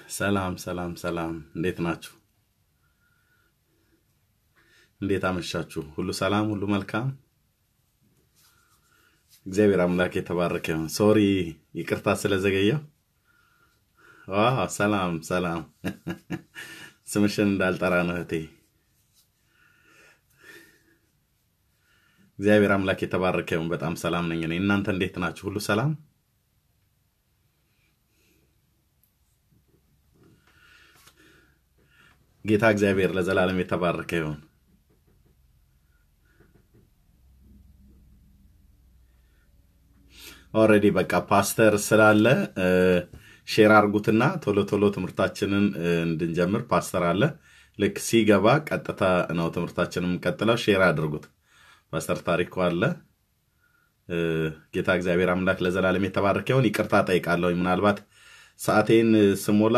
ሰላም ሰላም ሰላም፣ እንዴት ናችሁ? እንዴት አመሻችሁ? ሁሉ ሰላም፣ ሁሉ መልካም። እግዚአብሔር አምላክ የተባረከ ይሁን። ሶሪ ይቅርታ ስለዘገየው። ዋው ሰላም ሰላም። ስምሽን እንዳልጠራ ነው እህቴ። እግዚአብሔር አምላክ የተባረከ ይሁን። በጣም ሰላም ነኝ እኔ። እናንተ እንዴት ናችሁ? ሁሉ ሰላም? ጌታ እግዚአብሔር ለዘላለም የተባረከ ይሁን። ኦልሬዲ በቃ ፓስተር ስላለ ሼር አርጉትና ቶሎ ቶሎ ትምህርታችንን እንድንጀምር ፓስተር አለ። ልክ ሲገባ ቀጥታ ነው ትምህርታችንን የምንቀጥለው። ሼር አድርጉት። ፓስተር ታሪኩ አለ። ጌታ እግዚአብሔር አምላክ ለዘላለም የተባረከ ይሁን። ይቅርታ ጠይቃለሁ። ምናልባት ሰዓቴን ስሞላ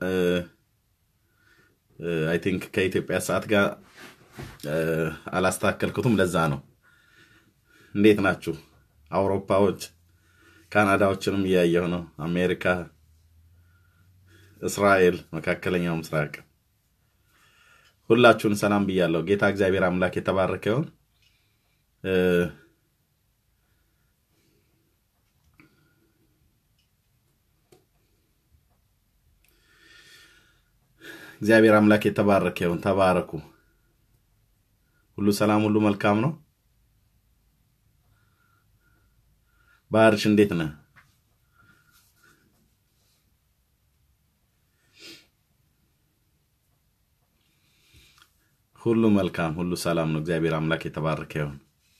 አይ ቲንክ ከኢትዮጵያ ሰዓት ጋር አላስተካከልኩትም። ለዛ ነው። እንዴት ናችሁ? አውሮፓዎች፣ ካናዳዎችንም እያየሁ ነው። አሜሪካ፣ እስራኤል፣ መካከለኛው ምስራቅ ሁላችሁን ሰላም ብያለሁ። ጌታ እግዚአብሔር አምላክ የተባረከ ይሁን። እግዚአብሔር አምላክ የተባረከ ይሁን። ተባረኩ። ሁሉ ሰላም፣ ሁሉ መልካም ነው። ባህርሽ እንዴት ነህ? ሁሉ መልካም፣ ሁሉ ሰላም ነው። እግዚአብሔር አምላክ የተባረከ ይሁን።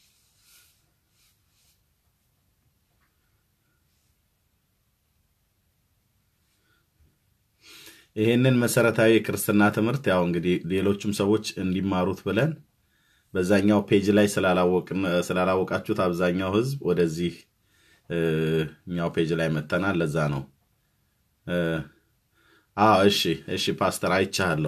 ይህንን መሰረታዊ የክርስትና ትምህርት ያው እንግዲህ ሌሎችም ሰዎች እንዲማሩት ብለን በዛኛው ፔጅ ላይ ስላላወቃችሁት አብዛኛው ሕዝብ ወደዚህ እኛው ፔጅ ላይ መተናል። ለዛ ነው። አዎ እሺ፣ እሺ ፓስተር አይቻለሁ።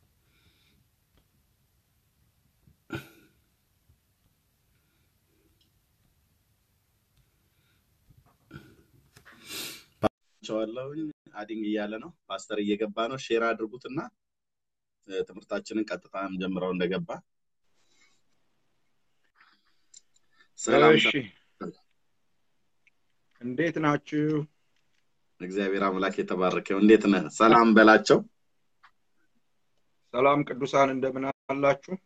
ቸዋለሁኝ አዲንግ እያለ ነው። ፓስተር እየገባ ነው። ሼር አድርጉትና ትምህርታችንን ቀጥታ ጀምረው እንደገባ ሰላም። እሺ እንዴት ናችሁ? እግዚአብሔር አምላክ የተባረከው። እንዴት ነህ? ሰላም በላቸው። ሰላም ቅዱሳን እንደምን አላችሁ?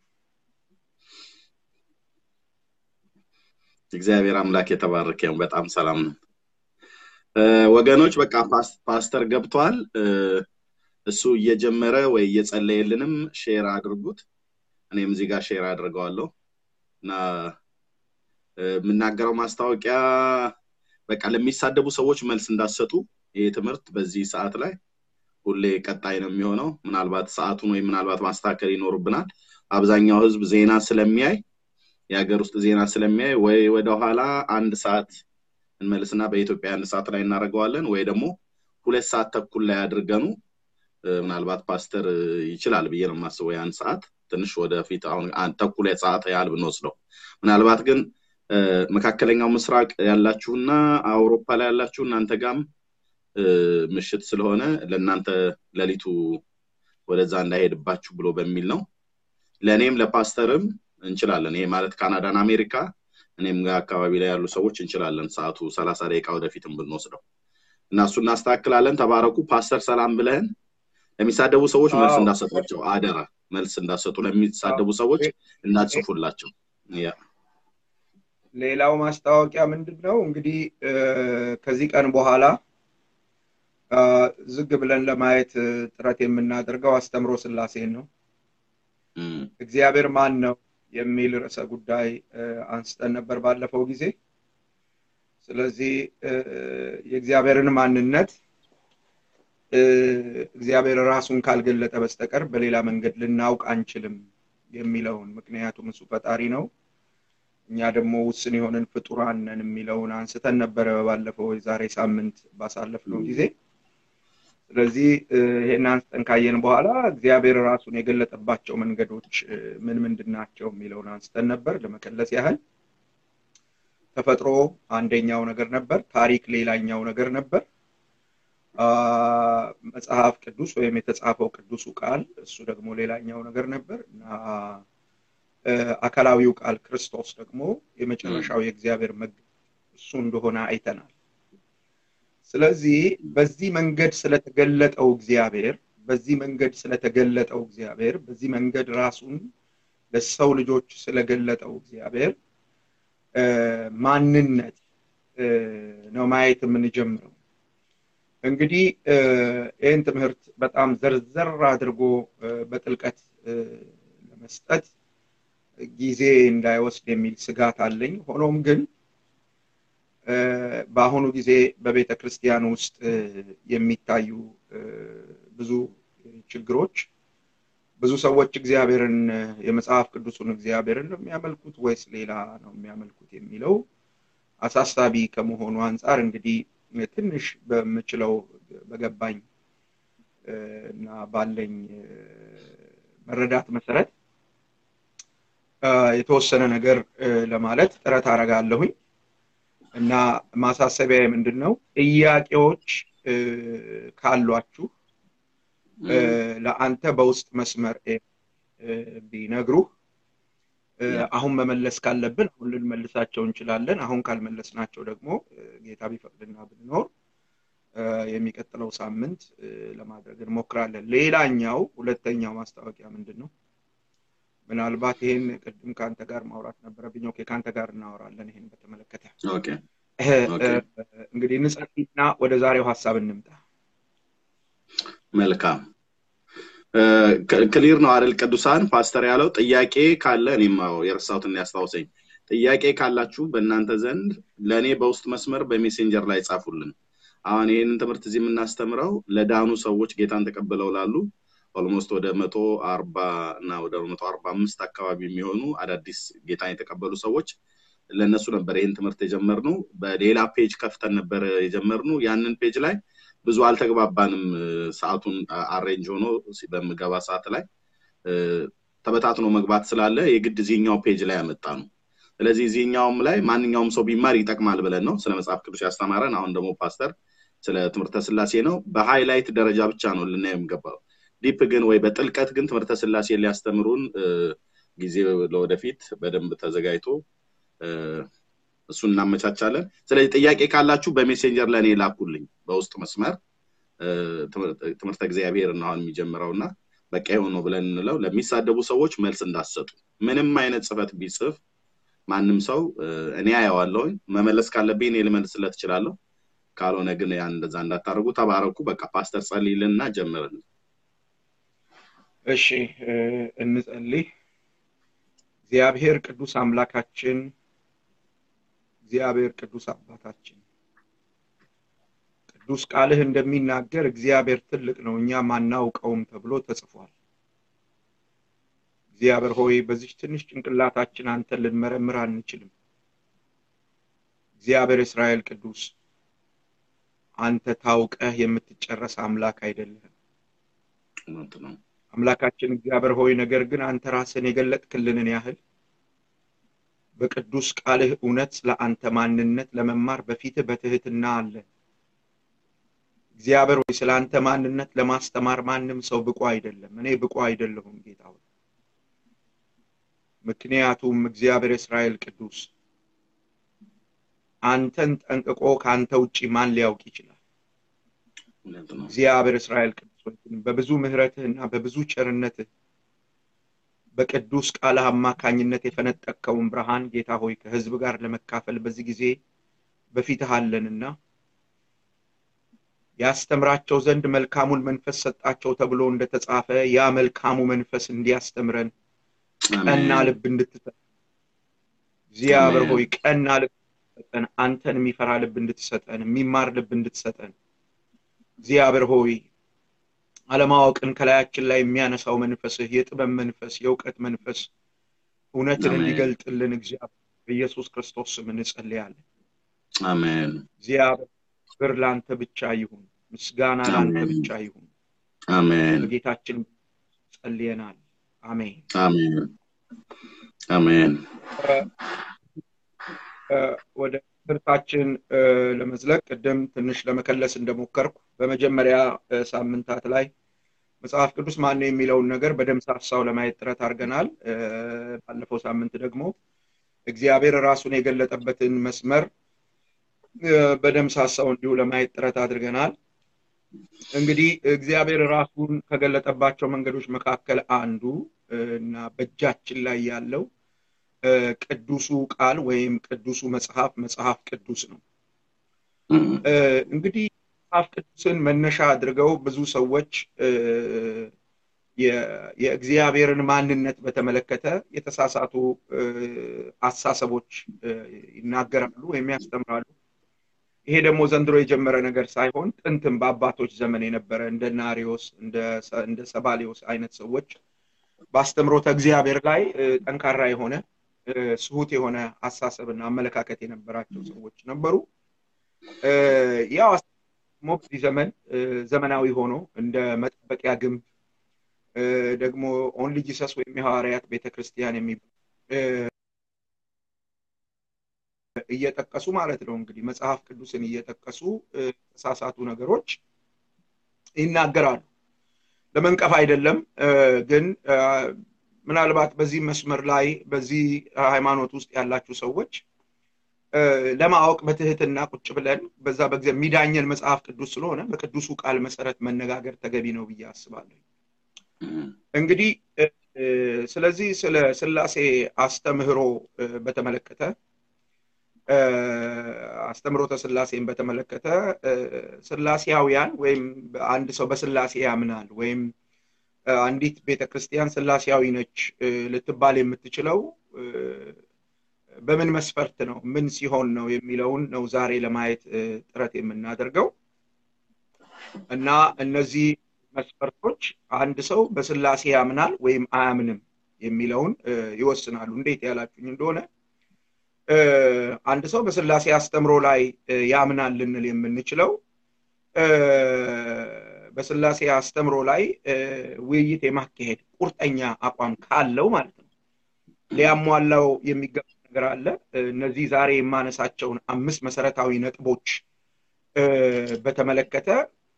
እግዚአብሔር አምላክ የተባረከው። በጣም ሰላም ነው ወገኖች። በቃ ፓስተር ገብቷል። እሱ እየጀመረ ወይ እየጸለየልንም ሼር አድርጉት። እኔም እዚህ ጋር ሼር አድርገዋለሁ እና የምናገረው ማስታወቂያ በቃ ለሚሳደቡ ሰዎች መልስ እንዳሰጡ ይህ ትምህርት በዚህ ሰዓት ላይ ሁሌ ቀጣይ ነው የሚሆነው። ምናልባት ሰዓቱን ወይ ምናልባት ማስተካከል ይኖርብናል። አብዛኛው ህዝብ ዜና ስለሚያይ የሀገር ውስጥ ዜና ስለሚያይ ወይ ወደኋላ አንድ ሰዓት እንመልስና በኢትዮጵያ አንድ ሰዓት ላይ እናደርገዋለን ወይ ደግሞ ሁለት ሰዓት ተኩል ላይ አድርገኑ ምናልባት ፓስተር ይችላል ብዬ ነው የማስበው። ያን ሰዓት ትንሽ ወደፊት አሁን ተኩል ሰዓት ያህል ብንወስደው ምናልባት ግን መካከለኛው ምስራቅ ያላችሁና አውሮፓ ላይ ያላችሁ እናንተ ጋም ምሽት ስለሆነ ለእናንተ ሌሊቱ ወደዛ እንዳይሄድባችሁ ብሎ በሚል ነው። ለእኔም ለፓስተርም እንችላለን። ይሄ ማለት ካናዳን፣ አሜሪካ እኔም ጋር አካባቢ ላይ ያሉ ሰዎች እንችላለን። ሰዓቱ ሰላሳ ደቂቃ ወደፊትም ብንወስደው እና እሱ እናስተካክላለን። ተባረኩ። ፓስተር ሰላም ብለህን ለሚሳደቡ ሰዎች መልስ እንዳሰጧቸው አደራ። መልስ እንዳሰጡ ለሚሳደቡ ሰዎች እንዳጽፉላቸው ያ ሌላው ማስታወቂያ ምንድን ነው እንግዲህ ከዚህ ቀን በኋላ ዝግ ብለን ለማየት ጥረት የምናደርገው አስተምሮ ስላሴን ነው። እግዚአብሔር ማን ነው የሚል ርዕሰ ጉዳይ አንስተን ነበር ባለፈው ጊዜ። ስለዚህ የእግዚአብሔርን ማንነት እግዚአብሔር ራሱን ካልገለጠ በስተቀር በሌላ መንገድ ልናውቅ አንችልም የሚለውን ምክንያቱም እሱ ፈጣሪ ነው እኛ ደግሞ ውስን የሆንን ፍጡራን ነን የሚለውን አንስተን ነበረ ባለፈው የዛሬ ሳምንት ባሳለፍነው ጊዜ። ስለዚህ ይሄን አንስተን ካየን በኋላ እግዚአብሔር ራሱን የገለጠባቸው መንገዶች ምን ምንድን ናቸው የሚለውን አንስተን ነበር። ለመከለስ ያህል ተፈጥሮ አንደኛው ነገር ነበር፣ ታሪክ ሌላኛው ነገር ነበር። መጽሐፍ ቅዱስ ወይም የተጻፈው ቅዱሱ ቃል እሱ ደግሞ ሌላኛው ነገር ነበር እና አካላዊው ቃል ክርስቶስ ደግሞ የመጨረሻው የእግዚአብሔር መግ እሱ እንደሆነ አይተናል። ስለዚህ በዚህ መንገድ ስለተገለጠው እግዚአብሔር በዚህ መንገድ ስለተገለጠው እግዚአብሔር በዚህ መንገድ ራሱን ለሰው ልጆች ስለገለጠው እግዚአብሔር ማንነት ነው ማየት የምንጀምረው። እንግዲህ ይህን ትምህርት በጣም ዘርዘር አድርጎ በጥልቀት ለመስጠት ጊዜ እንዳይወስድ የሚል ስጋት አለኝ። ሆኖም ግን በአሁኑ ጊዜ በቤተ ክርስቲያን ውስጥ የሚታዩ ብዙ ችግሮች ብዙ ሰዎች እግዚአብሔርን የመጽሐፍ ቅዱሱን እግዚአብሔርን ነው የሚያመልኩት ወይስ ሌላ ነው የሚያመልኩት የሚለው አሳሳቢ ከመሆኑ አንጻር እንግዲህ ትንሽ በምችለው በገባኝ እና ባለኝ መረዳት መሰረት የተወሰነ ነገር ለማለት ጥረት አረጋለሁኝ እና ማሳሰቢያ ምንድን ነው ጥያቄዎች ካሏችሁ ለአንተ በውስጥ መስመር ቢነግሩህ አሁን መመለስ ካለብን አሁን ልንመልሳቸው እንችላለን። አሁን ካልመለስናቸው ደግሞ ጌታ ቢፈቅድና ብንኖር የሚቀጥለው ሳምንት ለማድረግ እንሞክራለን። ሌላኛው ሁለተኛው ማስታወቂያ ምንድን ነው? ምናልባት ይህን ቅድም ከአንተ ጋር ማውራት ነበረብኝ። ኦኬ፣ ከአንተ ጋር እናወራለን ይህን በተመለከተ። እንግዲህ እንጸልይና ወደ ዛሬው ሀሳብ እንምጣ። መልካም ክሊር ነው አይደል? ቅዱሳን ፓስተር ያለው ጥያቄ ካለ እኔም የረሳሁትን ያስታውሰኝ። ጥያቄ ካላችሁ በእናንተ ዘንድ ለእኔ በውስጥ መስመር በሜሴንጀር ላይ ጻፉልን። አሁን ይህንን ትምህርት እዚህ የምናስተምረው ለዳኑ ሰዎች ጌታን ተቀብለው ላሉ ኦልሞስት ወደ መቶ አርባ እና ወደ መቶ አርባ አምስት አካባቢ የሚሆኑ አዳዲስ ጌታን የተቀበሉ ሰዎች ለእነሱ ነበር ይህን ትምህርት የጀመርነው። በሌላ ፔጅ ከፍተን ነበር የጀመርነው። ያንን ፔጅ ላይ ብዙ አልተግባባንም። ሰዓቱን አሬንጅ ሆኖ በምገባ ሰዓት ላይ ተበታትኖ መግባት ስላለ የግድ እዚህኛው ፔጅ ላይ ያመጣ ነው። ስለዚህ እዚህኛውም ላይ ማንኛውም ሰው ቢማር ይጠቅማል ብለን ነው ስለ መጽሐፍ ቅዱስ ያስተማረን። አሁን ደግሞ ፓስተር ስለ ትምህርተ ስላሴ ነው። በሃይላይት ደረጃ ብቻ ነው ልናየው የሚገባው። ዲፕ ግን ወይ በጥልቀት ግን ትምህርተ ስላሴ ሊያስተምሩን ጊዜ ለወደፊት በደንብ ተዘጋጅቶ እሱን እናመቻቻለን። ስለዚህ ጥያቄ ካላችሁ በሜሴንጀር ለእኔ ላኩልኝ በውስጥ መስመር ትምህርተ እግዚአብሔር ነው አሁን የሚጀምረው እና በቃ የሆነው ብለን እንለው ለሚሳደቡ ሰዎች መልስ እንዳሰጡ ምንም አይነት ጽፈት ቢጽፍ ማንም ሰው እኔ አየዋለሁኝ መመለስ ካለብኝ እኔ ልመልስለት እችላለሁ። ካልሆነ ግን ያን እንደዛ እንዳታደርጉ። ተባረኩ። በቃ ፓስተር ጸልይልና ጀምርልን። እሺ እንጸልይ። እግዚአብሔር ቅዱስ አምላካችን እግዚአብሔር ቅዱስ አባታችን ቅዱስ ቃልህ እንደሚናገር እግዚአብሔር ትልቅ ነው እኛም አናውቀውም ተብሎ ተጽፏል። እግዚአብሔር ሆይ በዚች ትንሽ ጭንቅላታችን አንተን ልንመረምር አንችልም። እግዚአብሔር እስራኤል ቅዱስ አንተ ታውቀህ የምትጨረስ አምላክ አይደለህም። አምላካችን እግዚአብሔር ሆይ ነገር ግን አንተ ራስን የገለጥክልንን ያህል በቅዱስ ቃልህ እውነት ስለ አንተ ማንነት ለመማር በፊትህ በትህትና አለን። እግዚአብሔር ሆይ ስለ አንተ ማንነት ለማስተማር ማንም ሰው ብቁ አይደለም። እኔ ብቁ አይደለሁም ጌታ ሆይ። ምክንያቱም እግዚአብሔር እስራኤል ቅዱስ አንተን ጠንቅቆ ከአንተ ውጭ ማን ሊያውቅ ይችላል? እግዚአብሔር እስራኤል ቅዱስ በብዙ ምሕረትህና በብዙ ቸርነትህ በቅዱስ ቃልህ አማካኝነት የፈነጠቅከውን ብርሃን ጌታ ሆይ ከህዝብ ጋር ለመካፈል በዚህ ጊዜ በፊትህ አለንና ያስተምራቸው ዘንድ መልካሙን መንፈስ ሰጣቸው ተብሎ እንደተጻፈ ያ መልካሙ መንፈስ እንዲያስተምረን ቀና ልብ እንድትሰጠን እግዚአብሔር ሆይ ቀና ልብ እንድትሰጠን አንተን የሚፈራ ልብ እንድትሰጠን የሚማር ልብ እንድትሰጠን እግዚአብሔር ሆይ አለማወቅን ከላያችን ላይ የሚያነሳው መንፈስህ የጥበብ መንፈስ የእውቀት መንፈስ እውነትን እንዲገልጥልን እግዚአብሔር በኢየሱስ ክርስቶስ ስም እንጸልያለን። አሜን። እግዚአብሔር ክብር ለአንተ ብቻ ይሁን፣ ምስጋና ለአንተ ብቻ ይሁን። አሜን። በጌታችን ጸልየናል። አሜን። አሜን። አሜን። ወደ ትምህርታችን ለመዝለቅ ቅድም ትንሽ ለመከለስ እንደሞከርኩ በመጀመሪያ ሳምንታት ላይ መጽሐፍ ቅዱስ ማን የሚለውን ነገር በደምሳሳው ለማየት ጥረት አድርገናል። ባለፈው ሳምንት ደግሞ እግዚአብሔር ራሱን የገለጠበትን መስመር በደምሳሳው እንዲሁ ለማየት ጥረት አድርገናል። እንግዲህ እግዚአብሔር ራሱን ከገለጠባቸው መንገዶች መካከል አንዱ እና በእጃችን ላይ ያለው ቅዱሱ ቃል ወይም ቅዱሱ መጽሐፍ መጽሐፍ ቅዱስ ነው። እንግዲህ መጽሐፍ ቅዱስን መነሻ አድርገው ብዙ ሰዎች የእግዚአብሔርን ማንነት በተመለከተ የተሳሳቱ አሳሰቦች ይናገራሉ ወይም ያስተምራሉ። ይሄ ደግሞ ዘንድሮ የጀመረ ነገር ሳይሆን ጥንትም በአባቶች ዘመን የነበረ እንደ ናሪዎስ እንደ ሰባሊዮስ አይነት ሰዎች በአስተምሮተ እግዚአብሔር ላይ ጠንካራ የሆነ ስሁት የሆነ አሳሰብና አመለካከት የነበራቸው ሰዎች ነበሩ። ያው ደግሞ በዚህ ዘመን ዘመናዊ ሆኖ እንደ መጠበቂያ ግንብ ደግሞ ኦንሊ ጂሰስ ወይም የሐዋርያት ቤተክርስቲያን የሚባል እየጠቀሱ ማለት ነው እንግዲህ መጽሐፍ ቅዱስን እየጠቀሱ የተሳሳቱ ነገሮች ይናገራሉ። ለመንቀፍ አይደለም፣ ግን ምናልባት በዚህ መስመር ላይ በዚህ ሃይማኖት ውስጥ ያላችሁ ሰዎች ለማወቅ በትህትና ቁጭ ብለን በዛ በጊዜ የሚዳኘን መጽሐፍ ቅዱስ ስለሆነ በቅዱሱ ቃል መሰረት መነጋገር ተገቢ ነው ብዬ አስባለሁ። እንግዲህ ስለዚህ ስለ ስላሴ አስተምህሮ በተመለከተ አስተምሮተ ስላሴን በተመለከተ ስላሴያውያን ወይም አንድ ሰው በስላሴ ያምናል ወይም አንዲት ቤተክርስቲያን ስላሴያዊ ነች ልትባል የምትችለው በምን መስፈርት ነው፣ ምን ሲሆን ነው የሚለውን ነው ዛሬ ለማየት ጥረት የምናደርገው እና እነዚህ መስፈርቶች አንድ ሰው በስላሴ ያምናል ወይም አያምንም የሚለውን ይወስናሉ። እንዴት ያላችሁኝ እንደሆነ አንድ ሰው በስላሴ አስተምሮ ላይ ያምናል ልንል የምንችለው በስላሴ አስተምሮ ላይ ውይይት የማካሄድ ቁርጠኛ አቋም ካለው ማለት ነው። ሊያሟላው የሚገባ ነገር አለ። እነዚህ ዛሬ የማነሳቸውን አምስት መሰረታዊ ነጥቦች በተመለከተ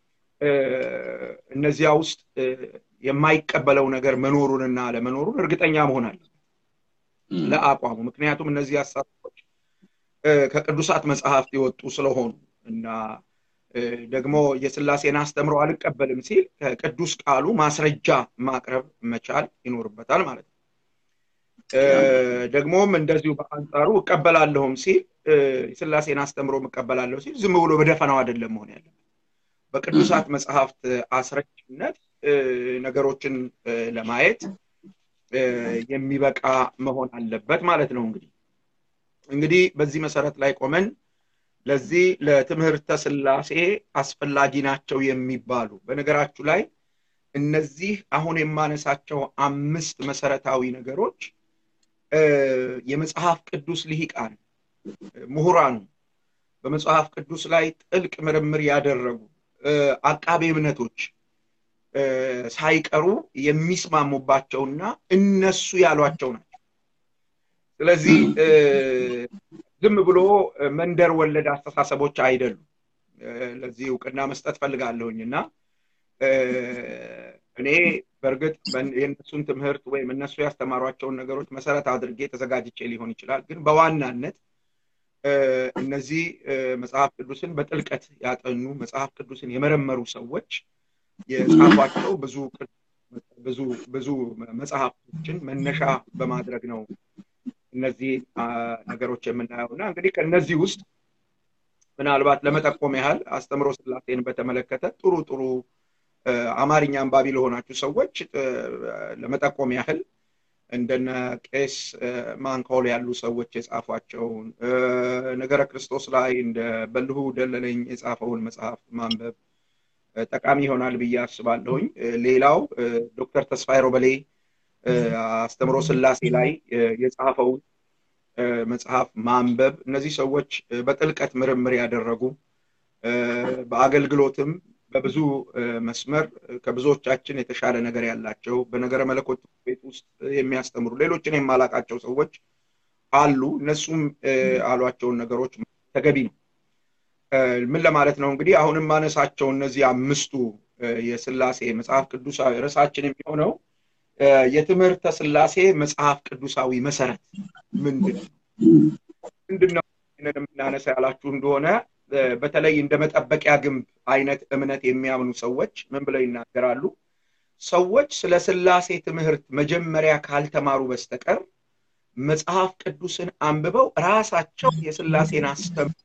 እነዚያ ውስጥ የማይቀበለው ነገር መኖሩንና አለመኖሩን እርግጠኛ መሆን አለ ለአቋሙ። ምክንያቱም እነዚህ ሀሳቦች ከቅዱሳት መጽሐፍት የወጡ ስለሆኑ እና ደግሞ የስላሴን አስተምሮ አልቀበልም ሲል ከቅዱስ ቃሉ ማስረጃ ማቅረብ መቻል ይኖርበታል ማለት ነው። ደግሞም እንደዚሁ በአንጻሩ እቀበላለሁም ሲል የስላሴን አስተምሮ እቀበላለሁ ሲል ዝም ብሎ በደፈናው አይደለም መሆን ያለበት። በቅዱሳት መጽሐፍት አስረጅነት ነገሮችን ለማየት የሚበቃ መሆን አለበት ማለት ነው። እንግዲህ እንግዲህ በዚህ መሰረት ላይ ቆመን ለዚህ ለትምህርተ ስላሴ አስፈላጊ ናቸው የሚባሉ በነገራችሁ ላይ እነዚህ አሁን የማነሳቸው አምስት መሰረታዊ ነገሮች የመጽሐፍ ቅዱስ ልሂቃን ምሁራኑ በመጽሐፍ ቅዱስ ላይ ጥልቅ ምርምር ያደረጉ አቃቤ እምነቶች ሳይቀሩ የሚስማሙባቸውና እነሱ ያሏቸው ናቸው። ስለዚህ ዝም ብሎ መንደር ወለድ አስተሳሰቦች አይደሉም። ለዚህ እውቅና መስጠት ፈልጋለሁኝ እና እኔ በእርግጥ የእነሱን ትምህርት ወይም እነሱ ያስተማሯቸውን ነገሮች መሰረት አድርጌ ተዘጋጅቼ ሊሆን ይችላል። ግን በዋናነት እነዚህ መጽሐፍ ቅዱስን በጥልቀት ያጠኑ መጽሐፍ ቅዱስን የመረመሩ ሰዎች የጻፏቸው ብዙ ብዙ ብዙ መጽሐፎችን መነሻ በማድረግ ነው እነዚህ ነገሮች የምናየው እና እንግዲህ ከእነዚህ ውስጥ ምናልባት ለመጠቆም ያህል አስተምሮ ስላሴን በተመለከተ ጥሩ ጥሩ አማርኛ አንባቢ ለሆናችሁ ሰዎች ለመጠቆም ያህል እንደነ ቄስ ማንኮል ያሉ ሰዎች የጻፏቸውን ነገረ ክርስቶስ ላይ እንደ በልሁ ደለለኝ የጻፈውን መጽሐፍ ማንበብ ጠቃሚ ይሆናል ብዬ አስባለሁኝ። ሌላው ዶክተር ተስፋዬ ሮበሌ አስተምሮ ስላሴ ላይ የጻፈውን መጽሐፍ ማንበብ እነዚህ ሰዎች በጥልቀት ምርምር ያደረጉ በአገልግሎትም በብዙ መስመር ከብዙዎቻችን የተሻለ ነገር ያላቸው በነገረ መለኮት ቤት ውስጥ የሚያስተምሩ ሌሎችን የማላቃቸው ሰዎች አሉ። እነሱም አሏቸውን ነገሮች ተገቢ ነው። ምን ለማለት ነው እንግዲህ አሁንም ማነሳቸው እነዚህ አምስቱ የስላሴ መጽሐፍ ቅዱሳዊ ርዕሳችን የሚሆነው የትምህርተ ስላሴ መጽሐፍ ቅዱሳዊ መሰረት ምንድን ነው? ምንድን ነው የምናነሳ ያላችሁ እንደሆነ በተለይ እንደ መጠበቂያ ግንብ አይነት እምነት የሚያምኑ ሰዎች ምን ብለው ይናገራሉ? ሰዎች ስለ ስላሴ ትምህርት መጀመሪያ ካልተማሩ በስተቀር መጽሐፍ ቅዱስን አንብበው ራሳቸው የስላሴን አስተምሮ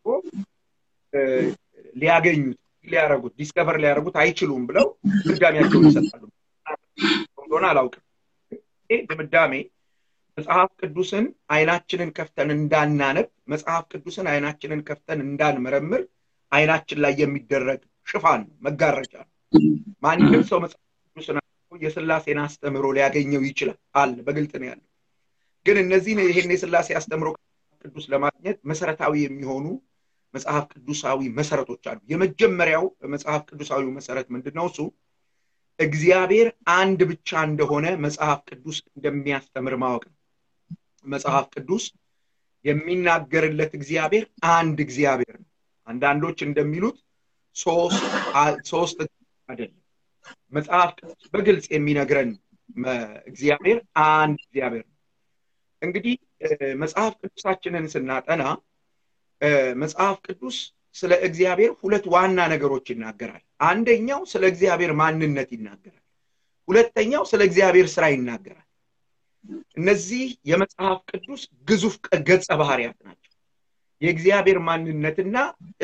ሊያገኙት ሊያረጉት ዲስከቨር ሊያደርጉት አይችሉም ብለው ድምዳሜያቸውን ይሰጣሉ። እንደሆነ አላውቅም። ይህ ድምዳሜ መጽሐፍ ቅዱስን አይናችንን ከፍተን እንዳናነብ፣ መጽሐፍ ቅዱስን አይናችንን ከፍተን እንዳንመረምር አይናችን ላይ የሚደረግ ሽፋን ነው፣ መጋረጃ ነው። ማንም ሰው መጽሐፍ ቅዱስን የስላሴን አስተምሮ ሊያገኘው ይችላል አለ፣ በግልጥ ነው ያለው። ግን እነዚህን ይሄን የስላሴ አስተምሮ ቅዱስ ለማግኘት መሰረታዊ የሚሆኑ መጽሐፍ ቅዱሳዊ መሰረቶች አሉ። የመጀመሪያው መጽሐፍ ቅዱሳዊ መሰረት ምንድን ነው? እሱ እግዚአብሔር አንድ ብቻ እንደሆነ መጽሐፍ ቅዱስ እንደሚያስተምር ማወቅ ነው። መጽሐፍ ቅዱስ የሚናገርለት እግዚአብሔር አንድ እግዚአብሔር ነው። አንዳንዶች እንደሚሉት ሶስት አይደለም። መጽሐፍ ቅዱስ በግልጽ የሚነግረን እግዚአብሔር አንድ እግዚአብሔር ነው። እንግዲህ መጽሐፍ ቅዱሳችንን ስናጠና መጽሐፍ ቅዱስ ስለ እግዚአብሔር ሁለት ዋና ነገሮች ይናገራል። አንደኛው ስለ እግዚአብሔር ማንነት ይናገራል። ሁለተኛው ስለ እግዚአብሔር ስራ ይናገራል። እነዚህ የመጽሐፍ ቅዱስ ግዙፍ ገጸ ባህሪያት ናቸው። የእግዚአብሔር ማንነትና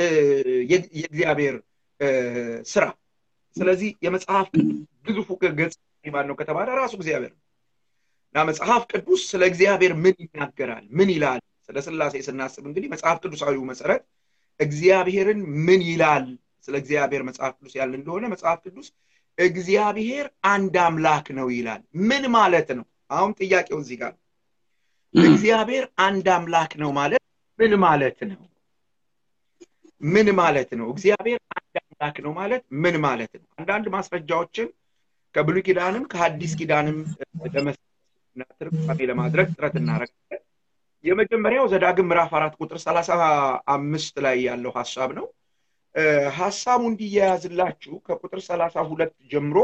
የእግዚአብሔር ስራ። ስለዚህ የመጽሐፍ ቅዱስ ግዙፉ ገጸ ማን ነው ከተባለ ራሱ እግዚአብሔር ነው እና መጽሐፍ ቅዱስ ስለ እግዚአብሔር ምን ይናገራል? ምን ይላል? ስለ ስላሴ ስናስብ እንግዲህ መጽሐፍ ቅዱሳዊው መሰረት እግዚአብሔርን ምን ይላል? ስለ እግዚአብሔር መጽሐፍ ቅዱስ ያለ እንደሆነ መጽሐፍ ቅዱስ እግዚአብሔር አንድ አምላክ ነው ይላል። ምን ማለት ነው? አሁን ጥያቄው እዚህ ጋር እግዚአብሔር አንድ አምላክ ነው ማለት ምን ማለት ነው? ምን ማለት ነው? እግዚአብሔር አንድ አምላክ ነው ማለት ምን ማለት ነው? አንዳንድ ማስረጃዎችን ከብሉይ ኪዳንም ከሐዲስ ኪዳንም ለመስና ትርጓሜ ለማድረግ ጥረት እናደርጋለን። የመጀመሪያው ዘዳግም ምዕራፍ አራት ቁጥር ሰላሳ አምስት ላይ ያለው ሀሳብ ነው። ሀሳቡ እንዲያያዝላችሁ ከቁጥር ሰላሳ ሁለት ጀምሮ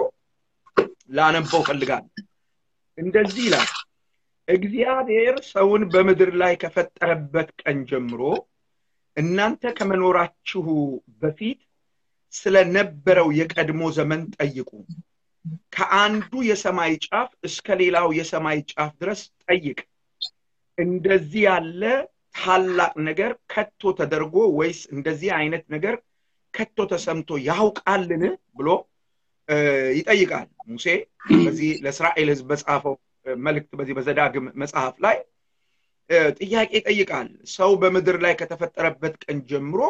ላነበው ፈልጋለሁ። እንደዚህ ይላል፣ እግዚአብሔር ሰውን በምድር ላይ ከፈጠረበት ቀን ጀምሮ እናንተ ከመኖራችሁ በፊት ስለነበረው የቀድሞ ዘመን ጠይቁ። ከአንዱ የሰማይ ጫፍ እስከ ሌላው የሰማይ ጫፍ ድረስ ጠይቅ። እንደዚህ ያለ ታላቅ ነገር ከቶ ተደርጎ ወይስ እንደዚህ አይነት ነገር ከቶ ተሰምቶ ያውቃልን ብሎ ይጠይቃል። ሙሴ በዚህ ለእስራኤል ሕዝብ በጻፈው መልእክት በዚህ በዘዳግም መጽሐፍ ላይ ጥያቄ ይጠይቃል። ሰው በምድር ላይ ከተፈጠረበት ቀን ጀምሮ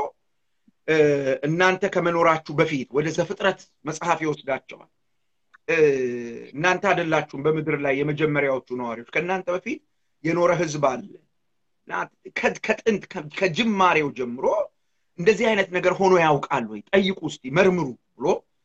እናንተ ከመኖራችሁ በፊት ወደ ዘፍጥረት መጽሐፍ ይወስዳቸዋል። እናንተ አይደላችሁም በምድር ላይ የመጀመሪያዎቹ ነዋሪዎች፣ ከእናንተ በፊት የኖረ ህዝብ አለ። ከጥንት ከጅማሬው ጀምሮ እንደዚህ አይነት ነገር ሆኖ ያውቃል ወይ? ጠይቁ እስቲ መርምሩ ብሎ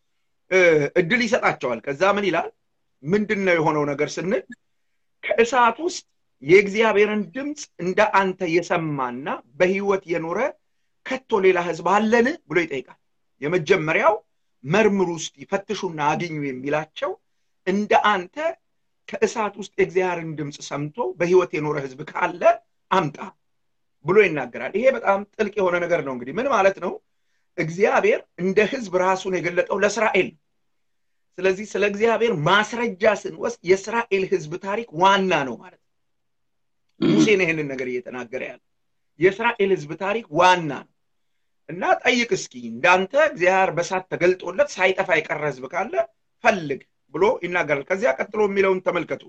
እድል ይሰጣቸዋል። ከዛ ምን ይላል? ምንድን ነው የሆነው ነገር ስንል ከእሳት ውስጥ የእግዚአብሔርን ድምፅ እንደ አንተ የሰማና በህይወት የኖረ ከቶ ሌላ ህዝብ አለን ብሎ ይጠይቃል። የመጀመሪያው መርምሩ እስቲ ፈትሹና አግኙ የሚላቸው እንደ አንተ ከእሳት ውስጥ የእግዚአብሔርን ድምፅ ሰምቶ በህይወት የኖረ ህዝብ ካለ አምጣ ብሎ ይናገራል። ይሄ በጣም ጥልቅ የሆነ ነገር ነው። እንግዲህ ምን ማለት ነው? እግዚአብሔር እንደ ህዝብ ራሱን የገለጠው ለእስራኤል። ስለዚህ ስለ እግዚአብሔር ማስረጃ ስንወስድ የእስራኤል ህዝብ ታሪክ ዋና ነው ማለት ነው። ሙሴን ይህንን ነገር እየተናገረ ያለ የእስራኤል ህዝብ ታሪክ ዋና ነው እና ጠይቅ እስኪ እንዳንተ እግዚአብሔር በሳት ተገልጦለት ሳይጠፋ የቀረ ህዝብ ካለ ፈልግ ብሎ ይናገራል። ከዚያ ቀጥሎ የሚለውን ተመልከቱ።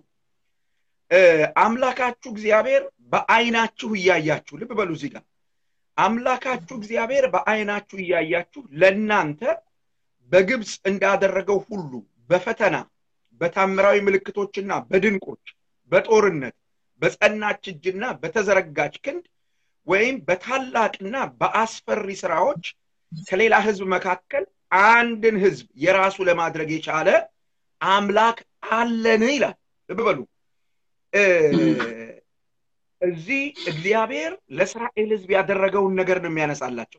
አምላካችሁ እግዚአብሔር በአይናችሁ እያያችሁ ልብ በሉ እዚህ ጋር አምላካችሁ እግዚአብሔር በአይናችሁ እያያችሁ ለእናንተ በግብፅ እንዳደረገው ሁሉ በፈተና በታምራዊ ምልክቶችና በድንቆች በጦርነት በጸናች እጅና በተዘረጋች ክንድ ወይም በታላቅና በአስፈሪ ስራዎች ከሌላ ህዝብ መካከል አንድን ህዝብ የራሱ ለማድረግ የቻለ አምላክ አለን ይላል። ልብ በሉ እዚህ እግዚአብሔር ለእስራኤል ህዝብ ያደረገውን ነገር ነው የሚያነሳላቸው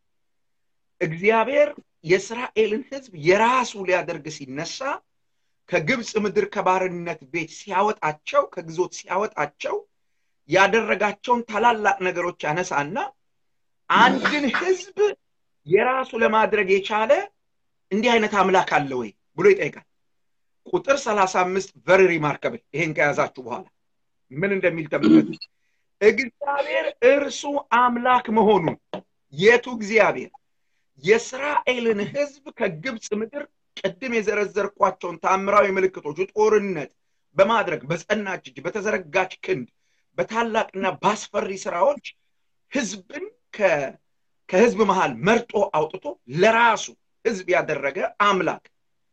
እግዚአብሔር የእስራኤልን ህዝብ የራሱ ሊያደርግ ሲነሳ ከግብፅ ምድር ከባርነት ቤት ሲያወጣቸው ከግዞት ሲያወጣቸው ያደረጋቸውን ታላላቅ ነገሮች ያነሳና አንድን ህዝብ የራሱ ለማድረግ የቻለ እንዲህ አይነት አምላክ አለ ወይ ብሎ ይጠይቃል ቁጥር ሰላሳ አምስት ቨሪ ሪማርከብል ይሄን ከያዛችሁ በኋላ ምን እንደሚል ተመልከቱ እግዚአብሔር እርሱ አምላክ መሆኑን የቱ እግዚአብሔር የእስራኤልን ህዝብ ከግብፅ ምድር ቅድም የዘረዘርኳቸውን ታምራዊ ምልክቶች ጦርነት በማድረግ በጸናች እጅ በተዘረጋች ክንድ በታላቅና ባስፈሪ ስራዎች ህዝብን ከህዝብ መሃል መርጦ አውጥቶ ለራሱ ህዝብ ያደረገ አምላክ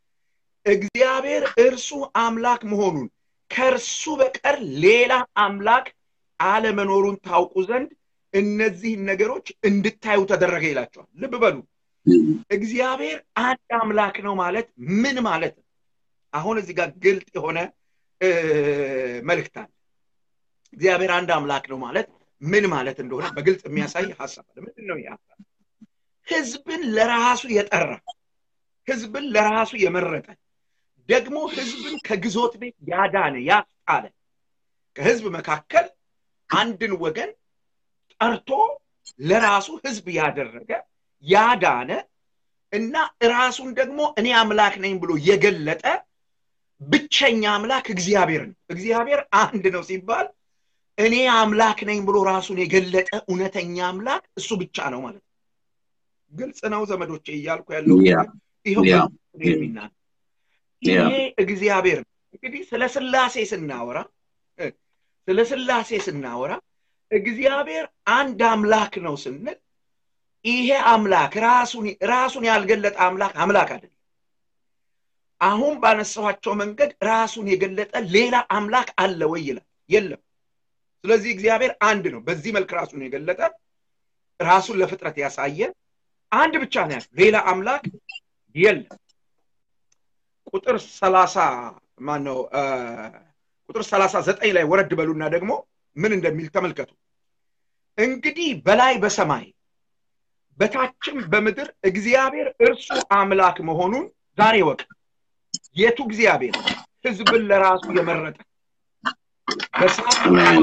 እግዚአብሔር እርሱ አምላክ መሆኑን ከእርሱ በቀር ሌላ አምላክ አለመኖሩን ታውቁ ዘንድ እነዚህን ነገሮች እንድታዩ ተደረገ ይላቸዋል ልብ በሉ እግዚአብሔር አንድ አምላክ ነው ማለት ምን ማለት ነው አሁን እዚህ ጋር ግልጥ የሆነ መልእክት አለ እግዚአብሔር አንድ አምላክ ነው ማለት ምን ማለት እንደሆነ በግልጽ የሚያሳይ ሀሳብ አለ ምንድን ነው ይህ ህዝብን ለራሱ የጠራ ህዝብን ለራሱ የመረጠ ደግሞ ህዝብን ከግዞት ቤት ያዳነ ያስጣለ ከህዝብ መካከል አንድን ወገን ጠርቶ ለራሱ ህዝብ ያደረገ ያዳነ እና ራሱን ደግሞ እኔ አምላክ ነኝ ብሎ የገለጠ ብቸኛ አምላክ እግዚአብሔር ነው እግዚአብሔር አንድ ነው ሲባል እኔ አምላክ ነኝ ብሎ ራሱን የገለጠ እውነተኛ አምላክ እሱ ብቻ ነው ማለት ነው ግልጽ ነው ዘመዶቼ እያልኩ ያለው ይኸው የሚናገር ይሄ እግዚአብሔር ነው እንግዲህ ስለ ስላሴ ስናወራ ስለ ስላሴ ስናወራ እግዚአብሔር አንድ አምላክ ነው ስንል ይሄ አምላክ ራሱን ራሱን ያልገለጠ አምላክ አምላክ አይደለም አሁን ባነሳኋቸው መንገድ ራሱን የገለጠ ሌላ አምላክ አለ ወይ ይላል የለም ስለዚህ እግዚአብሔር አንድ ነው በዚህ መልክ ራሱን የገለጠ ራሱን ለፍጥረት ያሳየ አንድ ብቻ ነው ያለው ሌላ አምላክ የለም ቁጥር ሰላሳ ማነው ቁጥር ሰላሳ ዘጠኝ ላይ ወረድ በሉና ደግሞ ምን እንደሚል ተመልከቱ እንግዲህ በላይ በሰማይ በታችም በምድር እግዚአብሔር እርሱ አምላክ መሆኑን ዛሬ ወቅ የቱ እግዚአብሔር ህዝብን ለራሱ የመረጠ በሰዓት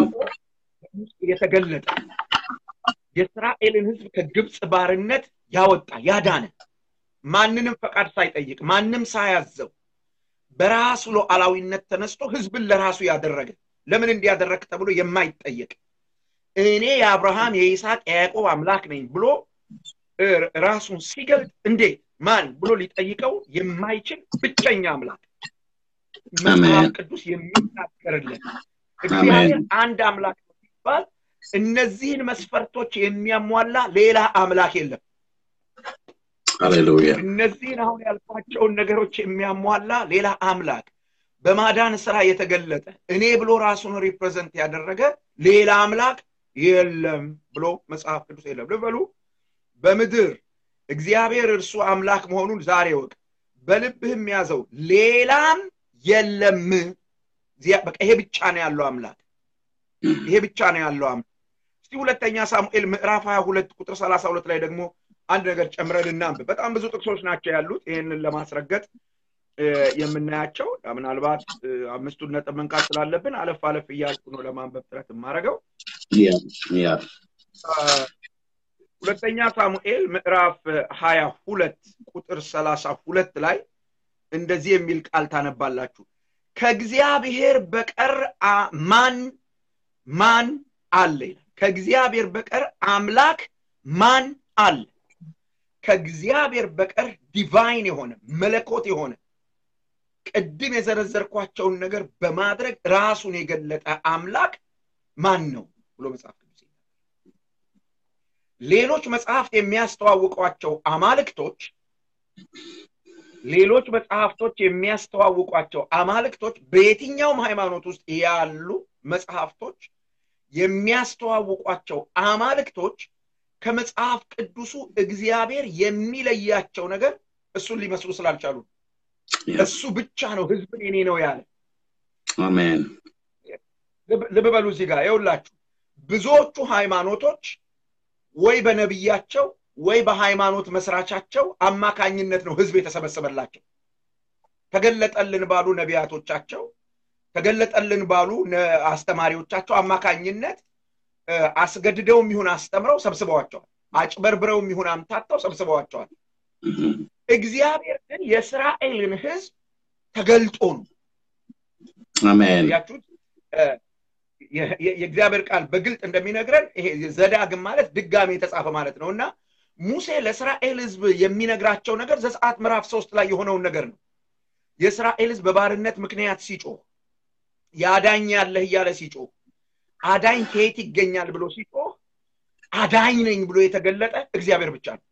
የተገለጠ የእስራኤልን ህዝብ ከግብፅ ባርነት ያወጣ ያዳነ ማንንም ፈቃድ ሳይጠይቅ ማንም ሳያዘው በራሱ ሉዓላዊነት ተነስቶ ህዝብን ለራሱ ያደረገ ለምን እንዲያደረግ ተብሎ የማይጠየቅ እኔ የአብርሃም የይስሐቅ የያዕቆብ አምላክ ነኝ ብሎ ራሱን ሲገልጥ እንዴት ማን ብሎ ሊጠይቀው የማይችል ብቸኛ አምላክ መጽሐፍ ቅዱስ የሚናገርለት እግዚአብሔር አንድ አምላክ ነው ሲባል እነዚህን መስፈርቶች የሚያሟላ ሌላ አምላክ የለም ሃሌሉያ እነዚህን አሁን ያልኳቸውን ነገሮች የሚያሟላ ሌላ አምላክ በማዳን ስራ የተገለጠ እኔ ብሎ ራሱን ሪፕሬዘንት ያደረገ ሌላ አምላክ የለም ብሎ መጽሐፍ ቅዱስ የለም ልበሉ በምድር እግዚአብሔር እርሱ አምላክ መሆኑን ዛሬ ወቅ በልብህም ያዘው ሌላም የለም በቃ ይሄ ብቻ ነው ያለው አምላክ ይሄ ብቻ ነው ያለው አምላክ እስቲ ሁለተኛ ሳሙኤል ምዕራፍ 22 ቁጥር 32 ላይ ደግሞ አንድ ነገር ጨምረን እናንብ በጣም ብዙ ጥቅሶች ናቸው ያሉት ይህንን ለማስረገጥ የምናያቸው ምናልባት አምስቱን ነጥብ መንካት ስላለብን አለፍ አለፍ እያልኩ ነው ለማንበብ ጥረት የማደርገው ሁለተኛ ሳሙኤል ምዕራፍ ሀያ ሁለት ቁጥር ሰላሳ ሁለት ላይ እንደዚህ የሚል ቃል ታነባላችሁ ከእግዚአብሔር በቀር ማን ማን አለ ይላል ከእግዚአብሔር በቀር አምላክ ማን አለ ከእግዚአብሔር በቀር ዲቫይን የሆነ መለኮት የሆነ ቅድም የዘረዘርኳቸውን ነገር በማድረግ ራሱን የገለጠ አምላክ ማን ነው ብሎ መጽሐፍ ቅዱስ ሌሎች መጽሐፍት የሚያስተዋውቋቸው አማልክቶች ሌሎች መጽሐፍቶች የሚያስተዋውቋቸው አማልክቶች በየትኛውም ሃይማኖት ውስጥ ያሉ መጽሐፍቶች የሚያስተዋውቋቸው አማልክቶች ከመጽሐፍ ቅዱሱ እግዚአብሔር የሚለያቸው ነገር እሱን ሊመስሉ ስላልቻሉ እሱ ብቻ ነው ህዝብን የኔ ነው ያለ አሜን ልብ በሉ እዚህ ጋር ይውላችሁ ብዙዎቹ ሃይማኖቶች ወይ በነቢያቸው ወይ በሃይማኖት መስራቻቸው አማካኝነት ነው ህዝብ የተሰበሰበላቸው። ተገለጠልን ባሉ ነቢያቶቻቸው፣ ተገለጠልን ባሉ አስተማሪዎቻቸው አማካኝነት አስገድደውም ይሁን አስተምረው ሰብስበዋቸዋል። አጭበርብረውም ይሁን አምታተው ሰብስበዋቸዋል። እግዚአብሔር ግን የእስራኤልን ህዝብ ተገልጦ ነው። አሜን። ያችሁት የእግዚአብሔር ቃል በግልጥ እንደሚነግረን ይሄ ዘዳግም ማለት ድጋሚ የተጻፈ ማለት ነው እና ሙሴ ለእስራኤል ህዝብ የሚነግራቸው ነገር ዘጸአት ምዕራፍ ሶስት ላይ የሆነውን ነገር ነው። የእስራኤል ህዝብ በባርነት ምክንያት ሲጮህ የአዳኝ ያለህ እያለ ሲጮህ አዳኝ ከየት ይገኛል ብሎ ሲጮህ አዳኝ ነኝ ብሎ የተገለጠ እግዚአብሔር ብቻ ነው።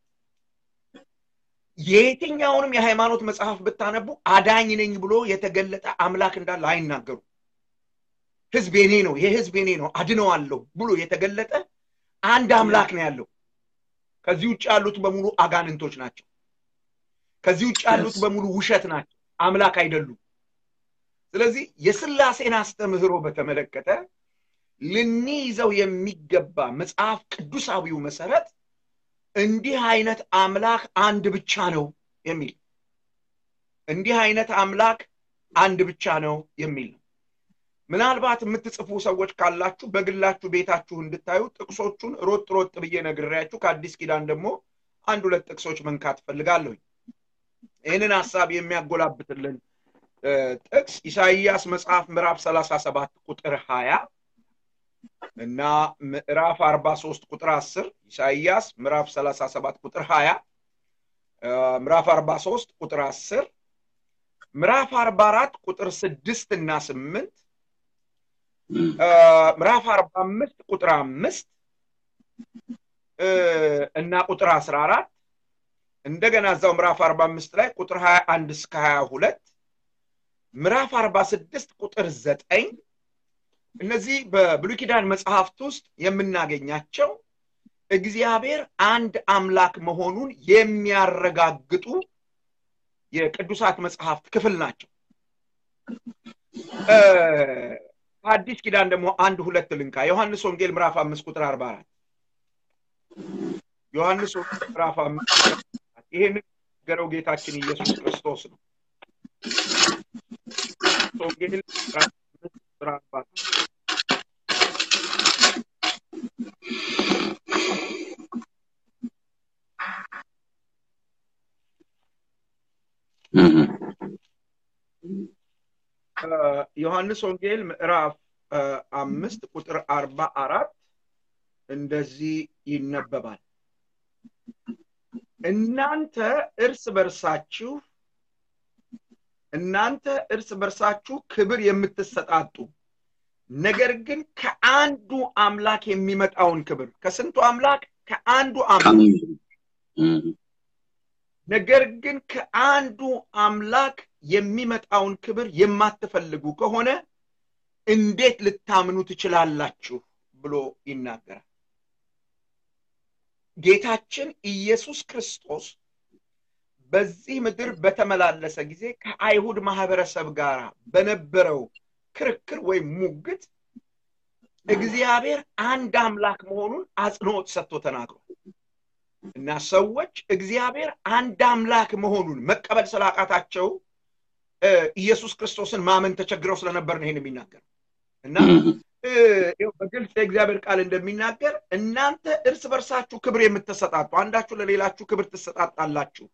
የየትኛውንም የሃይማኖት መጽሐፍ ብታነቡ አዳኝ ነኝ ብሎ የተገለጠ አምላክ እንዳለ አይናገሩ። ህዝብ የኔ ነው፣ ይሄ ህዝብ የኔ ነው፣ አድነዋለሁ ብሎ የተገለጠ አንድ አምላክ ነው ያለው። ከዚህ ውጭ ያሉት በሙሉ አጋንንቶች ናቸው። ከዚህ ውጭ ያሉት በሙሉ ውሸት ናቸው፣ አምላክ አይደሉም። ስለዚህ የስላሴን አስተምህሮ በተመለከተ ልንይዘው የሚገባ መጽሐፍ ቅዱሳዊው መሰረት እንዲህ አይነት አምላክ አንድ ብቻ ነው የሚል እንዲህ አይነት አምላክ አንድ ብቻ ነው የሚል ነው። ምናልባት የምትጽፉ ሰዎች ካላችሁ በግላችሁ ቤታችሁ እንድታዩ ጥቅሶቹን ሮጥ ሮጥ ብዬ ነግሬያችሁ ከአዲስ ኪዳን ደግሞ አንድ ሁለት ጥቅሶች መንካት ፈልጋለሁኝ። ይህንን ሀሳብ የሚያጎላብትልን ጥቅስ ኢሳይያስ መጽሐፍ ምዕራፍ ሰላሳ ሰባት ቁጥር ሀያ እና ምዕራፍ አርባ ሶስት ቁጥር አስር ኢሳይያስ ምዕራፍ ሰላሳ ሰባት ቁጥር ሀያ ምዕራፍ አርባ ሶስት ቁጥር አስር ምዕራፍ አርባ አራት ቁጥር ስድስት እና ስምንት ምዕራፍ አርባ አምስት ቁጥር አምስት እና ቁጥር አስራ አራት እንደገና እዛው ምዕራፍ አርባ አምስት ላይ ቁጥር ሀያ አንድ እስከ ሀያ ሁለት ምዕራፍ አርባ ስድስት ቁጥር ዘጠኝ እነዚህ በብሉይ ኪዳን መጽሐፍት ውስጥ የምናገኛቸው እግዚአብሔር አንድ አምላክ መሆኑን የሚያረጋግጡ የቅዱሳት መጽሐፍት ክፍል ናቸው። አዲስ ኪዳን ደግሞ አንድ ሁለት ልንካ። ዮሐንስ ወንጌል ምዕራፍ አምስት ቁጥር አርባ አራት ዮሐንስ ወንጌል ምዕራፍ አምስት ይህንን ነገረው ጌታችን ኢየሱስ ክርስቶስ ነው። ወንጌል ምዕራፍ አምስት ቁጥር አርባ አራት ዮሐንስ ወንጌል ምዕራፍ አምስት ቁጥር አርባ አራት እንደዚህ ይነበባል። እናንተ እርስ በርሳችሁ እናንተ እርስ በርሳችሁ ክብር የምትሰጣጡ ነገር ግን ከአንዱ አምላክ የሚመጣውን ክብር ከስንቱ አምላክ ከአንዱ አምላክ ነገር ግን ከአንዱ አምላክ የሚመጣውን ክብር የማትፈልጉ ከሆነ እንዴት ልታምኑ ትችላላችሁ ብሎ ይናገራል። ጌታችን ኢየሱስ ክርስቶስ በዚህ ምድር በተመላለሰ ጊዜ ከአይሁድ ማህበረሰብ ጋር በነበረው ክርክር ወይም ሙግት እግዚአብሔር አንድ አምላክ መሆኑን አጽንኦት ሰጥቶ ተናግሯል እና ሰዎች እግዚአብሔር አንድ አምላክ መሆኑን መቀበል ስላቃታቸው ኢየሱስ ክርስቶስን ማመን ተቸግረው ስለነበር ነው ይህን የሚናገር እና በግልጽ የእግዚአብሔር ቃል እንደሚናገር እናንተ እርስ በርሳችሁ ክብር የምትሰጣጡ አንዳችሁ ለሌላችሁ ክብር ትሰጣጣላችሁ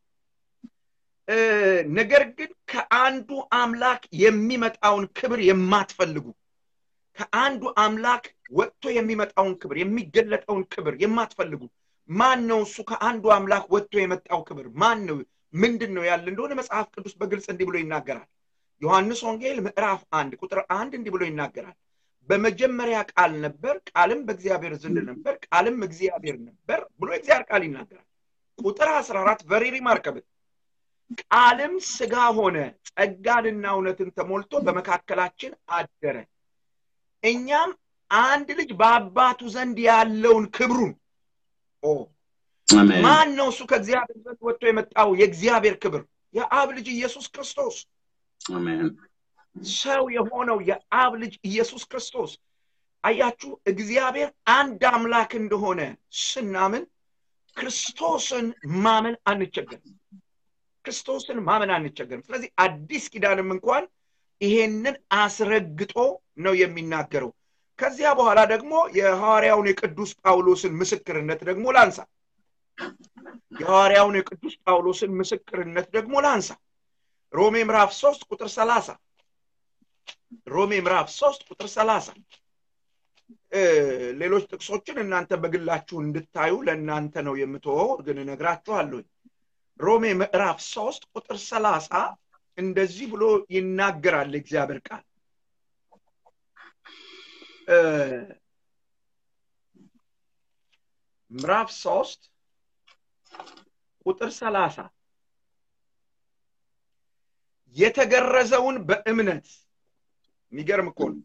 ነገር ግን ከአንዱ አምላክ የሚመጣውን ክብር የማትፈልጉ ከአንዱ አምላክ ወጥቶ የሚመጣውን ክብር የሚገለጠውን ክብር የማትፈልጉ ማን ነው እሱ ከአንዱ አምላክ ወጥቶ የመጣው ክብር ማን ነው ምንድን ነው ያለ እንደሆነ መጽሐፍ ቅዱስ በግልጽ እንዲህ ብሎ ይናገራል ዮሐንስ ወንጌል ምዕራፍ አንድ ቁጥር አንድ እንዲህ ብሎ ይናገራል በመጀመሪያ ቃል ነበር ቃልም በእግዚአብሔር ዘንድ ነበር ቃልም እግዚአብሔር ነበር ብሎ እግዚአብሔር ቃል ይናገራል ቁጥር አስራ አራት ቨሪ ሪማርከብል ቃልም ስጋ ሆነ ጸጋንና እውነትን ተሞልቶ በመካከላችን አደረ እኛም አንድ ልጅ በአባቱ ዘንድ ያለውን ክብሩን ማን ነው እሱ ከእግዚአብሔር ዘንድ ወጥቶ የመጣው የእግዚአብሔር ክብር የአብ ልጅ ኢየሱስ ክርስቶስ ሰው የሆነው የአብ ልጅ ኢየሱስ ክርስቶስ አያችሁ እግዚአብሔር አንድ አምላክ እንደሆነ ስናምን ክርስቶስን ማመን አንቸገርም ክርስቶስን ማመን አንቸገርም ስለዚህ አዲስ ኪዳንም እንኳን ይሄንን አስረግጦ ነው የሚናገረው ከዚያ በኋላ ደግሞ የሐዋርያውን የቅዱስ ጳውሎስን ምስክርነት ደግሞ ላንሳ የሐዋርያውን የቅዱስ ጳውሎስን ምስክርነት ደግሞ ላንሳ ሮሜ ምዕራፍ 3 ቁጥር 30 ሮሜ ምዕራፍ 3 ቁጥር 30 ሌሎች ጥቅሶችን እናንተ በግላችሁ እንድታዩ ለእናንተ ነው የምትወው ግን እነግራችኋለሁኝ ሮሜ ምዕራፍ 3 ቁጥር 30 እንደዚህ ብሎ ይናገራል እግዚአብሔር ቃል ምዕራፍ 3 ቁጥር 30 የተገረዘውን በእምነት የሚገርም እኮ ነው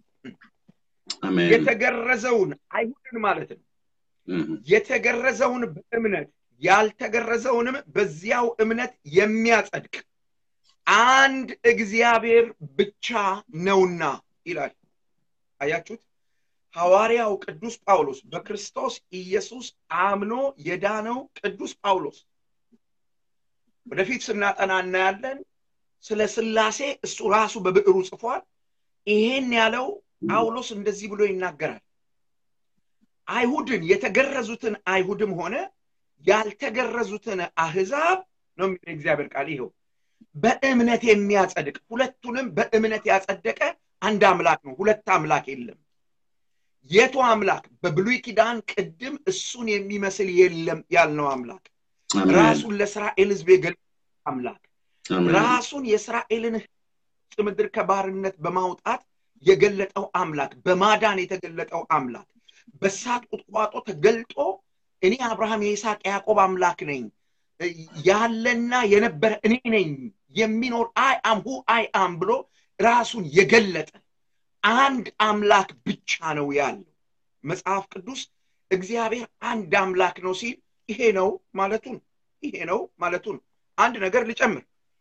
የተገረዘውን አይሁድን ማለት ነው የተገረዘውን በእምነት ያልተገረዘውንም በዚያው እምነት የሚያጸድቅ አንድ እግዚአብሔር ብቻ ነውና ይላል አያችሁት ሐዋርያው ቅዱስ ጳውሎስ በክርስቶስ ኢየሱስ አምኖ የዳነው ቅዱስ ጳውሎስ ወደፊት ስናጠና እናያለን ስለ ስላሴ እሱ ራሱ በብዕሩ ጽፏል ይሄን ያለው ጳውሎስ እንደዚህ ብሎ ይናገራል አይሁድን የተገረዙትን አይሁድም ሆነ ያልተገረዙትን አህዛብ ነው የሚለው እግዚአብሔር ቃል ይኸው በእምነት የሚያጸድቅ ሁለቱንም በእምነት ያጸደቀ አንድ አምላክ ነው ሁለት አምላክ የለም የቱ አምላክ በብሉይ ኪዳን ቅድም እሱን የሚመስል የለም ያልነው አምላክ ራሱን ለእስራኤል ህዝብ የገለጠ አምላክ ራሱን የእስራኤልን ምድር ከባርነት በማውጣት የገለጠው አምላክ በማዳን የተገለጠው አምላክ በሳት ቁጥቋጦ ተገልጦ እኔ አብርሃም የይስሐቅ ያዕቆብ አምላክ ነኝ ያለና የነበረ እኔ ነኝ የሚኖር አይ አም ሁ አይ አም ብሎ ራሱን የገለጠ አንድ አምላክ ብቻ ነው ያለው መጽሐፍ ቅዱስ እግዚአብሔር አንድ አምላክ ነው ሲል ይሄ ነው ማለቱን ይሄ ነው ማለቱን አንድ ነገር ልጨምር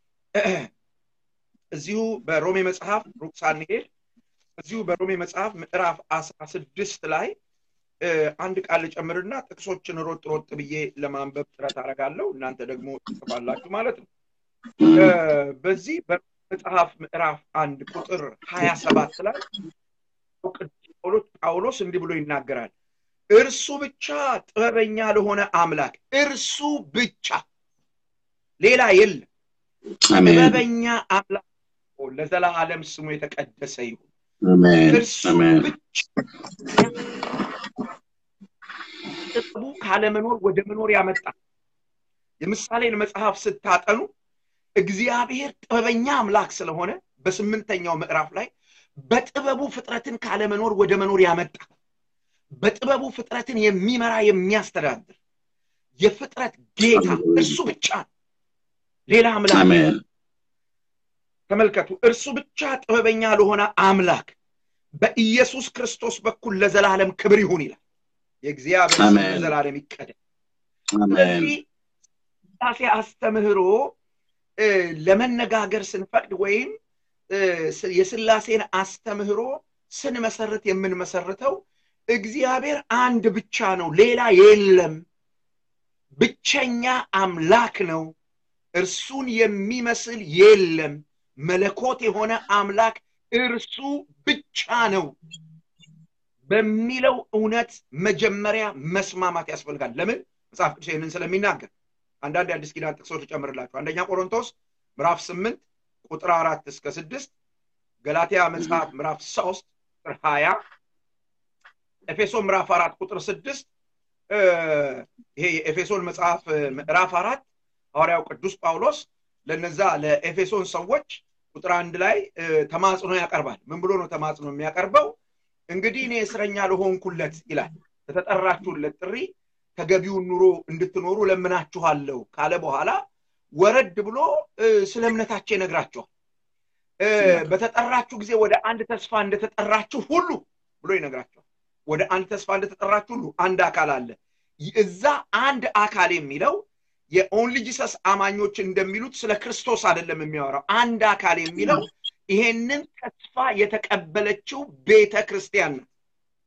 እዚሁ በሮሜ መጽሐፍ ሩቅ ሳንሄድ እዚሁ በሮሜ መጽሐፍ ምዕራፍ አስራ ስድስት ላይ አንድ ቃል ልጨምርና ጥቅሶችን ሮጥ ሮጥ ብዬ ለማንበብ ጥረት አረጋለሁ እናንተ ደግሞ ትጽፋላችሁ ማለት ነው በዚህ በመጽሐፍ ምዕራፍ አንድ ቁጥር ሀያ ሰባት ላይ ጳውሎስ እንዲህ ብሎ ይናገራል እርሱ ብቻ ጥበበኛ ለሆነ አምላክ እርሱ ብቻ ሌላ የለም ጥበበኛ አምላክ ለዘላለም ስሙ የተቀደሰ ይሁን እርሱ ብቻ ጥበቡ ካለመኖር ወደ መኖር ያመጣ የምሳሌን መጽሐፍ ስታጠኑ እግዚአብሔር ጥበበኛ አምላክ ስለሆነ በስምንተኛው ምዕራፍ ላይ በጥበቡ ፍጥረትን ካለመኖር ወደ መኖር ያመጣ በጥበቡ ፍጥረትን የሚመራ የሚያስተዳድር የፍጥረት ጌታ እርሱ ብቻ ሌላ አምላክ ተመልከቱ እርሱ ብቻ ጥበበኛ ለሆነ አምላክ በኢየሱስ ክርስቶስ በኩል ለዘላለም ክብር ይሁን ይላል የእግዚአብሔር ስም ለዘላለም ይቀደም ስለዚህ ስላሴ አስተምህሮ ለመነጋገር ስንፈቅድ ወይም የስላሴን አስተምህሮ ስንመሰርት የምንመሰርተው እግዚአብሔር አንድ ብቻ ነው ሌላ የለም ብቸኛ አምላክ ነው እርሱን የሚመስል የለም መለኮት የሆነ አምላክ እርሱ ብቻ ነው በሚለው እውነት መጀመሪያ መስማማት ያስፈልጋል ለምን መጽሐፍ ቅዱስ ይህንን ስለሚናገር አንዳንድ የአዲስ ኪዳን ጥቅሶች ልጨምርላችሁ አንደኛ ቆሮንቶስ ምዕራፍ ስምንት ቁጥር አራት እስከ ስድስት ገላትያ መጽሐፍ ምዕራፍ ሶስት ቁጥር ሀያ ኤፌሶን ምዕራፍ አራት ቁጥር ስድስት ይሄ የኤፌሶን መጽሐፍ ምዕራፍ አራት ሐዋርያው ቅዱስ ጳውሎስ ለነዛ ለኤፌሶን ሰዎች ቁጥር አንድ ላይ ተማጽኖ ያቀርባል ምን ብሎ ነው ተማጽኖ የሚያቀርበው እንግዲህ እኔ እስረኛ ለሆንኩለት ይላል ለተጠራችሁለት ጥሪ ተገቢውን ኑሮ እንድትኖሩ ለምናችኋለሁ ካለ በኋላ ወረድ ብሎ ስለ እምነታቸው ይነግራቸዋል በተጠራችሁ ጊዜ ወደ አንድ ተስፋ እንደተጠራችሁ ሁሉ ብሎ ይነግራቸዋል ወደ አንድ ተስፋ እንደተጠራችሁ ሁሉ አንድ አካል አለ እዛ አንድ አካል የሚለው የኦንሊ ጂሰስ አማኞች እንደሚሉት ስለ ክርስቶስ አይደለም የሚያወራው አንድ አካል የሚለው ይሄንን ተስፋ የተቀበለችው ቤተ ክርስቲያን ናት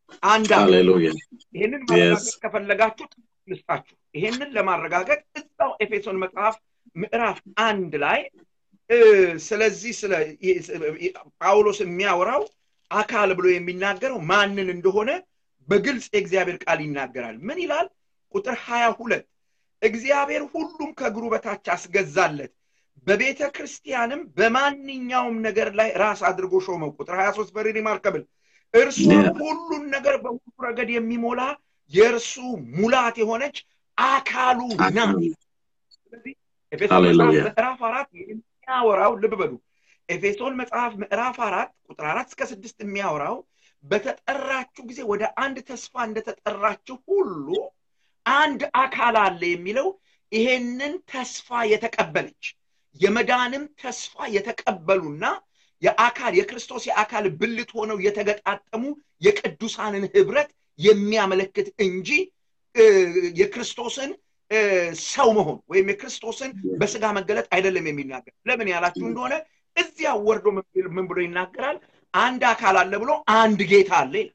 አንድ ሃሌሉያ ይህንን ማረጋገጥ ከፈለጋችሁ ልስጣችሁ። ይህንን ለማረጋገጥ እዛው ኤፌሶን መጽሐፍ ምዕራፍ አንድ ላይ ስለዚህ ስለ ጳውሎስ የሚያወራው አካል ብሎ የሚናገረው ማንን እንደሆነ በግልጽ የእግዚአብሔር ቃል ይናገራል። ምን ይላል? ቁጥር ሀያ ሁለት እግዚአብሔር ሁሉም ከእግሩ በታች አስገዛለት፣ በቤተ ክርስቲያንም በማንኛውም ነገር ላይ ራስ አድርጎ ሾመው። ቁጥር ሀያ ሶስት ቨሪ ሪማርከብል እርሱ ሁሉን ነገር በሁሉ ረገድ የሚሞላ የእርሱ ሙላት የሆነች አካሉ ናት። ስለዚህ ኤፌሶን መጽሐፍ ምዕራፍ አራት የሚያወራው ልብ በሉ ኤፌሶን መጽሐፍ ምዕራፍ አራት ቁጥር አራት እስከ ስድስት የሚያወራው በተጠራችሁ ጊዜ ወደ አንድ ተስፋ እንደተጠራችሁ ሁሉ አንድ አካል አለ የሚለው ይሄንን ተስፋ የተቀበለች የመዳንም ተስፋ የተቀበሉና የአካል የክርስቶስ የአካል ብልት ሆነው የተገጣጠሙ የቅዱሳንን ህብረት የሚያመለክት እንጂ የክርስቶስን ሰው መሆን ወይም የክርስቶስን በስጋ መገለጥ አይደለም የሚናገር። ለምን ያላችሁ እንደሆነ እዚያ ወርዶ ምን ብሎ ይናገራል? አንድ አካል አለ ብሎ አንድ ጌታ አለ ይላል።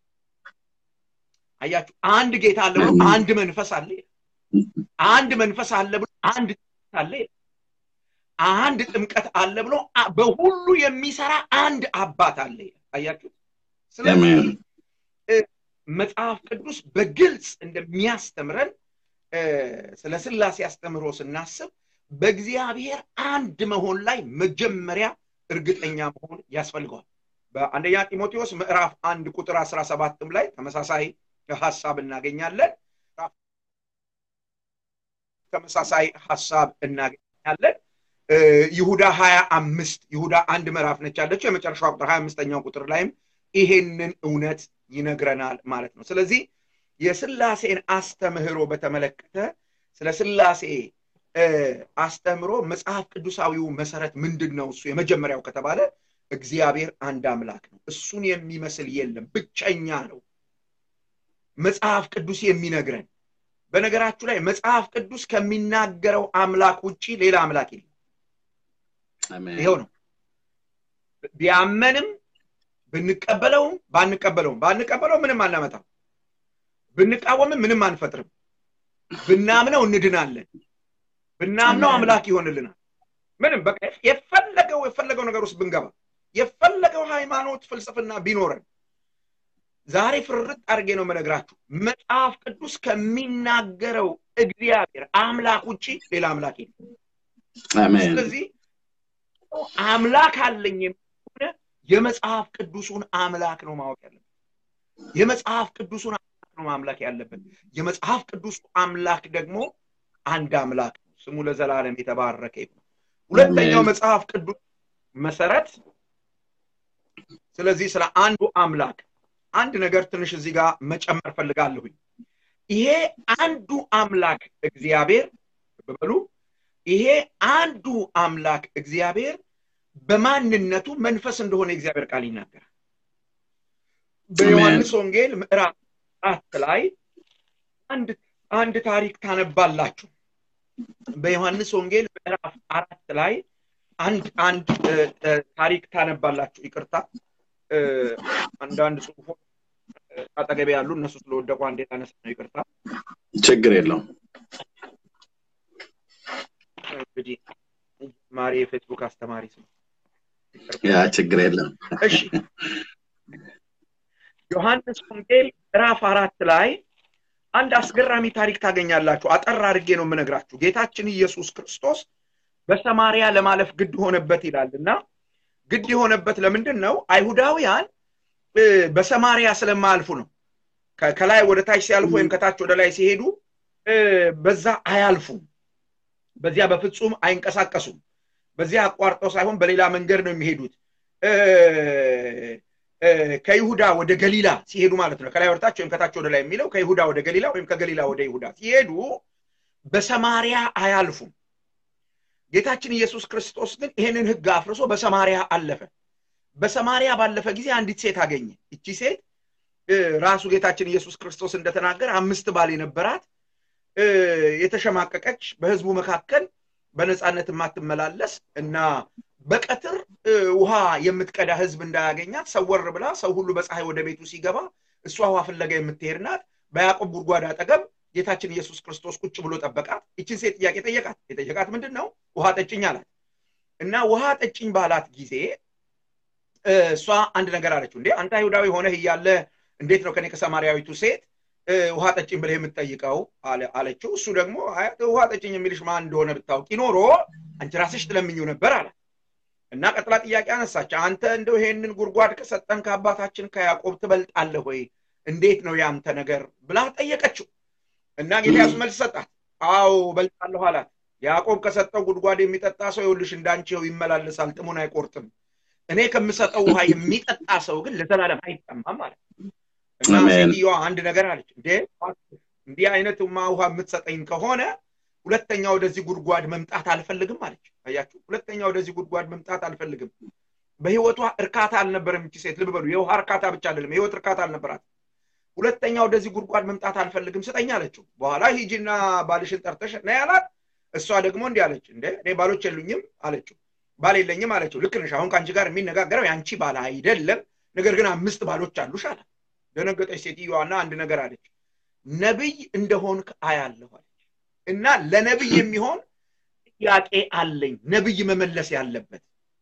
አያችሁ፣ አንድ ጌታ አለ ብሎ አንድ መንፈስ አለ ይላል። አንድ መንፈስ አለ ብሎ አንድ አለ ይላል። አንድ ጥምቀት አለ ብሎ በሁሉ የሚሰራ አንድ አባት አለ ይላል። አያችሁ፣ ስለዚህ መጽሐፍ ቅዱስ በግልጽ እንደሚያስተምረን ስለ ስላሴ አስተምህሮ ስናስብ በእግዚአብሔር አንድ መሆን ላይ መጀመሪያ እርግጠኛ መሆን ያስፈልገዋል። በአንደኛ ጢሞቴዎስ ምዕራፍ አንድ ቁጥር አስራ ሰባትም ላይ ተመሳሳይ ሀሳብ እናገኛለን። ተመሳሳይ ሀሳብ እናገኛለን። ይሁዳ ሀያ አምስት ይሁዳ አንድ ምዕራፍ ነች ያለችው የመጨረሻው ቁጥር ሀያ አምስተኛው ቁጥር ላይም ይሄንን እውነት ይነግረናል ማለት ነው። ስለዚህ የስላሴን አስተምህሮ በተመለከተ ስለ ስላሴ አስተምሮ መጽሐፍ ቅዱሳዊው መሰረት ምንድን ነው? እሱ የመጀመሪያው ከተባለ እግዚአብሔር አንድ አምላክ ነው። እሱን የሚመስል የለም፣ ብቸኛ ነው። መጽሐፍ ቅዱስ የሚነግረን በነገራችሁ ላይ መጽሐፍ ቅዱስ ከሚናገረው አምላክ ውጭ ሌላ አምላክ የለም። ይኸው ነው። ቢያመንም ብንቀበለውም ባንቀበለውም ባንቀበለው ምንም አናመጣም። ብንቃወምም ምንም አንፈጥርም። ብናምነው እንድናለን። ብናምነው አምላክ ይሆንልናል። ምንም በቃ የፈለገው የፈለገው ነገር ውስጥ ብንገባ የፈለገው ሃይማኖት ፍልስፍና ቢኖረን ዛሬ ፍርጥ አድርጌ ነው የምነግራችሁ መጽሐፍ ቅዱስ ከሚናገረው እግዚአብሔር አምላክ ውጭ ሌላ አምላክ የለም። ስለዚህ አምላክ አለኝ የሚሆነ የመጽሐፍ ቅዱሱን አምላክ ነው ማወቅ ያለበት። የመጽሐፍ ቅዱሱን አምላክ ነው ማምለክ ያለበት። የመጽሐፍ ቅዱሱ አምላክ ደግሞ አንድ አምላክ ነው። ስሙ ለዘላለም የተባረከ ይሁን። ሁለተኛው መጽሐፍ ቅዱስ መሰረት ስለዚህ ስለ አንዱ አምላክ አንድ ነገር ትንሽ እዚህ ጋር መጨመር ፈልጋለሁኝ። ይሄ አንዱ አምላክ እግዚአብሔር በበሉ ይሄ አንዱ አምላክ እግዚአብሔር በማንነቱ መንፈስ እንደሆነ የእግዚአብሔር ቃል ይናገራል። በዮሐንስ ወንጌል ምዕራፍ አራት ላይ አንድ አንድ ታሪክ ታነባላችሁ። በዮሐንስ ወንጌል ምዕራፍ አራት ላይ አንድ አንድ ታሪክ ታነባላችሁ። ይቅርታ አንዳንድ ጽሁፎች አጠገቤ ያሉ እነሱ ስለወደቁ አንዴ ታነሳ ነው። ይቅርታ ችግር የለውም። እንግዲህ ማሪ የፌስቡክ አስተማሪ ስም ያ ችግር የለም። እሺ ዮሐንስ ወንጌል ምዕራፍ አራት ላይ አንድ አስገራሚ ታሪክ ታገኛላችሁ። አጠር አድርጌ ነው የምነግራችሁ። ጌታችን ኢየሱስ ክርስቶስ በሰማሪያ ለማለፍ ግድ ሆነበት ይላል እና ግድ የሆነበት ለምንድን ነው? አይሁዳውያን በሰማሪያ ስለማያልፉ ነው። ከላይ ወደ ታች ሲያልፉ ወይም ከታች ወደ ላይ ሲሄዱ በዛ አያልፉም። በዚያ በፍጹም አይንቀሳቀሱም። በዚያ አቋርጠው ሳይሆን በሌላ መንገድ ነው የሚሄዱት። ከይሁዳ ወደ ገሊላ ሲሄዱ ማለት ነው። ከላይ ወደታች ወይም ከታች ወደ ላይ የሚለው ከይሁዳ ወደ ገሊላ ወይም ከገሊላ ወደ ይሁዳ ሲሄዱ በሰማሪያ አያልፉም። ጌታችን ኢየሱስ ክርስቶስ ግን ይህንን ሕግ አፍርሶ በሰማሪያ አለፈ። በሰማሪያ ባለፈ ጊዜ አንዲት ሴት አገኘ። እቺ ሴት ራሱ ጌታችን ኢየሱስ ክርስቶስ እንደተናገረ አምስት ባል የነበራት የተሸማቀቀች በህዝቡ መካከል በነፃነት የማትመላለስ እና በቀትር ውሃ የምትቀዳ ህዝብ እንዳያገኛት ሰወር ብላ ሰው ሁሉ በፀሐይ ወደ ቤቱ ሲገባ እሷ ውሃ ፍለጋ የምትሄድ ናት። በያዕቆብ ጉድጓድ አጠገብ ጌታችን ኢየሱስ ክርስቶስ ቁጭ ብሎ ጠበቃት። ይችን ሴት ጥያቄ ጠየቃት። የጠየቃት ምንድን ነው? ውሃ ጠጭኝ አላት እና ውሃ ጠጭኝ ባላት ጊዜ እሷ አንድ ነገር አለችው። እንዴ አንተ አይሁዳዊ ሆነህ እያለ እንዴት ነው ከኔ ከሰማርያዊቱ ሴት ውሃ ጠጭኝ ብለህ የምትጠይቀው አለችው። እሱ ደግሞ ውሃ ጠጭኝ የሚልሽ ማን እንደሆነ ብታውቂ ኖሮ አንቺ ራስሽ ትለምኝው ነበር አላት እና ቀጥላ ጥያቄ አነሳች። አንተ እንደው ይሄንን ጉድጓድ ከሰጠን ከአባታችን ከያዕቆብ ትበልጣለህ ወይ? እንዴት ነው ያንተ ነገር ብላ ጠየቀችው። እና ጌታ ኢየሱስ መልስ ሰጣት። አዎ በልጣለሁ አላት። ያዕቆብ ከሰጠው ጉድጓድ የሚጠጣ ሰው ይኸውልሽ እንዳንቺው ይመላለሳል፣ ጥሙን አይቆርጥም። እኔ ከምሰጠው ውሃ የሚጠጣ ሰው ግን ለዘላለም አይጠማም ማለት እና ሴትዮዋ አንድ ነገር አለች። እንዴ እንዲህ አይነት ውሃ የምትሰጠኝ ከሆነ ሁለተኛ ወደዚህ ጉድጓድ መምጣት አልፈልግም አለች። አያችሁ፣ ሁለተኛ ወደዚህ ጉድጓድ መምጣት አልፈልግም። በህይወቷ እርካታ አልነበረም ይቺ ሴት። ልብ በሉ፣ የውሃ እርካታ ብቻ አይደለም፣ የህይወት እርካታ አልነበራት። ሁለተኛ ወደዚህ ጉድጓድ መምጣት አልፈልግም ስጠኝ አለችው። በኋላ ሂጂና ባልሽን ጠርተሽ ና ያላት። እሷ ደግሞ እንዲህ አለች፣ እንደ እኔ ባሎች የሉኝም አለችው። ባል የለኝም አለችው። ልክ ነሽ፣ አሁን ከአንቺ ጋር የሚነጋገረው የአንቺ ባል አይደለም፣ ነገር ግን አምስት ባሎች አሉሽ አላት። ደነገጠች ሴትዮዋና አንድ ነገር አለች፣ ነብይ እንደሆንክ አያለሁ አለች። እና ለነብይ የሚሆን ጥያቄ አለኝ፣ ነብይ መመለስ ያለበት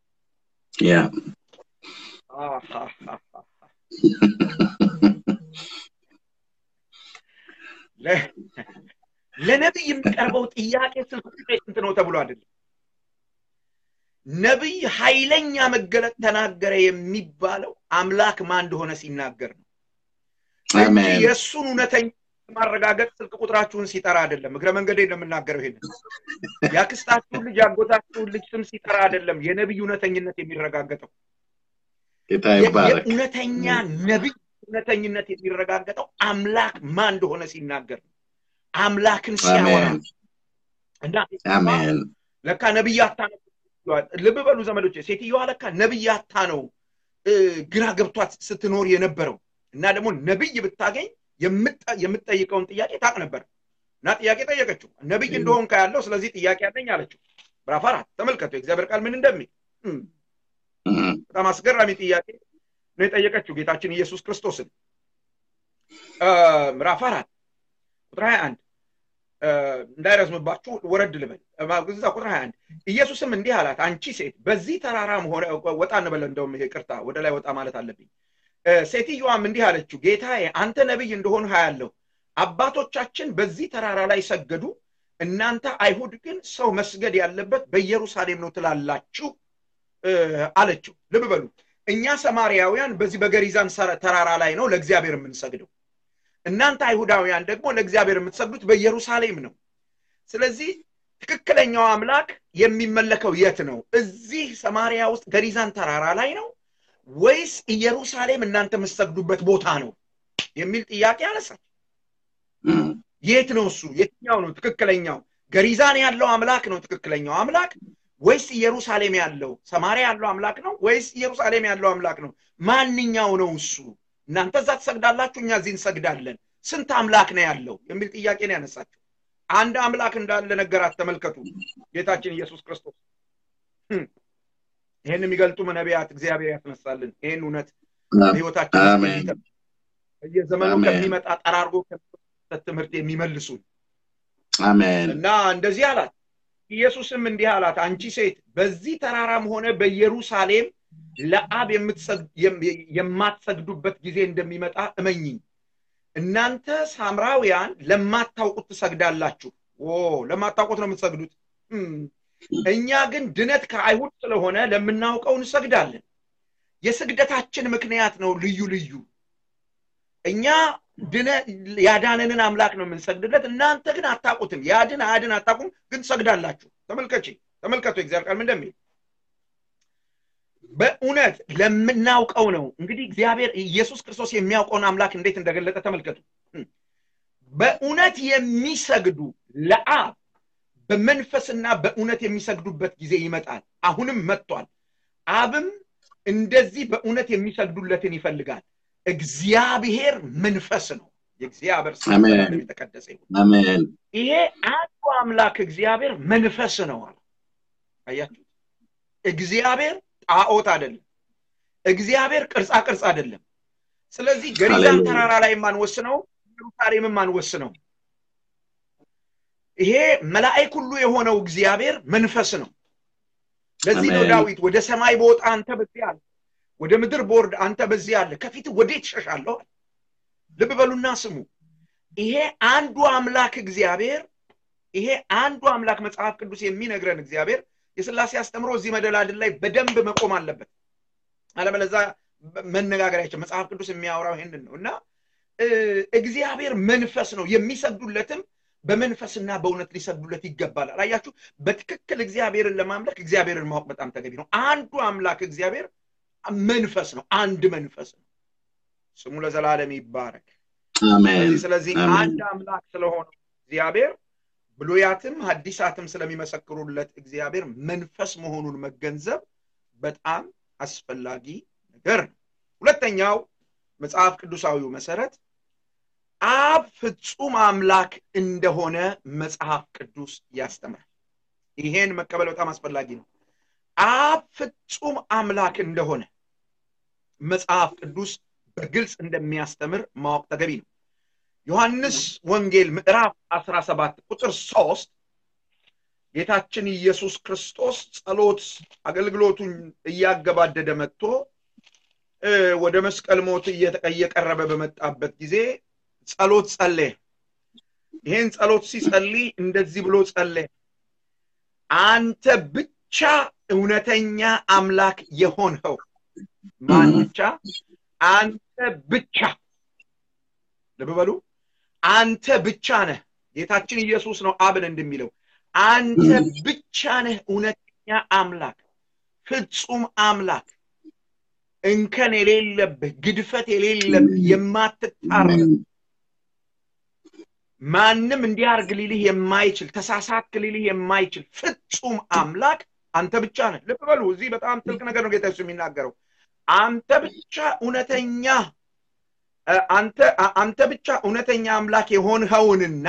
ለነብይ የሚቀርበው ጥያቄ ስልክ ቁጥሬ ስንት ነው ተብሎ አይደለም። ነብይ ኃይለኛ መገለጥ ተናገረ የሚባለው አምላክ ማን እንደሆነ ሲናገር ነው እንጂ የእሱን እውነተኛ ማረጋገጥ ስልክ ቁጥራችሁን ሲጠራ አይደለም። እግረ መንገዴ ነው የምናገረው። ይሄንን የአክስታችሁን ልጅ ያጎታችሁን ልጅ ስም ሲጠራ አይደለም የነብይ እውነተኝነት የሚረጋገጠው። የእውነተኛ ነብይ እውነተኝነት የሚረጋገጠው አምላክ ማን እንደሆነ ሲናገር ነው። አምላክን ሲያወራ እና ለካ ነብይ አታ ነው። ልብ በሉ ዘመዶች፣ ሴትዮዋ ለካ ነብይ አታ ነው ግራ ገብቷት ስትኖር የነበረው እና ደግሞ ነብይ ብታገኝ የምትጠይቀውን ጥያቄ ታቅ ነበር እና ጥያቄ ጠየቀችው። ነብይ እንደሆን ያለው ስለዚህ ጥያቄ ያለኝ አለችው። ምዕራፍ አራት ተመልከቱ የእግዚአብሔር ቃል ምን እንደሚል በጣም አስገራሚ ጥያቄ ነው የጠየቀችው ጌታችን ኢየሱስ ክርስቶስን ምዕራፍ አራት ቁጥር ሀያ አንድ እንዳይረዝምባችሁ ወረድ ልበል እዛ ቁጥር ሀያ አንድ ኢየሱስም እንዲህ አላት አንቺ ሴት በዚህ ተራራም ሆነ ወጣ እንበለ እንደውም ይሄ ቅርታ ወደ ላይ ወጣ ማለት አለብኝ ሴትዮዋም እንዲህ አለችው ጌታዬ አንተ ነቢይ እንደሆን ያለሁ አባቶቻችን በዚህ ተራራ ላይ ሰገዱ እናንተ አይሁድ ግን ሰው መስገድ ያለበት በኢየሩሳሌም ነው ትላላችሁ አለችው ልብ በሉ እኛ ሰማርያውያን በዚህ በገሪዛን ተራራ ላይ ነው ለእግዚአብሔር የምንሰግደው እናንተ አይሁዳውያን ደግሞ ለእግዚአብሔር የምትሰግዱት በኢየሩሳሌም ነው ስለዚህ ትክክለኛው አምላክ የሚመለከው የት ነው እዚህ ሰማርያ ውስጥ ገሪዛን ተራራ ላይ ነው ወይስ ኢየሩሳሌም እናንተ የምትሰግዱበት ቦታ ነው የሚል ጥያቄ አነሳች የት ነው እሱ የትኛው ነው ትክክለኛው ገሪዛን ያለው አምላክ ነው ትክክለኛው አምላክ ወይስ ኢየሩሳሌም ያለው ሰማሪያ ያለው አምላክ ነው ወይስ ኢየሩሳሌም ያለው አምላክ ነው ማንኛው ነው እሱ እናንተ እዛ ትሰግዳላችሁ እኛ እዚህ እንሰግዳለን ስንት አምላክ ነው ያለው የሚል ጥያቄ ነው ያነሳቸው አንድ አምላክ እንዳለ ነገራት ተመልከቱ ጌታችን ኢየሱስ ክርስቶስ ይህን የሚገልጡ ነቢያት እግዚአብሔር ያስነሳልን ይህን እውነት ህይወታችን በየዘመኑ ከሚመጣ ጠራርጎ ትምህርት የሚመልሱን አሜን እና እንደዚህ አላት ኢየሱስም እንዲህ አላት አንቺ ሴት በዚህ ተራራም ሆነ በኢየሩሳሌም ለአብ የማትሰግዱበት ጊዜ እንደሚመጣ እመኝኝ እናንተ ሳምራውያን ለማታውቁት ትሰግዳላችሁ ለማታውቁት ነው የምትሰግዱት እኛ ግን ድነት ከአይሁድ ስለሆነ ለምናውቀው እንሰግዳለን የስግደታችን ምክንያት ነው ልዩ ልዩ እኛ ድነ ያዳነንን አምላክ ነው የምንሰግድለት እናንተ ግን አታቁትም ያድን አያድን አታቁም ግን ትሰግዳላችሁ ተመልከች ተመልከቱ እግዚአብሔር ቃል እንደሚል በእውነት ለምናውቀው ነው እንግዲህ እግዚአብሔር ኢየሱስ ክርስቶስ የሚያውቀውን አምላክ እንዴት እንደገለጠ ተመልከቱ በእውነት የሚሰግዱ ለአብ በመንፈስና በእውነት የሚሰግዱበት ጊዜ ይመጣል አሁንም መጥቷል አብም እንደዚህ በእውነት የሚሰግዱለትን ይፈልጋል እግዚአብሔር መንፈስ ነው የእግዚአብሔር ስም የተቀደሰ ይሁን ይሄ አንዱ አምላክ እግዚአብሔር መንፈስ ነው አለ አያችሁ እግዚአብሔር ጣዖት አይደለም እግዚአብሔር ቅርጻ ቅርጽ አይደለም ስለዚህ ገሪዛን ተራራ ላይ የማንወስነው ኢየሩሳሌም የማንወስነው ይሄ መላእክ ሁሉ የሆነው እግዚአብሔር መንፈስ ነው። ለዚህ ነው ዳዊት ወደ ሰማይ በወጣ አንተ በዚህ አለ፣ ወደ ምድር ቦርድ አንተ በዚህ አለ፣ ከፊት ወዴት እሸሻለሁ? ልብ በሉና ስሙ። ይሄ አንዱ አምላክ እግዚአብሔር ይሄ አንዱ አምላክ መጽሐፍ ቅዱስ የሚነግረን እግዚአብሔር የስላሴ አስተምሮ እዚህ መደላድል ላይ በደንብ መቆም አለበት። አለበለዛ መነጋገሪያቸው መጽሐፍ ቅዱስ የሚያወራው ይሄንን ነው እና እግዚአብሔር መንፈስ ነው። የሚሰግዱለትም በመንፈስና በእውነት ሊሰግዱለት ይገባል። አያችሁ፣ በትክክል እግዚአብሔርን ለማምለክ እግዚአብሔርን ማወቅ በጣም ተገቢ ነው። አንዱ አምላክ እግዚአብሔር መንፈስ ነው። አንድ መንፈስ ነው። ስሙ ለዘላለም ይባረክ። ስለዚህ አንድ አምላክ ስለሆነው እግዚአብሔር ብሉያትም ሐዲሳትም ስለሚመሰክሩለት እግዚአብሔር መንፈስ መሆኑን መገንዘብ በጣም አስፈላጊ ነገር ነው። ሁለተኛው መጽሐፍ ቅዱሳዊው መሰረት አብ ፍጹም አምላክ እንደሆነ መጽሐፍ ቅዱስ ያስተምራል። ይሄን መቀበል በጣም አስፈላጊ ነው። አብ ፍጹም አምላክ እንደሆነ መጽሐፍ ቅዱስ በግልጽ እንደሚያስተምር ማወቅ ተገቢ ነው። ዮሐንስ ወንጌል ምዕራፍ 17 ቁጥር 3 ጌታችን ኢየሱስ ክርስቶስ ጸሎት አገልግሎቱን እያገባደደ መጥቶ ወደ መስቀል ሞት እየቀረበ በመጣበት ጊዜ ጸሎት ጸለየ። ይህን ጸሎት ሲጸልይ እንደዚህ ብሎ ጸለየ። አንተ ብቻ እውነተኛ አምላክ የሆንኸው ማን ብቻ? አንተ ብቻ። ልብ በሉ፣ አንተ ብቻ ነህ። ጌታችን ኢየሱስ ነው አብን እንደሚለው አንተ ብቻ ነህ እውነተኛ አምላክ፣ ፍጹም አምላክ፣ እንከን የሌለብህ፣ ግድፈት የሌለብህ፣ የማትጣረም ማንም እንዲያርግ ሊልህ የማይችል ተሳሳትክ ሊልህ የማይችል ፍጹም አምላክ አንተ ብቻ ነህ። ልብ በሉ፣ እዚህ በጣም ጥልቅ ነገር ነው ጌታ ኢየሱስ የሚናገረው። አንተ ብቻ እውነተኛ አንተ አንተ ብቻ እውነተኛ አምላክ የሆንኸውንና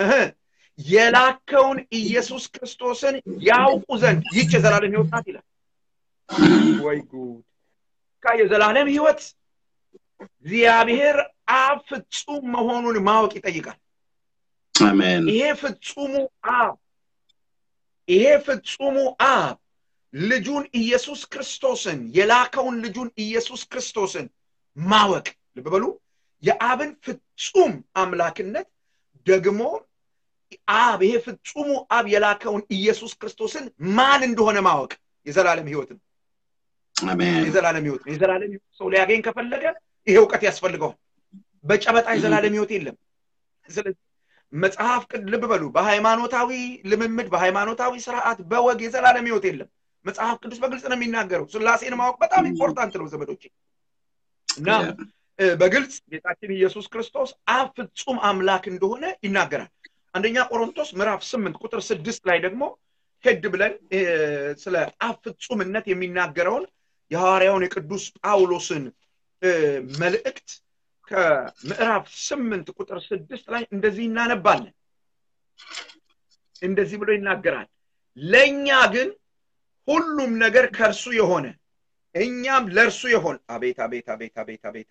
የላከውን ኢየሱስ ክርስቶስን ያውቁ ዘንድ ይች የዘላለም ህይወት ናት ይላል። ወይ ጉድ! የዘላለም ህይወት እግዚአብሔር አብ ፍጹም መሆኑን ማወቅ ይጠይቃል። አሜን። ይሄ ፍጹሙ አብ ይሄ ፍጹሙ አብ ልጁን ኢየሱስ ክርስቶስን የላከውን ልጁን ኢየሱስ ክርስቶስን ማወቅ ልብ በሉ የአብን ፍጹም አምላክነት ደግሞ አብ ይሄ ፍጹሙ አብ የላከውን ኢየሱስ ክርስቶስን ማን እንደሆነ ማወቅ የዘላለም ህይወት ነው። የዘላለም ህይወት ነው። የዘላለም ህይወት ሰው ሊያገኝ ከፈለገ ይሄ እውቀት ያስፈልገዋል። በጨበጣ የዘላለም ህይወት የለም። ስለዚህ መጽሐፍ ቅድ ልብ በሉ በሃይማኖታዊ ልምምድ፣ በሃይማኖታዊ ስርዓት፣ በወግ የዘላለም ህይወት የለም። መጽሐፍ ቅዱስ በግልጽ ነው የሚናገረው። ስላሴን ማወቅ በጣም ኢምፖርታንት ነው ዘመዶቼ እና በግልጽ ጌታችን ኢየሱስ ክርስቶስ አብ ፍጹም አምላክ እንደሆነ ይናገራል። አንደኛ ቆሮንቶስ ምዕራፍ ስምንት ቁጥር ስድስት ላይ ደግሞ ሄድ ብለን ስለ አብ ፍጹምነት የሚናገረውን የሐዋርያውን የቅዱስ ጳውሎስን መልእክት ከምዕራፍ ስምንት ቁጥር ስድስት ላይ እንደዚህ እናነባለን። እንደዚህ ብሎ ይናገራል። ለእኛ ግን ሁሉም ነገር ከእርሱ የሆነ እኛም ለእርሱ የሆን አቤት አቤት አቤት አቤት አቤት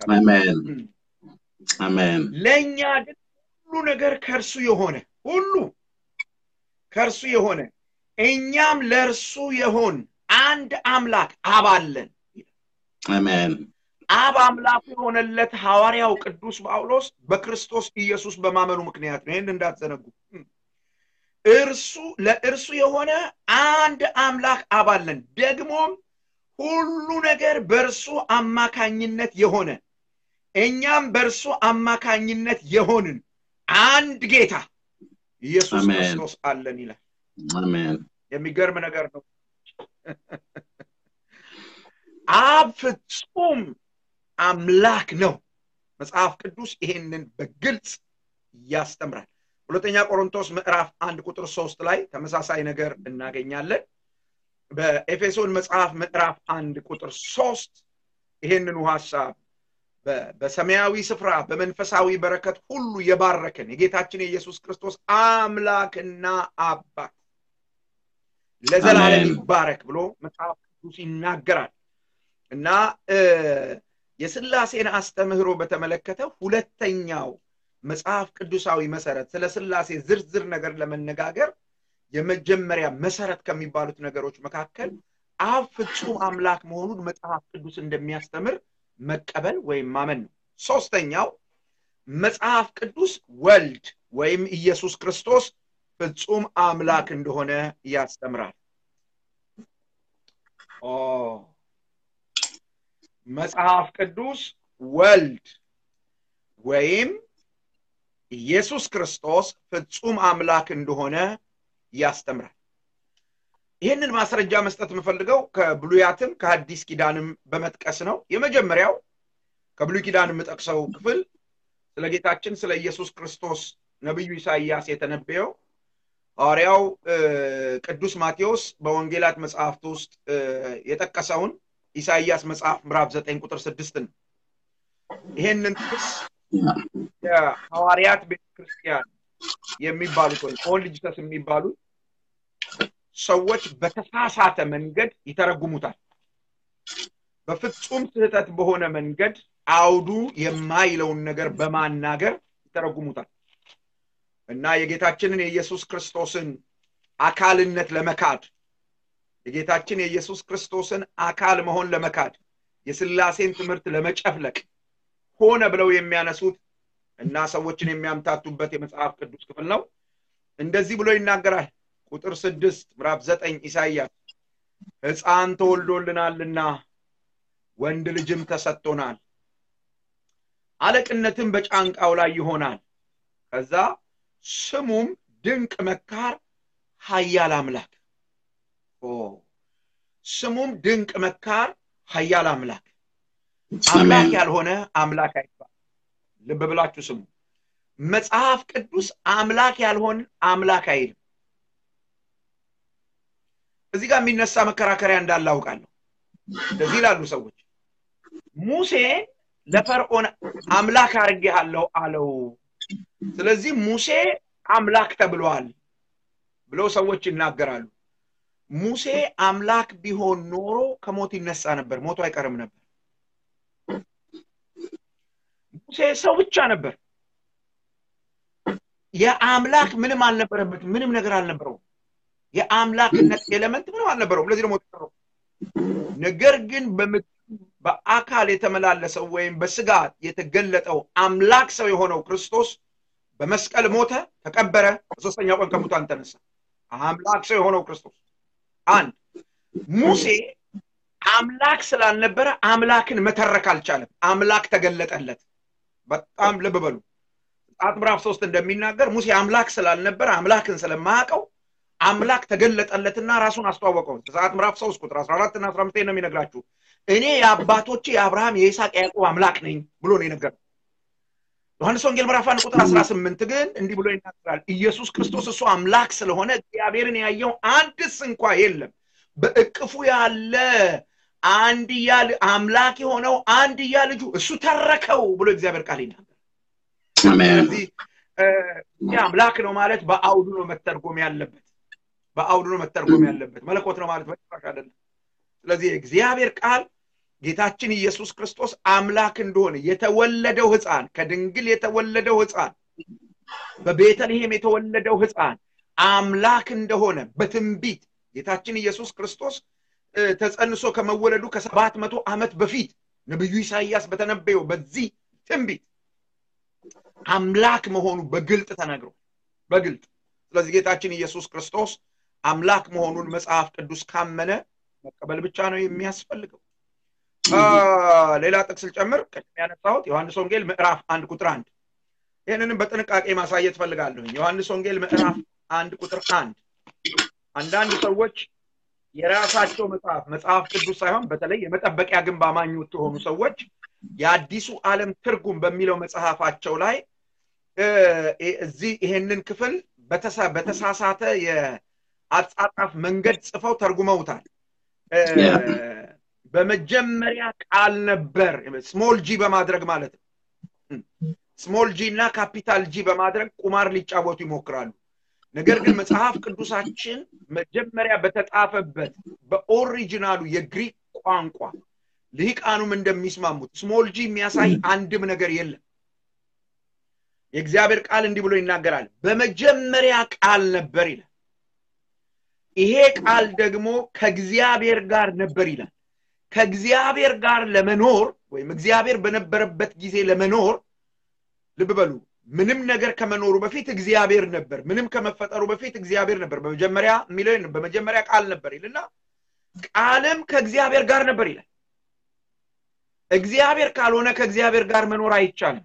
አሜን። ለእኛ ግን ሁሉ ነገር ከእርሱ የሆነ ሁሉ ከእርሱ የሆነ እኛም ለእርሱ የሆን አንድ አምላክ አብ አለን። አሜን። አብ አምላኩ የሆነለት ሐዋርያው ቅዱስ ጳውሎስ በክርስቶስ ኢየሱስ በማመኑ ምክንያት ነው። ይህን እንዳትዘነጉ። እርሱ ለእርሱ የሆነ አንድ አምላክ አብ አለን። ደግሞም ሁሉ ነገር በእርሱ አማካኝነት የሆነ እኛም በእርሱ አማካኝነት የሆንን አንድ ጌታ ኢየሱስ ክርስቶስ አለን ይላል። አሜን። የሚገርም ነገር ነው። አብ ፍጹም አምላክ ነው። መጽሐፍ ቅዱስ ይሄንን በግልጽ ያስተምራል። ሁለተኛ ቆሮንቶስ ምዕራፍ አንድ ቁጥር ሶስት ላይ ተመሳሳይ ነገር እናገኛለን። በኤፌሶን መጽሐፍ ምዕራፍ አንድ ቁጥር ሶስት ይሄንኑ ሀሳብ በሰማያዊ ስፍራ በመንፈሳዊ በረከት ሁሉ የባረከን የጌታችን የኢየሱስ ክርስቶስ አምላክና አባት ለዘላለም ይባረክ ብሎ መጽሐፍ ቅዱስ ይናገራል እና የስላሴን አስተምህሮ በተመለከተ ሁለተኛው መጽሐፍ ቅዱሳዊ መሰረት ስለ ስላሴ ዝርዝር ነገር ለመነጋገር የመጀመሪያ መሰረት ከሚባሉት ነገሮች መካከል አብ ፍጹም አምላክ መሆኑን መጽሐፍ ቅዱስ እንደሚያስተምር መቀበል ወይም ማመን ነው። ሶስተኛው መጽሐፍ ቅዱስ ወልድ ወይም ኢየሱስ ክርስቶስ ፍጹም አምላክ እንደሆነ ያስተምራል። መጽሐፍ ቅዱስ ወልድ ወይም ኢየሱስ ክርስቶስ ፍጹም አምላክ እንደሆነ ያስተምራል። ይህንን ማስረጃ መስጠት የምፈልገው ከብሉያትም ከሐዲስ ኪዳንም በመጥቀስ ነው። የመጀመሪያው ከብሉይ ኪዳን የምጠቅሰው ክፍል ስለ ጌታችን ስለ ኢየሱስ ክርስቶስ ነቢዩ ኢሳይያስ የተነበየው ሐዋርያው ቅዱስ ማቴዎስ በወንጌላት መጽሐፍት ውስጥ የጠቀሰውን ኢሳይያስ መጽሐፍ ምዕራፍ ዘጠኝ ቁጥር ስድስት ነው። ይሄንን ጥቅስ የሐዋርያት ቤተክርስቲያን የሚባሉት ወይም ኦልድ ጂሰስ የሚባሉት ሰዎች በተሳሳተ መንገድ ይተረጉሙታል። በፍጹም ስህተት በሆነ መንገድ አውዱ የማይለውን ነገር በማናገር ይተረጉሙታል እና የጌታችንን የኢየሱስ ክርስቶስን አካልነት ለመካድ የጌታችን የኢየሱስ ክርስቶስን አካል መሆን ለመካድ የስላሴን ትምህርት ለመጨፍለቅ ሆነ ብለው የሚያነሱት እና ሰዎችን የሚያምታቱበት የመጽሐፍ ቅዱስ ክፍል ነው። እንደዚህ ብሎ ይናገራል። ቁጥር ስድስት ምዕራፍ ዘጠኝ ኢሳይያስ ሕፃን ተወልዶልናልና ወንድ ልጅም ተሰጥቶናል፣ አለቅነትም በጫንቃው ላይ ይሆናል። ከዛ ስሙም ድንቅ መካር፣ ኃያል አምላክ ስሙም ድንቅ መካር፣ ኃያል አምላክ አምላክ ያልሆነ አምላክ አይባል። ልብ ብላችሁ ስሙ። መጽሐፍ ቅዱስ አምላክ ያልሆን አምላክ አይልም። እዚህ ጋር የሚነሳ መከራከሪያ እንዳለ አውቃለሁ። እንደዚህ ይላሉ ሰዎች ሙሴን ለፈርዖን አምላክ አድርጌሃለሁ አለው። ስለዚህ ሙሴ አምላክ ተብሏል ብለው ሰዎች ይናገራሉ። ሙሴ አምላክ ቢሆን ኖሮ ከሞት ይነሳ ነበር፣ ሞቱ አይቀርም ነበር። ሙሴ ሰው ብቻ ነበር። የአምላክ ምንም አልነበረበትም፣ ምንም ነገር አልነበረውም። የአምላክነት ኤሌመንት ምንም አልነበረውም። ለዚህ ደግሞ ተጠራው። ነገር ግን በአካል የተመላለሰው ወይም በስጋ የተገለጠው አምላክ ሰው የሆነው ክርስቶስ በመስቀል ሞተ፣ ተቀበረ፣ በሶስተኛው ቀን ከሙታን ተነሳ። አምላክ ሰው የሆነው ክርስቶስ አንድ ሙሴ አምላክ ስላልነበረ አምላክን መተረክ አልቻለም። አምላክ ተገለጠለት። በጣም ልብ በሉ። ዘጸአት ምዕራፍ ሶስት እንደሚናገር ሙሴ አምላክ ስላልነበረ አምላክን ስለማያውቀው አምላክ ተገለጠለትና ራሱን አስተዋወቀው። ዘጸአት ምዕራፍ ሶስት ቁጥር አስራ አራት እና አስራ አምስት ነው የሚነግራችሁ። እኔ የአባቶቼ የአብርሃም የይስሐቅ ያዕቆብ አምላክ ነኝ ብሎ ነው የነገረው። ዮሐንስ ወንጌል ምዕራፍ አንድ ቁጥር አስራ ስምንት ግን እንዲህ ብሎ ይናገራል። ኢየሱስ ክርስቶስ እሱ አምላክ ስለሆነ እግዚአብሔርን ያየው አንድስ እንኳ የለም። በእቅፉ ያለ አንድያ አምላክ የሆነው አንድያ ልጁ እሱ ተረከው ብሎ እግዚአብሔር ቃል ይናገራል። ስለዚህ ይህ አምላክ ነው ማለት በአውዱ ነው መተርጎም ያለበት፣ በአውዱ ነው መተርጎም ያለበት። መለኮት ነው ማለት በጭራሽ አይደለም። ስለዚህ የእግዚአብሔር ቃል ጌታችን ኢየሱስ ክርስቶስ አምላክ እንደሆነ የተወለደው ሕፃን ከድንግል የተወለደው ሕፃን በቤተልሔም የተወለደው ሕፃን አምላክ እንደሆነ በትንቢት ጌታችን ኢየሱስ ክርስቶስ ተጸንሶ ከመወለዱ ከሰባት መቶ ዓመት በፊት ነቢዩ ኢሳይያስ በተነበየው በዚህ ትንቢት አምላክ መሆኑ በግልጥ ተነግሮ በግልጥ ስለዚህ ጌታችን ኢየሱስ ክርስቶስ አምላክ መሆኑን መጽሐፍ ቅዱስ ካመነ መቀበል ብቻ ነው የሚያስፈልገው። ሌላ ጥቅስ ልጨምር። ቅድም ያነሳሁት ዮሐንስ ወንጌል ምዕራፍ አንድ ቁጥር አንድ ይህንንም በጥንቃቄ ማሳየት ፈልጋለሁ። ዮሐንስ ወንጌል ምዕራፍ አንድ ቁጥር አንድ አንዳንድ ሰዎች የራሳቸው መጽሐፍ መጽሐፍ ቅዱስ ሳይሆን በተለይ የመጠበቂያ ግንብ አማኞች የሆኑ ሰዎች የአዲሱ ዓለም ትርጉም በሚለው መጽሐፋቸው ላይ እዚህ ይሄንን ክፍል በተሳሳተ የአጻጻፍ መንገድ ጽፈው ተርጉመውታል። በመጀመሪያ ቃል ነበር፣ ስሞል ጂ በማድረግ ማለት ነው። ስሞል ጂ እና ካፒታል ጂ በማድረግ ቁማር ሊጫወቱ ይሞክራሉ። ነገር ግን መጽሐፍ ቅዱሳችን መጀመሪያ በተጻፈበት በኦሪጂናሉ የግሪክ ቋንቋ ልሂቃኑም እንደሚስማሙት ስሞል ጂ የሚያሳይ አንድም ነገር የለም። የእግዚአብሔር ቃል እንዲህ ብሎ ይናገራል። በመጀመሪያ ቃል ነበር ይላል። ይሄ ቃል ደግሞ ከእግዚአብሔር ጋር ነበር ይላል። ከእግዚአብሔር ጋር ለመኖር ወይም እግዚአብሔር በነበረበት ጊዜ ለመኖር ልብ በሉ ምንም ነገር ከመኖሩ በፊት እግዚአብሔር ነበር። ምንም ከመፈጠሩ በፊት እግዚአብሔር ነበር። በመጀመሪያ የሚለው በመጀመሪያ ቃል ነበር ይልና ቃልም ከእግዚአብሔር ጋር ነበር ይላል። እግዚአብሔር ካልሆነ ከእግዚአብሔር ጋር መኖር አይቻልም።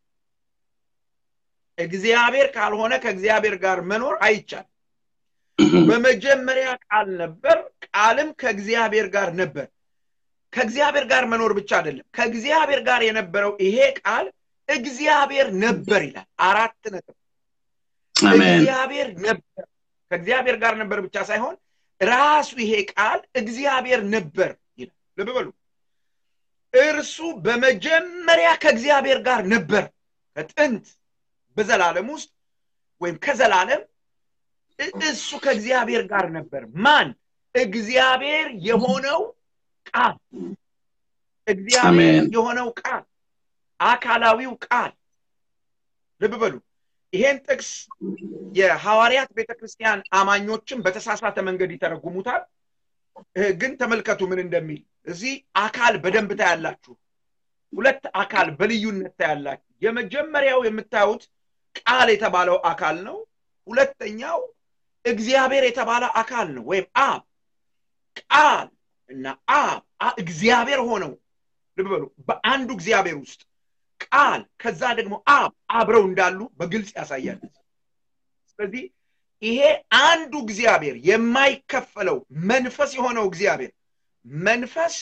እግዚአብሔር ካልሆነ ከእግዚአብሔር ጋር መኖር አይቻልም። በመጀመሪያ ቃል ነበር፣ ቃልም ከእግዚአብሔር ጋር ነበር። ከእግዚአብሔር ጋር መኖር ብቻ አይደለም፣ ከእግዚአብሔር ጋር የነበረው ይሄ ቃል እግዚአብሔር ነበር ይላል። አራት ነጥብ። እግዚአብሔር ነበር። ከእግዚአብሔር ጋር ነበር ብቻ ሳይሆን ራሱ ይሄ ቃል እግዚአብሔር ነበር ይላል። ልብ በሉ። እርሱ በመጀመሪያ ከእግዚአብሔር ጋር ነበር። ከጥንት በዘላለም ውስጥ ወይም ከዘላለም እሱ ከእግዚአብሔር ጋር ነበር። ማን? እግዚአብሔር የሆነው ቃል እግዚአብሔር የሆነው ቃል አካላዊው ቃል ልብ በሉ። ይሄን ጥቅስ የሐዋርያት ቤተክርስቲያን አማኞችም በተሳሳተ መንገድ ይተረጉሙታል። ግን ተመልከቱ ምን እንደሚል እዚህ አካል በደንብ ታያላችሁ። ሁለት አካል በልዩነት ታያላችሁ። የመጀመሪያው የምታዩት ቃል የተባለው አካል ነው። ሁለተኛው እግዚአብሔር የተባለ አካል ነው፣ ወይም አብ። ቃል እና አብ እግዚአብሔር ሆነው ልብ በሉ በአንዱ እግዚአብሔር ውስጥ ቃል ከዛ ደግሞ አብ አብረው እንዳሉ በግልጽ ያሳያል። ስለዚህ ይሄ አንዱ እግዚአብሔር የማይከፈለው መንፈስ የሆነው እግዚአብሔር መንፈስ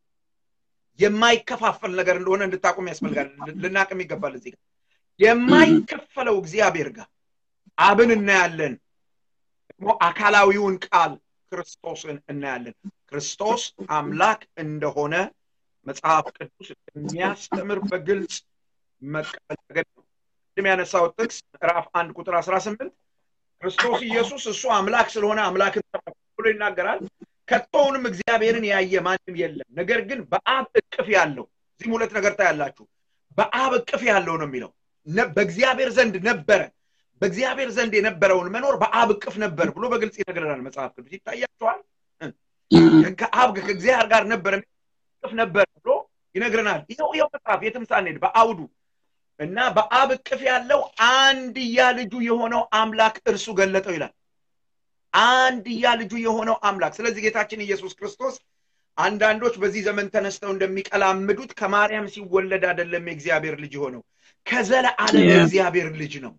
የማይከፋፈል ነገር እንደሆነ እንድታቁም ያስፈልጋል። ልናቅም ይገባል። እዚህ ጋር የማይከፈለው እግዚአብሔር ጋር አብን እናያለን። ደግሞ አካላዊውን ቃል ክርስቶስን እናያለን። ክርስቶስ አምላክ እንደሆነ መጽሐፍ ቅዱስ የሚያስተምር በግልጽ መቀበል ተገቢ ነው። ቅድም ያነሳው ጥቅስ ምዕራፍ አንድ ቁጥር አስራ ስምንት ክርስቶስ ኢየሱስ እሱ አምላክ ስለሆነ አምላክን ብሎ ይናገራል። ከቶውንም እግዚአብሔርን ያየ ማንም የለም። ነገር ግን በአብ እቅፍ ያለው እዚህም ሁለት ነገር ታያላችሁ። በአብ እቅፍ ያለው ነው የሚለው በእግዚአብሔር ዘንድ ነበረ። በእግዚአብሔር ዘንድ የነበረውን መኖር በአብ እቅፍ ነበር ብሎ በግልጽ ይነግረናል መጽሐፍ ቅዱስ። ይታያችኋል። ከአብ ከእግዚአብሔር ጋር ነበረ እቅፍ ነበር ብሎ ይነግረናል። ይኸው ይኸው መጽሐፍ የትም ሳንሄድ በአውዱ እና በአብ እቅፍ ያለው አንድያ ልጁ የሆነው አምላክ እርሱ ገለጠው ይላል። አንድያ ልጁ የሆነው አምላክ። ስለዚህ ጌታችን ኢየሱስ ክርስቶስ አንዳንዶች በዚህ ዘመን ተነስተው እንደሚቀላምዱት ከማርያም ሲወለድ አይደለም የእግዚአብሔር ልጅ የሆነው ከዘለዓለም የእግዚአብሔር ልጅ ነው።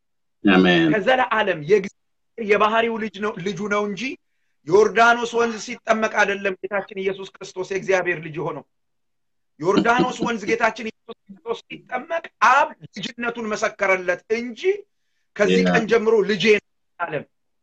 ከዘለዓለም የባህሪው ልጅ ነው ልጁ ነው እንጂ ዮርዳኖስ ወንዝ ሲጠመቅ አይደለም ጌታችን ኢየሱስ ክርስቶስ የእግዚአብሔር ልጅ የሆነው። ዮርዳኖስ ወንዝ ጌታችን ኢየሱስ ክርስቶስ ሲጠመቅ አብ ልጅነቱን መሰከረለት እንጂ ከዚህ ቀን ጀምሮ ልጄ አለም።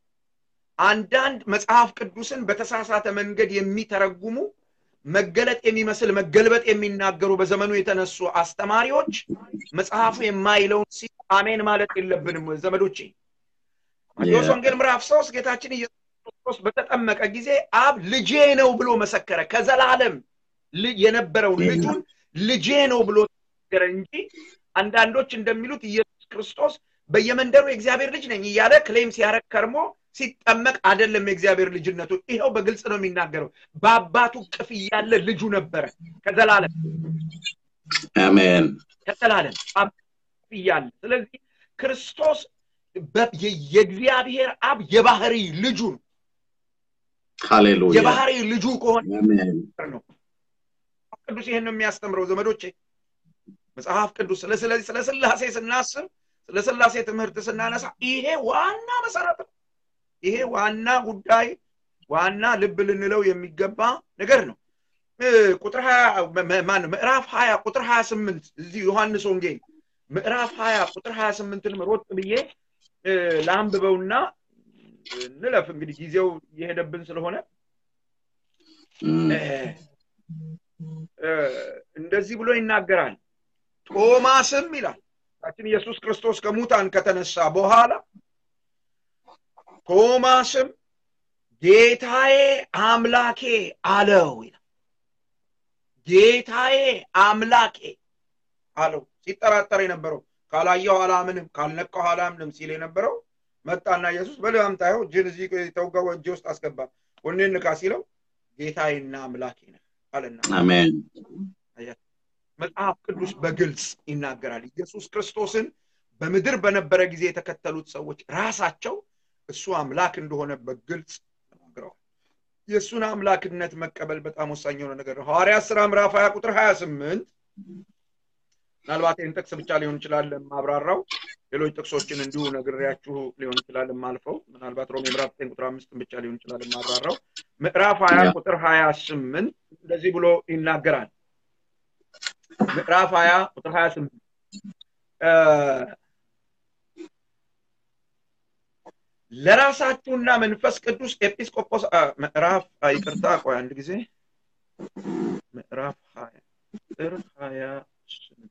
አንዳንድ መጽሐፍ ቅዱስን በተሳሳተ መንገድ የሚተረጉሙ መገለጥ የሚመስል መገልበጥ የሚናገሩ በዘመኑ የተነሱ አስተማሪዎች መጽሐፉ የማይለውን ሲ አሜን ማለት የለብንም ዘመዶቼ። ማቴዎስ ወንጌል ምዕራፍ ሶስት ጌታችን ኢየሱስ ክርስቶስ በተጠመቀ ጊዜ አብ ልጄ ነው ብሎ መሰከረ። ከዘላለም የነበረውን ልጁን ልጄ ነው ብሎ ተናገረ እንጂ አንዳንዶች እንደሚሉት ኢየሱስ ክርስቶስ በየመንደሩ የእግዚአብሔር ልጅ ነኝ እያለ ክሌም ሲያረግ ከርሞ ሲጠመቅ አይደለም የእግዚአብሔር ልጅነቱ። ይኸው በግልጽ ነው የሚናገረው። በአባቱ ቅፍ እያለ ልጁ ነበረ ከዘላለም አሜን ከዘላለም እያለ ስለዚህ ክርስቶስ የእግዚአብሔር አብ የባህሪ ልጁ ነው። ሃሌሉያ የባህሪ ልጁ ከሆነ ነው ቅዱስ ይህን ነው የሚያስተምረው ዘመዶቼ። መጽሐፍ ቅዱስ ስለዚህ ስለ ስላሴ ስናስብ ስለ ስላሴ ትምህርት ስናነሳ ይሄ ዋና መሰረት ነው። ይሄ ዋና ጉዳይ ዋና ልብ ልንለው የሚገባ ነገር ነው። ቁጥር ማን ምዕራፍ ሀያ ቁጥር ሀያ ስምንት እዚህ ዮሐንስ ወንጌል ምዕራፍ ሀያ ቁጥር ሀያ ስምንትን ሮጥ ብዬ ለአንብበውና እንለፍ። እንግዲህ ጊዜው እየሄደብን ስለሆነ እንደዚህ ብሎ ይናገራል። ቶማስም ይላል ጌታችን ኢየሱስ ክርስቶስ ከሙታን ከተነሳ በኋላ ቶማስም ጌታዬ አምላኬ አለው ይላል። ጌታዬ አምላኬ አለው ሲጠራጠር የነበረው ካላየው አላምንም ካልነካው አላምንም ሲል የነበረው መጣና ኢየሱስ በል አምጣው እጅን እዚህ ተውጋው እጅ ውስጥ አስገባ ወኔን ንካ ሲለው ጌታዬና አምላኬ ነህ አለና አሜን መጽሐፍ ቅዱስ በግልጽ ይናገራል ኢየሱስ ክርስቶስን በምድር በነበረ ጊዜ የተከተሉት ሰዎች ራሳቸው እሱ አምላክ እንደሆነ በግልጽ ተናግረዋል የእሱን አምላክነት መቀበል በጣም ወሳኝ የሆነ ነገር ነው ሐዋርያ ስራ ምዕራፍ 20 ቁጥር 28 ምናልባት ይህን ጥቅስ ብቻ ሊሆን ይችላል ማብራራው ሌሎች ጥቅሶችን እንዲሁ ነግሬያችሁ ሊሆን ይችላል ማልፈው ምናልባት ሮሜ ምዕራፍ 9 ቁጥር አምስትን ብቻ ሊሆን ይችላል ማብራራው ምዕራፍ 20 ቁጥር 28 እንደዚህ ብሎ ይናገራል ምዕራፍ 20 ቁጥር 28 ለራሳችሁና መንፈስ ቅዱስ ኤጲስቆጶስ ምዕራፍ ይቅርታ ቆይ አንድ ጊዜ ምዕራፍ 20 ቁጥር 28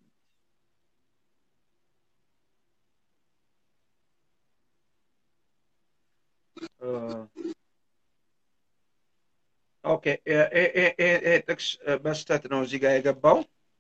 ኦኬ ጥቅስ በስተት ነው እዚህ ጋር የገባው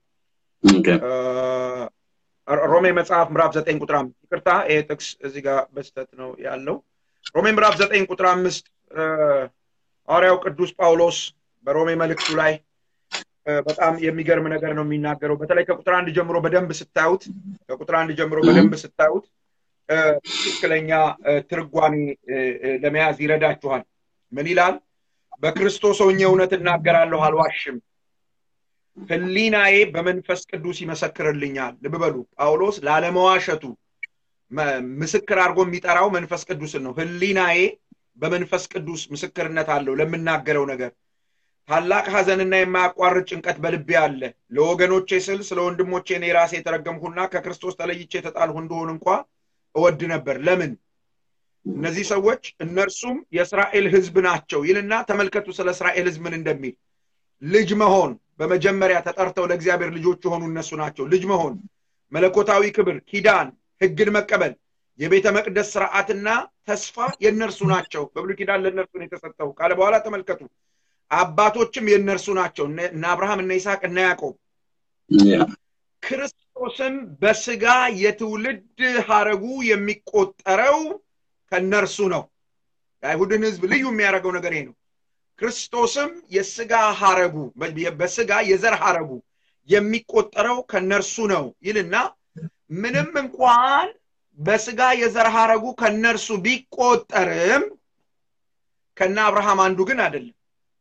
ሮሜ መጽሐፍ ምዕራፍ ዘጠኝ ቁጥር አምስት ይቅርታ ይሄ ጥቅስ እዚህ ጋር በስተት ነው ያለው ሮሜ ምዕራፍ ዘጠኝ ቁጥር አምስት ሐዋርያው ቅዱስ ጳውሎስ በሮሜ መልእክቱ ላይ በጣም የሚገርም ነገር ነው የሚናገረው በተለይ ከቁጥር አንድ ጀምሮ በደንብ ስታዩት ከቁጥር አንድ ጀምሮ በደንብ ስታዩት ትክክለኛ ትርጓሜ ለመያዝ ይረዳችኋል ምን ይላል በክርስቶስ ሆኜ እውነት እናገራለሁ አልዋሽም ህሊናዬ በመንፈስ ቅዱስ ይመሰክርልኛል ልብ በሉ ጳውሎስ ላለመዋሸቱ ምስክር አድርጎ የሚጠራው መንፈስ ቅዱስን ነው ህሊናዬ በመንፈስ ቅዱስ ምስክርነት አለው ለምናገረው ነገር ታላቅ ሀዘንና የማያቋርጥ ጭንቀት በልቤ አለ ለወገኖቼ ስል ስለ ወንድሞቼ እኔ ራሴ የተረገምኩና ከክርስቶስ ተለይቼ የተጣልሁ እንደሆን እንኳ እወድ ነበር ለምን እነዚህ ሰዎች እነርሱም የእስራኤል ህዝብ ናቸው ይልና ተመልከቱ ስለ እስራኤል ህዝብ ምን እንደሚል ልጅ መሆን በመጀመሪያ ተጠርተው ለእግዚአብሔር ልጆች የሆኑ እነሱ ናቸው ልጅ መሆን መለኮታዊ ክብር ኪዳን ህግን መቀበል የቤተ መቅደስ ስርዓትና ተስፋ የእነርሱ ናቸው በብሉይ ኪዳን ለእነርሱ ነው የተሰጠው ካለ በኋላ ተመልከቱ አባቶችም የእነርሱ ናቸው እነ አብርሃም እነ ይስሐቅ እነ ያዕቆብ ክርስቶስም በስጋ የትውልድ ሀረጉ የሚቆጠረው ከእነርሱ ነው የአይሁድን ህዝብ ልዩ የሚያደርገው ነገር ይሄ ነው ክርስቶስም የስጋ ሀረጉ በስጋ የዘር ሀረጉ የሚቆጠረው ከነርሱ ነው ይልና ምንም እንኳን በስጋ የዘር ሀረጉ ከነርሱ ቢቆጠርም ከነ አብርሃም አንዱ ግን አይደለም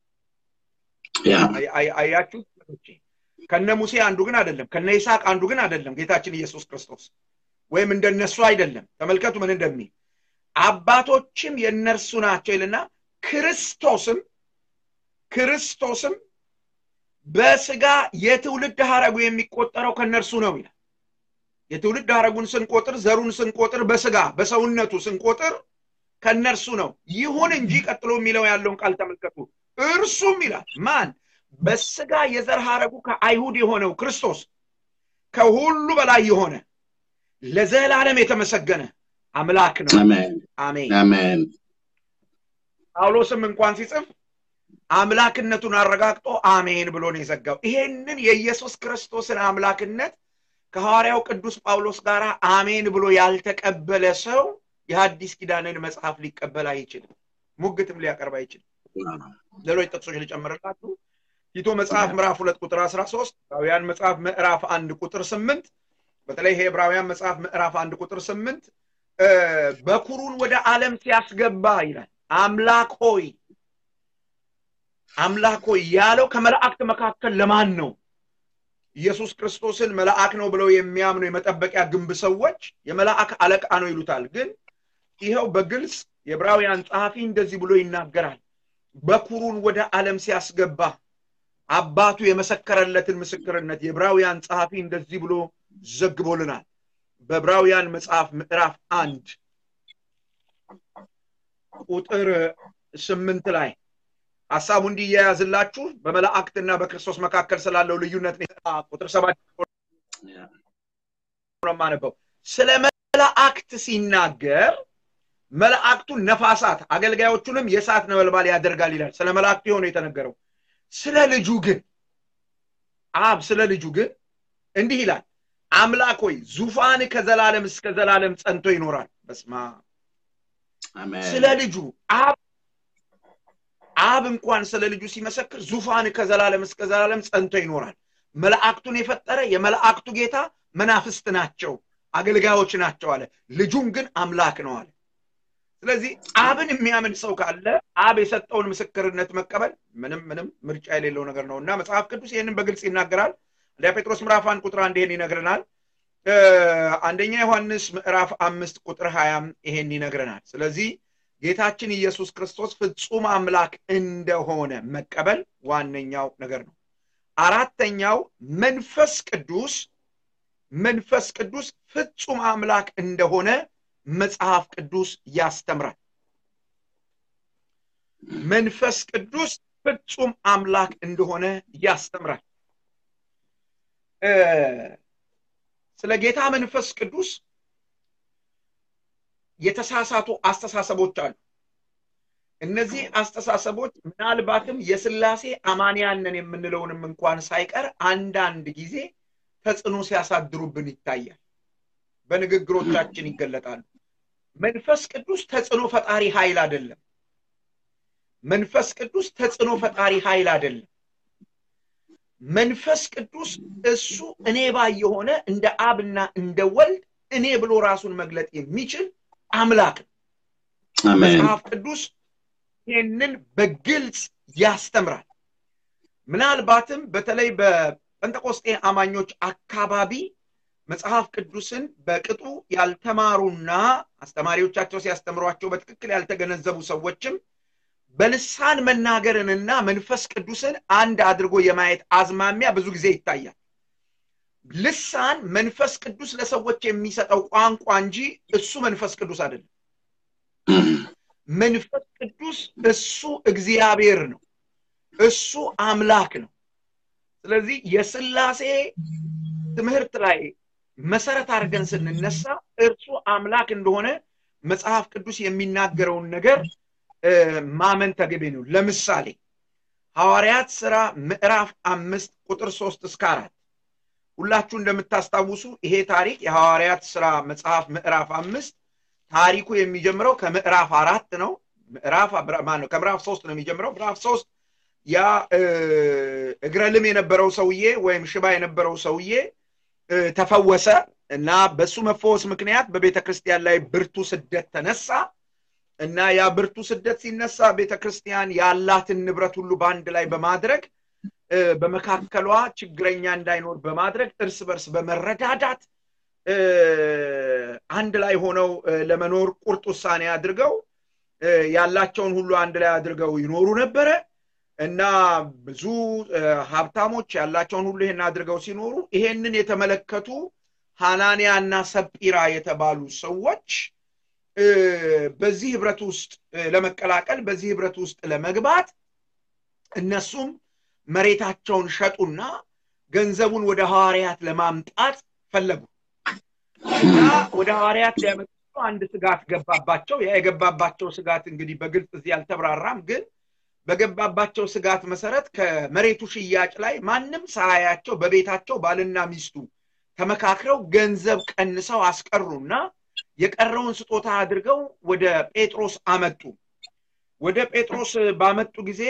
አያችሁ ከነ ሙሴ አንዱ ግን አይደለም ከነ ይስሐቅ አንዱ ግን አይደለም ጌታችን ኢየሱስ ክርስቶስ ወይም እንደነሱ አይደለም ተመልከቱ ምን እንደሚል አባቶችም የእነርሱ ናቸው ይልና ክርስቶስም ክርስቶስም በስጋ የትውልድ ሀረጉ የሚቆጠረው ከነርሱ ነው ይላል የትውልድ ሀረጉን ስንቆጥር ዘሩን ስንቆጥር በስጋ በሰውነቱ ስንቆጥር ከነርሱ ነው ይሁን እንጂ ቀጥሎ የሚለው ያለውን ቃል ተመልከቱ እርሱም ይላል ማን በስጋ የዘር ሀረጉ ከአይሁድ የሆነው ክርስቶስ ከሁሉ በላይ የሆነ ለዘላለም የተመሰገነ አምላክ ነው አሜን ጳውሎስም እንኳን ሲጽፍ አምላክነቱን አረጋግጦ አሜን ብሎ ነው የዘጋው ይሄንን የኢየሱስ ክርስቶስን አምላክነት ከሐዋርያው ቅዱስ ጳውሎስ ጋር አሜን ብሎ ያልተቀበለ ሰው የሐዲስ ኪዳንን መጽሐፍ ሊቀበል አይችልም ሙግትም ሊያቀርብ አይችልም ሌሎች ጥቅሶች ሊጨምርላችሁ ቲቶ መጽሐፍ ምዕራፍ ሁለት ቁጥር አስራ ሶስት ዕብራውያን መጽሐፍ ምዕራፍ አንድ ቁጥር ስምንት በተለይ ይሄ ዕብራውያን መጽሐፍ ምዕራፍ አንድ ቁጥር ስምንት በኩሩን ወደ ዓለም ሲያስገባ ይላል አምላክ ሆይ አምላክ ሆይ ያለው ከመላእክት መካከል ለማን ነው ኢየሱስ ክርስቶስን መልአክ ነው ብለው የሚያምኑ የመጠበቂያ ግንብ ሰዎች የመላእክ አለቃ ነው ይሉታል ግን ይኸው በግልጽ የዕብራውያን ጸሐፊ እንደዚህ ብሎ ይናገራል በኩሩን ወደ ዓለም ሲያስገባ አባቱ የመሰከረለትን ምስክርነት የዕብራውያን ጸሐፊ እንደዚህ ብሎ ዘግቦልናል በዕብራውያን መጽሐፍ ምዕራፍ አንድ ቁጥር ስምንት ላይ ሀሳቡ እንዲያያዝላችሁ በመላእክትና በክርስቶስ መካከል ስላለው ልዩነት ቁጥር ሰባት ማነበው ስለ መላእክት ሲናገር መላእክቱን ነፋሳት አገልጋዮቹንም የእሳት ነበልባል ያደርጋል ይላል ስለ መላእክቱ የሆነ የተነገረው ስለ ልጁ ግን አብ ስለ ልጁ ግን እንዲህ ይላል አምላክ ሆይ ዙፋን ከዘላለም እስከ ዘላለም ጸንቶ ይኖራል በስማ ስለ ልጁ አብ አብ እንኳን ስለ ልጁ ሲመሰክር ዙፋን ከዘላለም እስከ ዘላለም ጸንቶ ይኖራል መላእክቱን የፈጠረ የመላእክቱ ጌታ መናፍስት ናቸው አገልጋዮች ናቸው አለ ልጁም ግን አምላክ ነው አለ ስለዚህ አብን የሚያምን ሰው ካለ አብ የሰጠውን ምስክርነት መቀበል ምንም ምንም ምርጫ የሌለው ነገር ነው እና መጽሐፍ ቅዱስ ይህንን በግልጽ ይናገራል አንደኛ ጴጥሮስ ምዕራፍ አንድ ቁጥር አንድ ይሄን ይነግረናል አንደኛ ዮሐንስ ምዕራፍ አምስት ቁጥር ሀያም ይሄን ይነግረናል ስለዚህ ጌታችን ኢየሱስ ክርስቶስ ፍጹም አምላክ እንደሆነ መቀበል ዋነኛው ነገር ነው አራተኛው መንፈስ ቅዱስ መንፈስ ቅዱስ ፍጹም አምላክ እንደሆነ መጽሐፍ ቅዱስ ያስተምራል መንፈስ ቅዱስ ፍጹም አምላክ እንደሆነ ያስተምራል ስለ ጌታ መንፈስ ቅዱስ የተሳሳቱ አስተሳሰቦች አሉ እነዚህ አስተሳሰቦች ምናልባትም የስላሴ አማንያንን የምንለውንም እንኳን ሳይቀር አንዳንድ ጊዜ ተጽዕኖ ሲያሳድሩብን ይታያል በንግግሮቻችን ይገለጣሉ መንፈስ ቅዱስ ተጽዕኖ ፈጣሪ ኃይል አይደለም መንፈስ ቅዱስ ተጽዕኖ ፈጣሪ ኃይል አይደለም መንፈስ ቅዱስ እሱ እኔ ባይ የሆነ እንደ አብና እንደ ወልድ እኔ ብሎ ራሱን መግለጥ የሚችል አምላክ ነው መጽሐፍ ቅዱስ ይህንን በግልጽ ያስተምራል ምናልባትም በተለይ በጴንጠቆስጤ አማኞች አካባቢ መጽሐፍ ቅዱስን በቅጡ ያልተማሩና አስተማሪዎቻቸው ሲያስተምሯቸው በትክክል ያልተገነዘቡ ሰዎችም በልሳን መናገርንና መንፈስ ቅዱስን አንድ አድርጎ የማየት አዝማሚያ ብዙ ጊዜ ይታያል ልሳን መንፈስ ቅዱስ ለሰዎች የሚሰጠው ቋንቋ እንጂ እሱ መንፈስ ቅዱስ አይደለም መንፈስ ቅዱስ እሱ እግዚአብሔር ነው እሱ አምላክ ነው ስለዚህ የስላሴ ትምህርት ላይ መሰረት አድርገን ስንነሳ እርሱ አምላክ እንደሆነ መጽሐፍ ቅዱስ የሚናገረውን ነገር ማመን ተገቢ ነው ለምሳሌ ሐዋርያት ስራ ምዕራፍ አምስት ቁጥር ሶስት እስከ አራት ሁላችሁ እንደምታስታውሱ ይሄ ታሪክ የሐዋርያት ስራ መጽሐፍ ምዕራፍ አምስት ታሪኩ የሚጀምረው ከምዕራፍ አራት ነው ምዕራፍ ነው ከምዕራፍ ሶስት ነው የሚጀምረው ምዕራፍ ሶስት ያ እግረ ልም የነበረው ሰውዬ ወይም ሽባ የነበረው ሰውዬ ተፈወሰ እና በሱ መፈወስ ምክንያት በቤተ ክርስቲያን ላይ ብርቱ ስደት ተነሳ እና ያ ብርቱ ስደት ሲነሳ ቤተ ክርስቲያን ያላትን ንብረት ሁሉ በአንድ ላይ በማድረግ በመካከሏ ችግረኛ እንዳይኖር በማድረግ እርስ በርስ በመረዳዳት አንድ ላይ ሆነው ለመኖር ቁርጥ ውሳኔ አድርገው ያላቸውን ሁሉ አንድ ላይ አድርገው ይኖሩ ነበረ እና ብዙ ሀብታሞች ያላቸውን ሁሉ ይሄን አድርገው ሲኖሩ ይሄንን የተመለከቱ ሃናንያ እና ሰጲራ የተባሉ ሰዎች በዚህ ህብረት ውስጥ ለመቀላቀል በዚህ ህብረት ውስጥ ለመግባት እነሱም መሬታቸውን ሸጡና ገንዘቡን ወደ ሐዋርያት ለማምጣት ፈለጉ እና ወደ ሐዋርያት ሊያመጡ አንድ ስጋት ገባባቸው ያ የገባባቸው ስጋት እንግዲህ በግልጽ እዚህ አልተብራራም ግን በገባባቸው ስጋት መሰረት ከመሬቱ ሽያጭ ላይ ማንም ሳያያቸው በቤታቸው ባልና ሚስቱ ተመካክረው ገንዘብ ቀንሰው አስቀሩና የቀረውን ስጦታ አድርገው ወደ ጴጥሮስ አመጡ ወደ ጴጥሮስ ባመጡ ጊዜ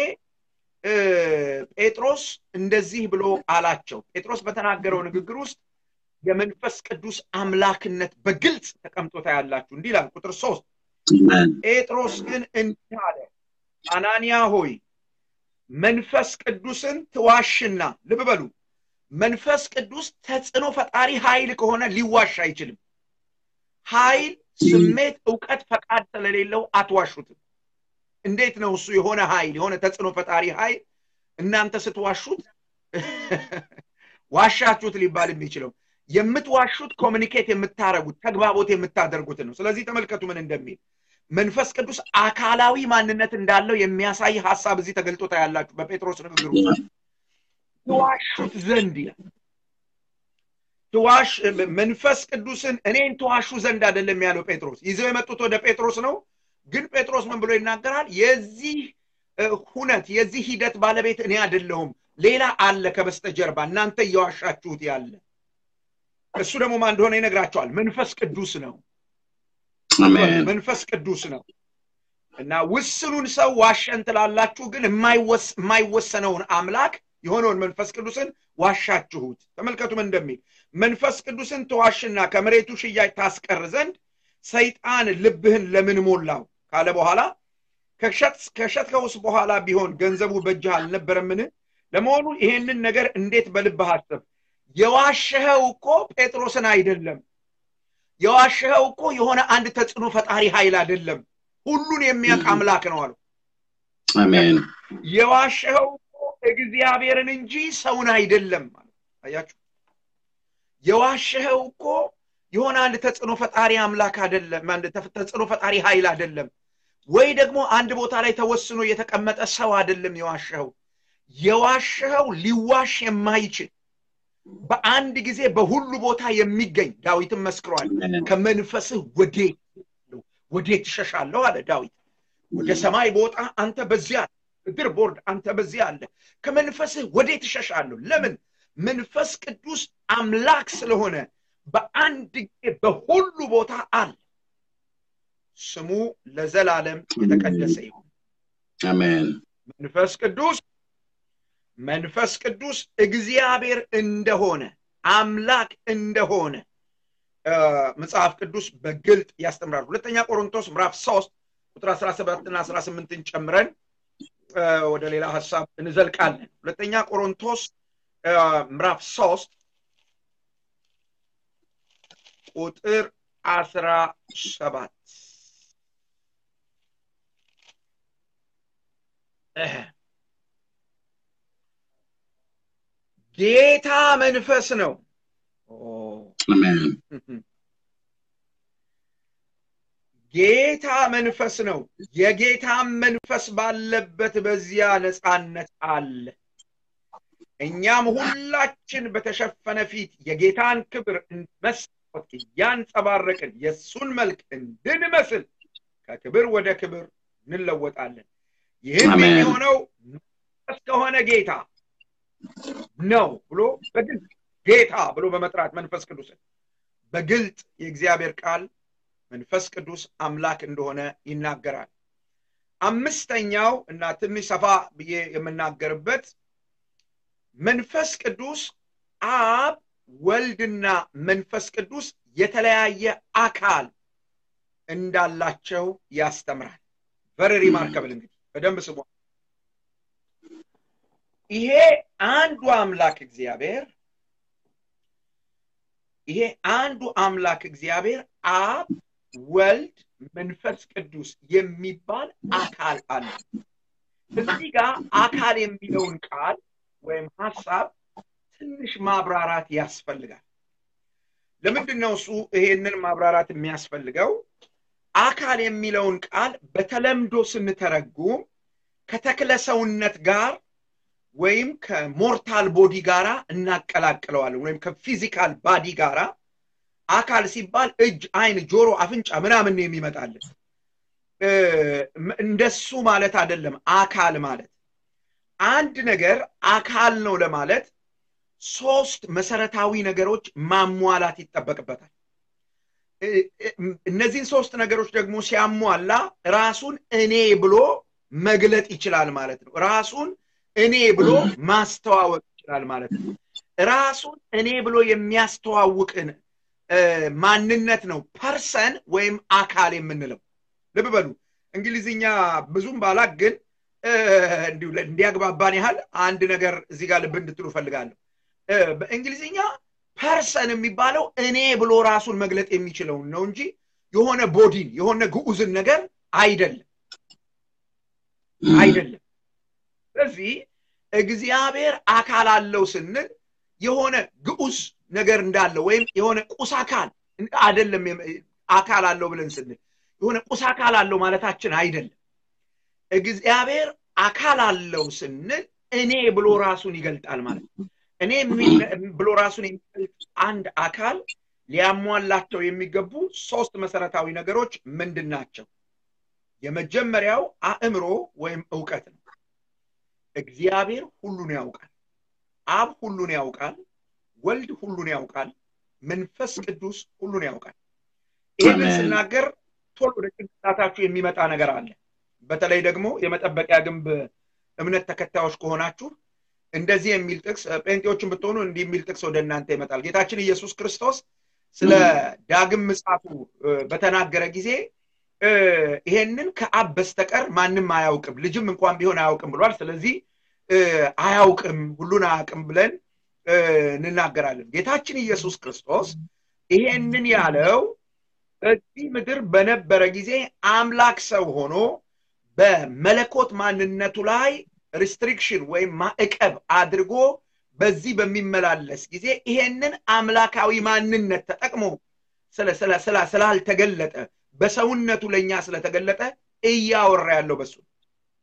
ጴጥሮስ እንደዚህ ብሎ አላቸው ጴጥሮስ በተናገረው ንግግር ውስጥ የመንፈስ ቅዱስ አምላክነት በግልጽ ተቀምጦ ታያላችሁ እንዲህ ይላል ቁጥር ሶስት ጴጥሮስ ግን እንዲህ አለ አናንያ ሆይ መንፈስ ቅዱስን ትዋሽና ልብ በሉ መንፈስ ቅዱስ ተጽዕኖ ፈጣሪ ኃይል ከሆነ ሊዋሽ አይችልም ኃይል ስሜት እውቀት ፈቃድ ስለሌለው አትዋሹትም እንዴት ነው እሱ የሆነ ኃይል የሆነ ተጽዕኖ ፈጣሪ ኃይል እናንተ ስትዋሹት ዋሻችሁት ሊባል የሚችለው የምትዋሹት ኮሚኒኬት የምታደረጉት ተግባቦት የምታደርጉትን ነው ስለዚህ ተመልከቱ ምን እንደሚል መንፈስ ቅዱስ አካላዊ ማንነት እንዳለው የሚያሳይ ሀሳብ እዚህ ተገልጦ ታያላችሁ በጴጥሮስ ንግግር ውስጥ ትዋሹት ዘንድ ይላል ትዋሽ መንፈስ ቅዱስን እኔን ትዋሹ ዘንድ አይደለም ያለው ጴጥሮስ ይዘው የመጡት ወደ ጴጥሮስ ነው ግን ጴጥሮስ ምን ብሎ ይናገራል የዚህ ሁነት የዚህ ሂደት ባለቤት እኔ አይደለሁም ሌላ አለ ከበስተጀርባ እናንተ እየዋሻችሁት ያለ እሱ ደግሞ ማን እንደሆነ ይነግራቸዋል መንፈስ ቅዱስ ነው አሜን መንፈስ ቅዱስ ነው እና ውስኑን ሰው ዋሸን ትላላችሁ ግን የማይወሰነውን አምላክ የሆነውን መንፈስ ቅዱስን ዋሻችሁት ተመልከቱም እንደሚል መንፈስ ቅዱስን ተዋሽና ከመሬቱ ሽያጭ ታስቀር ዘንድ ሰይጣን ልብህን ለምን ሞላው ካለ በኋላ ከሸጥከውስ በኋላ ቢሆን ገንዘቡ በእጅህ አልነበረምን ለመሆኑ ይሄንን ነገር እንዴት በልብህ አስብ የዋሸኸው እኮ ጴጥሮስን አይደለም የዋሸኸው እኮ የሆነ አንድ ተጽዕኖ ፈጣሪ ኃይል አይደለም ሁሉን የሚያውቅ አምላክ ነው አሉ አሜን የዋሸኸው እኮ እግዚአብሔርን እንጂ ሰውን አይደለም አያችሁ የዋሸኸው እኮ የሆነ አንድ ተጽዕኖ ፈጣሪ አምላክ አይደለም አንድ ተጽዕኖ ፈጣሪ ኃይል አይደለም ወይ ደግሞ አንድ ቦታ ላይ ተወስኖ የተቀመጠ ሰው አይደለም የዋሸኸው የዋሸኸው ሊዋሽ የማይችል በአንድ ጊዜ በሁሉ ቦታ የሚገኝ ዳዊትም መስክሯል ከመንፈስህ ወዴት ወዴት ትሸሻለሁ አለ ዳዊት ወደ ሰማይ በወጣ አንተ በዚያ እድር ቦርድ አንተ በዚያ አለ ከመንፈስህ ወዴት ትሸሻለሁ ለምን መንፈስ ቅዱስ አምላክ ስለሆነ በአንድ ጊዜ በሁሉ ቦታ አለ ስሙ ለዘላለም የተቀደሰ ይሁን አሜን መንፈስ ቅዱስ መንፈስ ቅዱስ እግዚአብሔር እንደሆነ አምላክ እንደሆነ መጽሐፍ ቅዱስ በግልጥ ያስተምራል ሁለተኛ ቆሮንቶስ ምዕራፍ 3 ቁጥር 17 እና 18ን ጨምረን ወደ ሌላ ሀሳብ እንዘልቃለን ሁለተኛ ቆሮንቶስ ምዕራፍ 3 ቁጥር 17 ጌታ መንፈስ ነው ጌታ መንፈስ ነው የጌታም መንፈስ ባለበት በዚያ ነፃነት አለ እኛም ሁላችን በተሸፈነ ፊት የጌታን ክብር መስታወት እያንጸባረቅን የእሱን መልክ እንድንመስል ከክብር ወደ ክብር እንለወጣለን ይህም የሚሆነው መንፈስ ከሆነ ጌታ ነው ብሎ በግልጽ ጌታ ብሎ በመጥራት መንፈስ ቅዱስን በግልጥ የእግዚአብሔር ቃል መንፈስ ቅዱስ አምላክ እንደሆነ ይናገራል አምስተኛው እና ትንሽ ሰፋ ብዬ የምናገርበት መንፈስ ቅዱስ አብ ወልድና መንፈስ ቅዱስ የተለያየ አካል እንዳላቸው ያስተምራል ቨሪ ሪማርከብል እንግዲህ በደንብ ስሟ ይሄ አንዱ አምላክ እግዚአብሔር ይሄ አንዱ አምላክ እግዚአብሔር አብ ወልድ መንፈስ ቅዱስ የሚባል አካል አለ እዚህ ጋር አካል የሚለውን ቃል ወይም ሀሳብ ትንሽ ማብራራት ያስፈልጋል ለምንድን ነው እሱ ይሄንን ማብራራት የሚያስፈልገው አካል የሚለውን ቃል በተለምዶ ስንተረጉም ከተክለ ሰውነት ጋር ወይም ከሞርታል ቦዲ ጋራ እናቀላቅለዋለን ወይም ከፊዚካል ባዲ ጋራ አካል ሲባል እጅ አይን ጆሮ አፍንጫ ምናምን ነው የሚመጣልን እንደሱ ማለት አይደለም አካል ማለት አንድ ነገር አካል ነው ለማለት ሶስት መሰረታዊ ነገሮች ማሟላት ይጠበቅበታል እነዚህን ሶስት ነገሮች ደግሞ ሲያሟላ ራሱን እኔ ብሎ መግለጥ ይችላል ማለት ነው ራሱን እኔ ብሎ ማስተዋወቅ ይችላል ማለት ነው ራሱን እኔ ብሎ የሚያስተዋውቅን ማንነት ነው ፐርሰን ወይም አካል የምንለው ልብ በሉ እንግሊዝኛ ብዙም ባላቅ ግን እንዲያግባባን ያህል አንድ ነገር እዚህ ጋር ልብ እንድትሉ ፈልጋለሁ በእንግሊዝኛ ፐርሰን የሚባለው እኔ ብሎ ራሱን መግለጥ የሚችለውን ነው እንጂ የሆነ ቦዲን የሆነ ግዑዝን ነገር አይደለም አይደለም ስለዚህ እግዚአብሔር አካል አለው ስንል የሆነ ግዑዝ ነገር እንዳለው ወይም የሆነ ቁስ አካል አይደለም አካል አለው ብለን ስንል የሆነ ቁስ አካል አለው ማለታችን አይደለም እግዚአብሔር አካል አለው ስንል እኔ ብሎ ራሱን ይገልጣል ማለት ነው እኔ ብሎ ራሱን የሚገልጥ አንድ አካል ሊያሟላቸው የሚገቡ ሶስት መሰረታዊ ነገሮች ምንድን ናቸው የመጀመሪያው አእምሮ ወይም እውቀት ነው እግዚአብሔር ሁሉን ያውቃል አብ ሁሉን ያውቃል፣ ወልድ ሁሉን ያውቃል፣ መንፈስ ቅዱስ ሁሉን ያውቃል። ይህንን አሜን። ስናገር ቶሎ ወደ ጭንቅላታችሁ የሚመጣ ነገር አለ። በተለይ ደግሞ የመጠበቂያ ግንብ እምነት ተከታዮች ከሆናችሁ እንደዚህ የሚል ጥቅስ ጴንጤዎችን ብትሆኑ እንዲህ የሚል ጥቅስ ወደ እናንተ ይመጣል። ጌታችን ኢየሱስ ክርስቶስ ስለ ዳግም ምጽአቱ እ፣ በተናገረ ጊዜ እ፣ ይሄንን ከአብ በስተቀር ማንም አያውቅም፣ ልጅም እንኳን ቢሆን አያውቅም ብሏል። ስለዚህ እ፣ አያውቅም፣ ሁሉን አያውቅም ብለን እ፣ እንናገራለን። ጌታችን ኢየሱስ ክርስቶስ ይሄንን ያለው በዚህ ምድር በነበረ ጊዜ አምላክ ሰው ሆኖ በመለኮት ማንነቱ ላይ ሪስትሪክሽን ወይም ማዕቀብ አድርጎ በዚህ በሚመላለስ ጊዜ ይሄንን አምላካዊ ማንነት ተጠቅሞ ስለ- ስለ- ስላ- ስላልተገለጠ በሰውነቱ ለእኛ ስለተገለጠ እያወራ ያለው በሱ ነው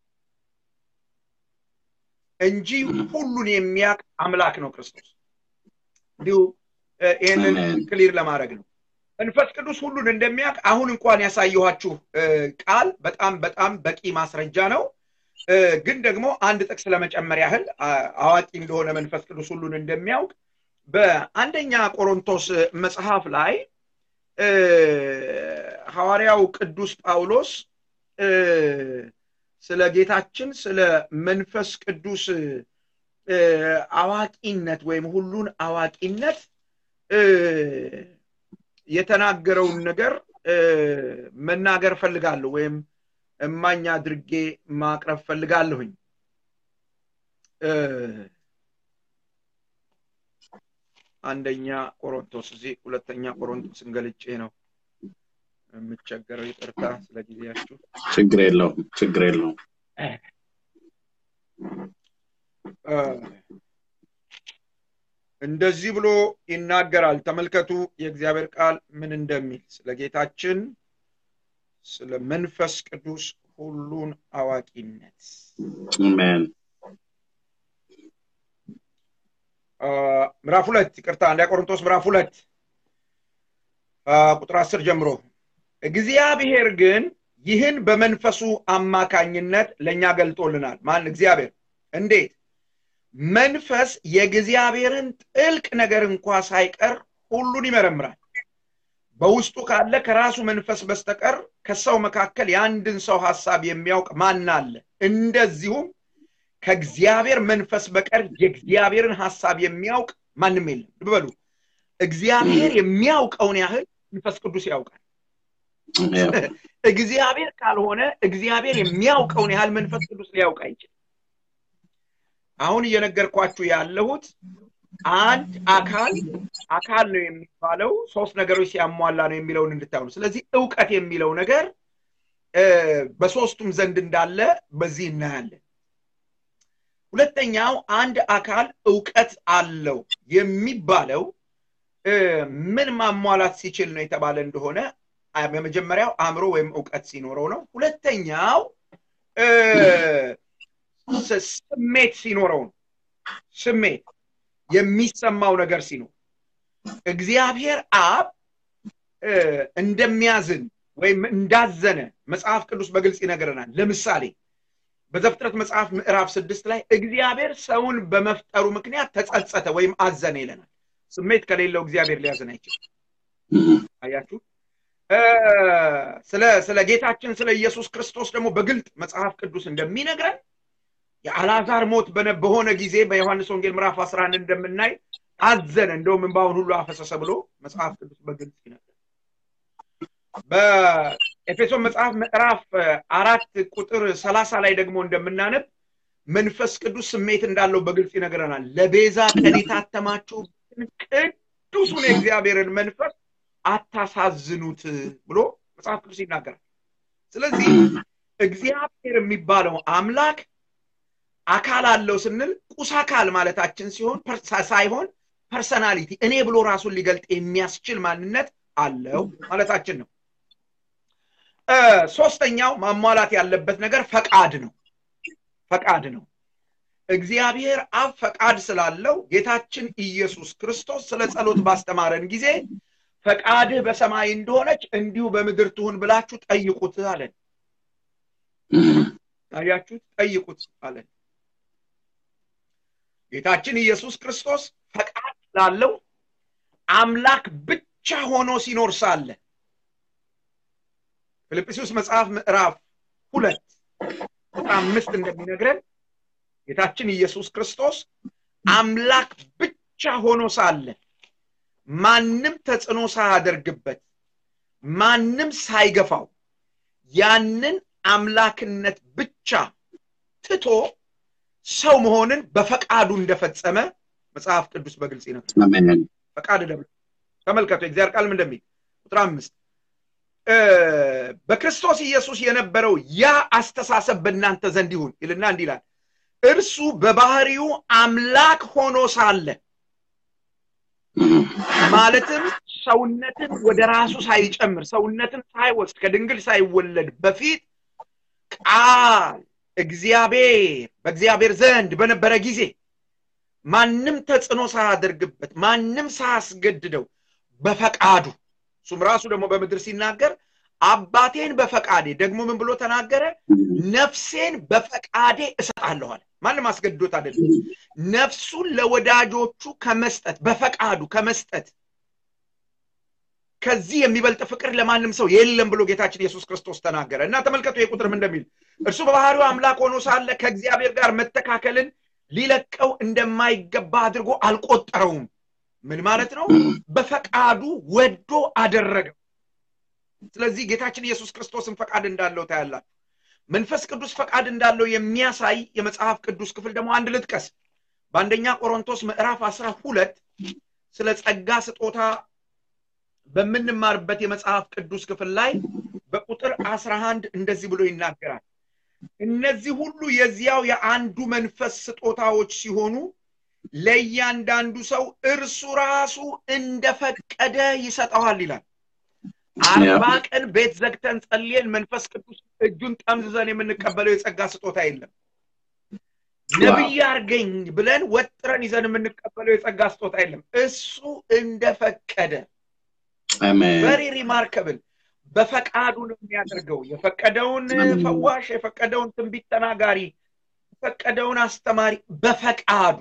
እንጂ ሁሉን የሚያውቅ አምላክ ነው ክርስቶስ። እንዲሁ እ፣ ይህንን አሜን። ክሊር ለማድረግ ነው። መንፈስ ቅዱስ ሁሉን እንደሚያውቅ አሁን እንኳን ያሳየኋችሁ እ፣ ቃል በጣም በጣም በቂ ማስረጃ ነው። እ፣ ግን ደግሞ አንድ ጥቅስ ለመጨመር ያህል አ- አዋቂ እንደሆነ መንፈስ ቅዱስ ሁሉን እንደሚያውቅ በአንደኛ ቆሮንቶስ መጽሐፍ ላይ እ፣ ሐዋርያው ቅዱስ ጳውሎስ እ፣ ስለ ጌታችን ስለ መንፈስ ቅዱስ እ፣ አዋቂነት ወይም ሁሉን አዋቂነት እ፣ የተናገረውን ነገር እ፣ መናገር ፈልጋለሁ ወይም እማኝ አድርጌ ማቅረብ ፈልጋለሁኝ። እ፣ አንደኛ ቆሮንቶስ እዚህ ሁለተኛ ቆሮንቶስን ገልጬ ነው የምቸገረው። ይቅርታ ስለ ጊዜያችሁ። ችግር የለውም ችግር የለውም እ፣ እንደዚህ ብሎ ይናገራል። ተመልከቱ የእግዚአብሔር ቃል ምን እንደሚል ስለ ጌታችን ስለ መንፈስ ቅዱስ ሁሉን አዋቂነት አሜን አ፣ ምዕራፍ ሁለት ይቅርታ አንደኛ ቆሮንቶስ ምዕራፍ ሁለት አ፣ ቁጥር አስር ጀምሮ እግዚአብሔር ግን ይህን በመንፈሱ አማካኝነት ለእኛ ገልጦልናል። ማን? እግዚአብሔር። እንዴት? መንፈስ የእግዚአብሔርን ጥልቅ ነገር እንኳ ሳይቀር ሁሉን ይመረምራል። በውስጡ ካለ ከራሱ መንፈስ በስተቀር ከሰው መካከል የአንድን ሰው ሐሳብ የሚያውቅ ማን አለ? እንደዚሁም ከእግዚአብሔር መንፈስ በቀር የእግዚአብሔርን ሐሳብ የሚያውቅ ማንም የለም። ልብ በሉ፣ እግዚአብሔር የሚያውቀውን ያህል መንፈስ ቅዱስ ያውቃል። ያው፣ እግዚአብሔር ካልሆነ እግዚአብሔር የሚያውቀውን ያህል መንፈስ ቅዱስ ሊያውቅ አይችልም። አሁን እየነገርኳችሁ ያለሁት አንድ አካል አካል ነው የሚባለው ሶስት ነገሮች ሲያሟላ ነው የሚለውን እንድታዩ ነው። ስለዚህ እውቀት የሚለው ነገር እ፣ በሶስቱም ዘንድ እንዳለ በዚህ እናያለን። ሁለተኛው አንድ አካል እውቀት አለው የሚባለው እ፣ ምን ማሟላት ሲችል ነው የተባለ እንደሆነ አ- በመጀመሪያው አእምሮ ወይም እውቀት ሲኖረው ነው። ሁለተኛው እ፣ ስ- ስሜት ሲኖረው ነው። ስሜት የሚሰማው ነገር ሲኖር እግዚአብሔር አብ እ፣ እንደሚያዝን ወይም እንዳዘነ መጽሐፍ ቅዱስ በግልጽ ይነግረናል። ለምሳሌ በዘፍጥረት መጽሐፍ ምዕራፍ ስድስት ላይ እግዚአብሔር ሰውን በመፍጠሩ ምክንያት ተጸጸተ ወይም አዘነ ይለናል። ስሜት ከሌለው እግዚአብሔር ሊያዝን አይችልም። እም፣ አያችሁ እ፣ ስለ ስለ ጌታችን ስለ ኢየሱስ ክርስቶስ ደግሞ በግልጥ መጽሐፍ ቅዱስ እንደሚነግረን የአልዓዛር ሞት በነ- በሆነ ጊዜ በዮሐንስ ወንጌል ምዕራፍ 11 እንደምናይ አዘነ፣ እንደውም እንባውን ሁሉ አፈሰሰ ብሎ መጽሐፍ ቅዱስ በግልጽ ይነግረን። በኤፌሶን መጽሐፍ ምዕራፍ እ፣ አራት ቁጥር ሰላሳ ላይ ደግሞ እንደምናነብ መንፈስ ቅዱስ ስሜት እንዳለው በግልጽ ይነግረናል። ለቤዛ ቀን የታተማችሁበትን ቅዱሱን የእግዚአብሔርን መንፈስ አታሳዝኑት ብሎ መጽሐፍ ቅዱስ ይናገራል። ስለዚህ እግዚአብሔር የሚባለው አምላክ አካል አለው ስንል ቁስ አካል ማለታችን ሲሆን ፐርሳ- ሳይሆን ፐርሰናሊቲ እኔ ብሎ ራሱን ሊገልጥ የሚያስችል ማንነት አለው ማለታችን ነው። እ፣ ሶስተኛው ማሟላት ያለበት ነገር ፈቃድ ነው። ፈቃድ ነው። እግዚአብሔር አብ ፈቃድ ስላለው ጌታችን ኢየሱስ ክርስቶስ ስለ ጸሎት ባስተማረን ጊዜ ፈቃድህ በሰማይ እንደሆነች እንዲሁ በምድር ትሁን ብላችሁ ጠይቁት አለን። እም፣ አያችሁት? ጠይቁት አለን። ጌታችን ኢየሱስ ክርስቶስ ፈቃድ ላለው አምላክ ብቻ ሆኖ ሲኖር ሳለ ፊልጵስዩስ መጽሐፍ ምዕራፍ ሁለት ቁጥር አምስት እንደሚነግረን ጌታችን ኢየሱስ ክርስቶስ አምላክ ብቻ ሆኖ ሳለ ማንም ተጽዕኖ ሳያደርግበት ማንም ሳይገፋው ያንን አምላክነት ብቻ ትቶ ሰው መሆንን በፈቃዱ እንደፈጸመ መጽሐፍ ቅዱስ በግልጽ ይነግራል። ፈቃድ ደብሎ ተመልከቱ። የእግዚአብሔር ቃልም እንደሚል ቁጥር አምስት በክርስቶስ ኢየሱስ የነበረው ያ አስተሳሰብ በእናንተ ዘንድ ይሁን ይልና እንዲህ ይላል፣ እርሱ በባህሪው አምላክ ሆኖ ሳለ ማለትም ሰውነትን ወደ ራሱ ሳይጨምር ሰውነትን ሳይወስድ ከድንግል ሳይወለድ በፊት ቃል እግዚአብሔር በእግዚአብሔር ዘንድ በነበረ ጊዜ ማንም ተጽዕኖ ሳያደርግበት ማንም ሳያስገድደው በፈቃዱ እሱም ራሱ ደግሞ በምድር ሲናገር አባቴን በፈቃዴ ደግሞ ምን ብሎ ተናገረ? ነፍሴን በፈቃዴ እሰጣለኋል። ማንም አስገድዶት አይደለም። ነፍሱን ለወዳጆቹ ከመስጠት በፈቃዱ ከመስጠት ከዚህ የሚበልጥ ፍቅር ለማንም ሰው የለም ብሎ ጌታችን ኢየሱስ ክርስቶስ ተናገረ እና ተመልከቱ የቁጥርም እንደሚል እርሱ በባህሪው አምላክ ሆኖ ሳለ ከእግዚአብሔር ጋር መተካከልን ሊለቀው እንደማይገባ አድርጎ አልቆጠረውም። ምን ማለት ነው? በፈቃዱ ወዶ አደረገው። ስለዚህ ጌታችን ኢየሱስ ክርስቶስን ፈቃድ እንዳለው ታያላችሁ። መንፈስ ቅዱስ ፈቃድ እንዳለው የሚያሳይ የመጽሐፍ ቅዱስ ክፍል ደግሞ አንድ ልጥቀስ። በአንደኛ ቆሮንቶስ ምዕራፍ አስራ ሁለት ስለ ጸጋ ስጦታ በምንማርበት የመጽሐፍ ቅዱስ ክፍል ላይ በቁጥር አስራ አንድ እንደዚህ ብሎ ይናገራል። እነዚህ ሁሉ የዚያው የአንዱ መንፈስ ስጦታዎች ሲሆኑ ለእያንዳንዱ ሰው እርሱ ራሱ እንደፈቀደ ይሰጠዋል ይላል። አርባ ቀን ቤት ዘግተን ጸልየን መንፈስ ቅዱስ እጁን ጠምዝዘን የምንቀበለው የጸጋ ስጦታ የለም። ነቢይ አርገኝ ብለን ወጥረን ይዘን የምንቀበለው የጸጋ ስጦታ የለም። እሱ እንደፈቀደ ቨሪ ሪማርከብል በፈቃዱ ነው የሚያደርገው። የፈቀደውን ፈዋሽ፣ የፈቀደውን ትንቢት ተናጋሪ፣ የፈቀደውን አስተማሪ በፈቃዱ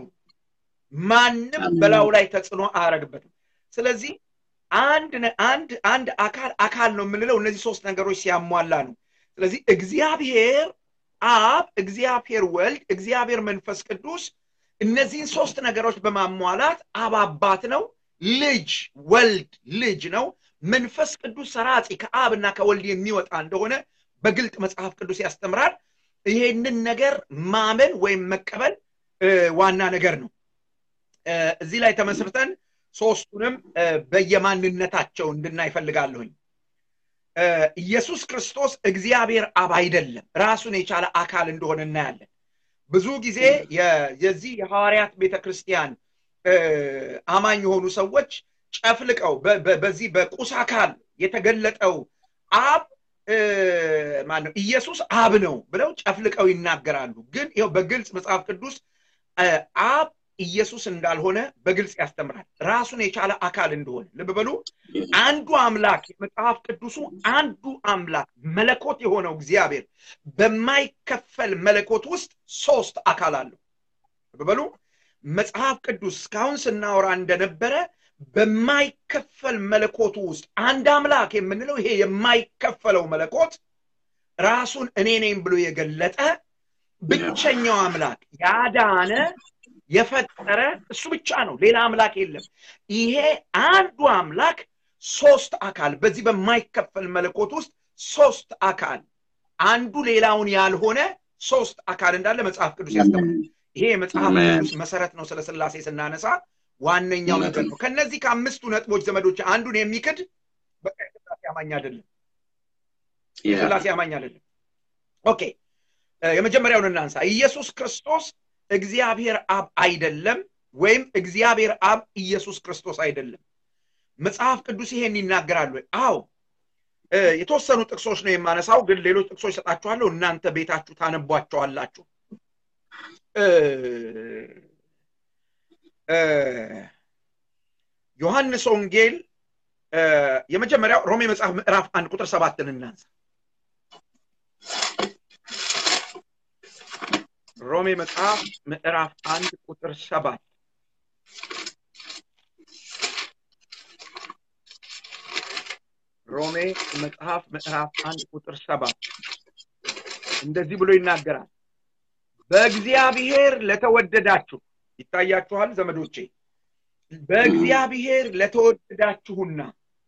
ማንም በላዩ ላይ ተጽዕኖ አያደርግበትም። ስለዚህ አንድ አንድ አንድ አካል አካል ነው የምንለው እነዚህ ሶስት ነገሮች ሲያሟላ ነው። ስለዚህ እግዚአብሔር አብ፣ እግዚአብሔር ወልድ፣ እግዚአብሔር መንፈስ ቅዱስ እነዚህን ሶስት ነገሮች በማሟላት አብ አባት ነው፣ ልጅ ወልድ ልጅ ነው፣ መንፈስ ቅዱስ ሰራጺ ከአብና ከወልድ የሚወጣ እንደሆነ በግልጥ መጽሐፍ ቅዱስ ያስተምራል። ይሄንን ነገር ማመን ወይም መቀበል ዋና ነገር ነው። እዚህ ላይ ተመስርተን ሶስቱንም በየማንነታቸው እንድናይ እፈልጋለሁኝ። ኢየሱስ ክርስቶስ እግዚአብሔር አብ አይደለም፣ ራሱን የቻለ አካል እንደሆነ እናያለን። ብዙ ጊዜ የዚህ የሐዋርያት ቤተ ክርስቲያን አማኝ የሆኑ ሰዎች ጨፍልቀው በዚህ በቁስ አካል የተገለጠው አብ ማነው ኢየሱስ አብ ነው ብለው ጨፍልቀው ይናገራሉ። ግን ይኸው በግልጽ መጽሐፍ ቅዱስ አብ ኢየሱስ እንዳልሆነ በግልጽ ያስተምራል። ራሱን የቻለ አካል እንደሆነ ልብ በሉ። አንዱ አምላክ የመጽሐፍ ቅዱሱ አንዱ አምላክ መለኮት የሆነው እግዚአብሔር በማይከፈል መለኮት ውስጥ ሶስት አካል አለው። ልብ በሉ። መጽሐፍ ቅዱስ እስካሁን ስናወራ እንደነበረ በማይከፈል መለኮቱ ውስጥ አንድ አምላክ የምንለው ይሄ የማይከፈለው መለኮት ራሱን እኔ ነኝ ብሎ የገለጠ ብቸኛው አምላክ ያዳነ የፈጠረ እሱ ብቻ ነው። ሌላ አምላክ የለም። ይሄ አንዱ አምላክ ሶስት አካል በዚህ በማይከፈል መለኮት ውስጥ ሶስት አካል አንዱ ሌላውን ያልሆነ ሶስት አካል እንዳለ መጽሐፍ ቅዱስ ያስተምራል። ይሄ የመጽሐፍ ቅዱስ መሰረት ነው። ስለ ስላሴ ስናነሳ ዋነኛው ነገር ነው። ከነዚህ ከአምስቱ ነጥቦች ዘመዶች አንዱን የሚክድ በቃ የስላሴ አማኝ አይደለም። የስላሴ አማኝ አይደለም። ኦኬ የመጀመሪያውን እናንሳ። ኢየሱስ ክርስቶስ እግዚአብሔር አብ አይደለም፣ ወይም እግዚአብሔር አብ ኢየሱስ ክርስቶስ አይደለም። መጽሐፍ ቅዱስ ይሄን ይናገራሉ። አዎ የተወሰኑ ጥቅሶች ነው የማነሳው፣ ግን ሌሎች ጥቅሶች ሰጣችኋለሁ። እናንተ ቤታችሁ ታነቧቸዋላችሁ። ዮሐንስ ወንጌል የመጀመሪያው ሮሜ መጽሐፍ ምዕራፍ አንድ ቁጥር ሰባትን እናንሳ። ሮሜ መጽሐፍ ምዕራፍ አንድ ቁጥር ሰባት ሮሜ መጽሐፍ ምዕራፍ አንድ ቁጥር ሰባት እንደዚህ ብሎ ይናገራል። በእግዚአብሔር ለተወደዳችሁ ይታያችኋል ዘመዶቼ፣ በእግዚአብሔር ለተወደዳችሁና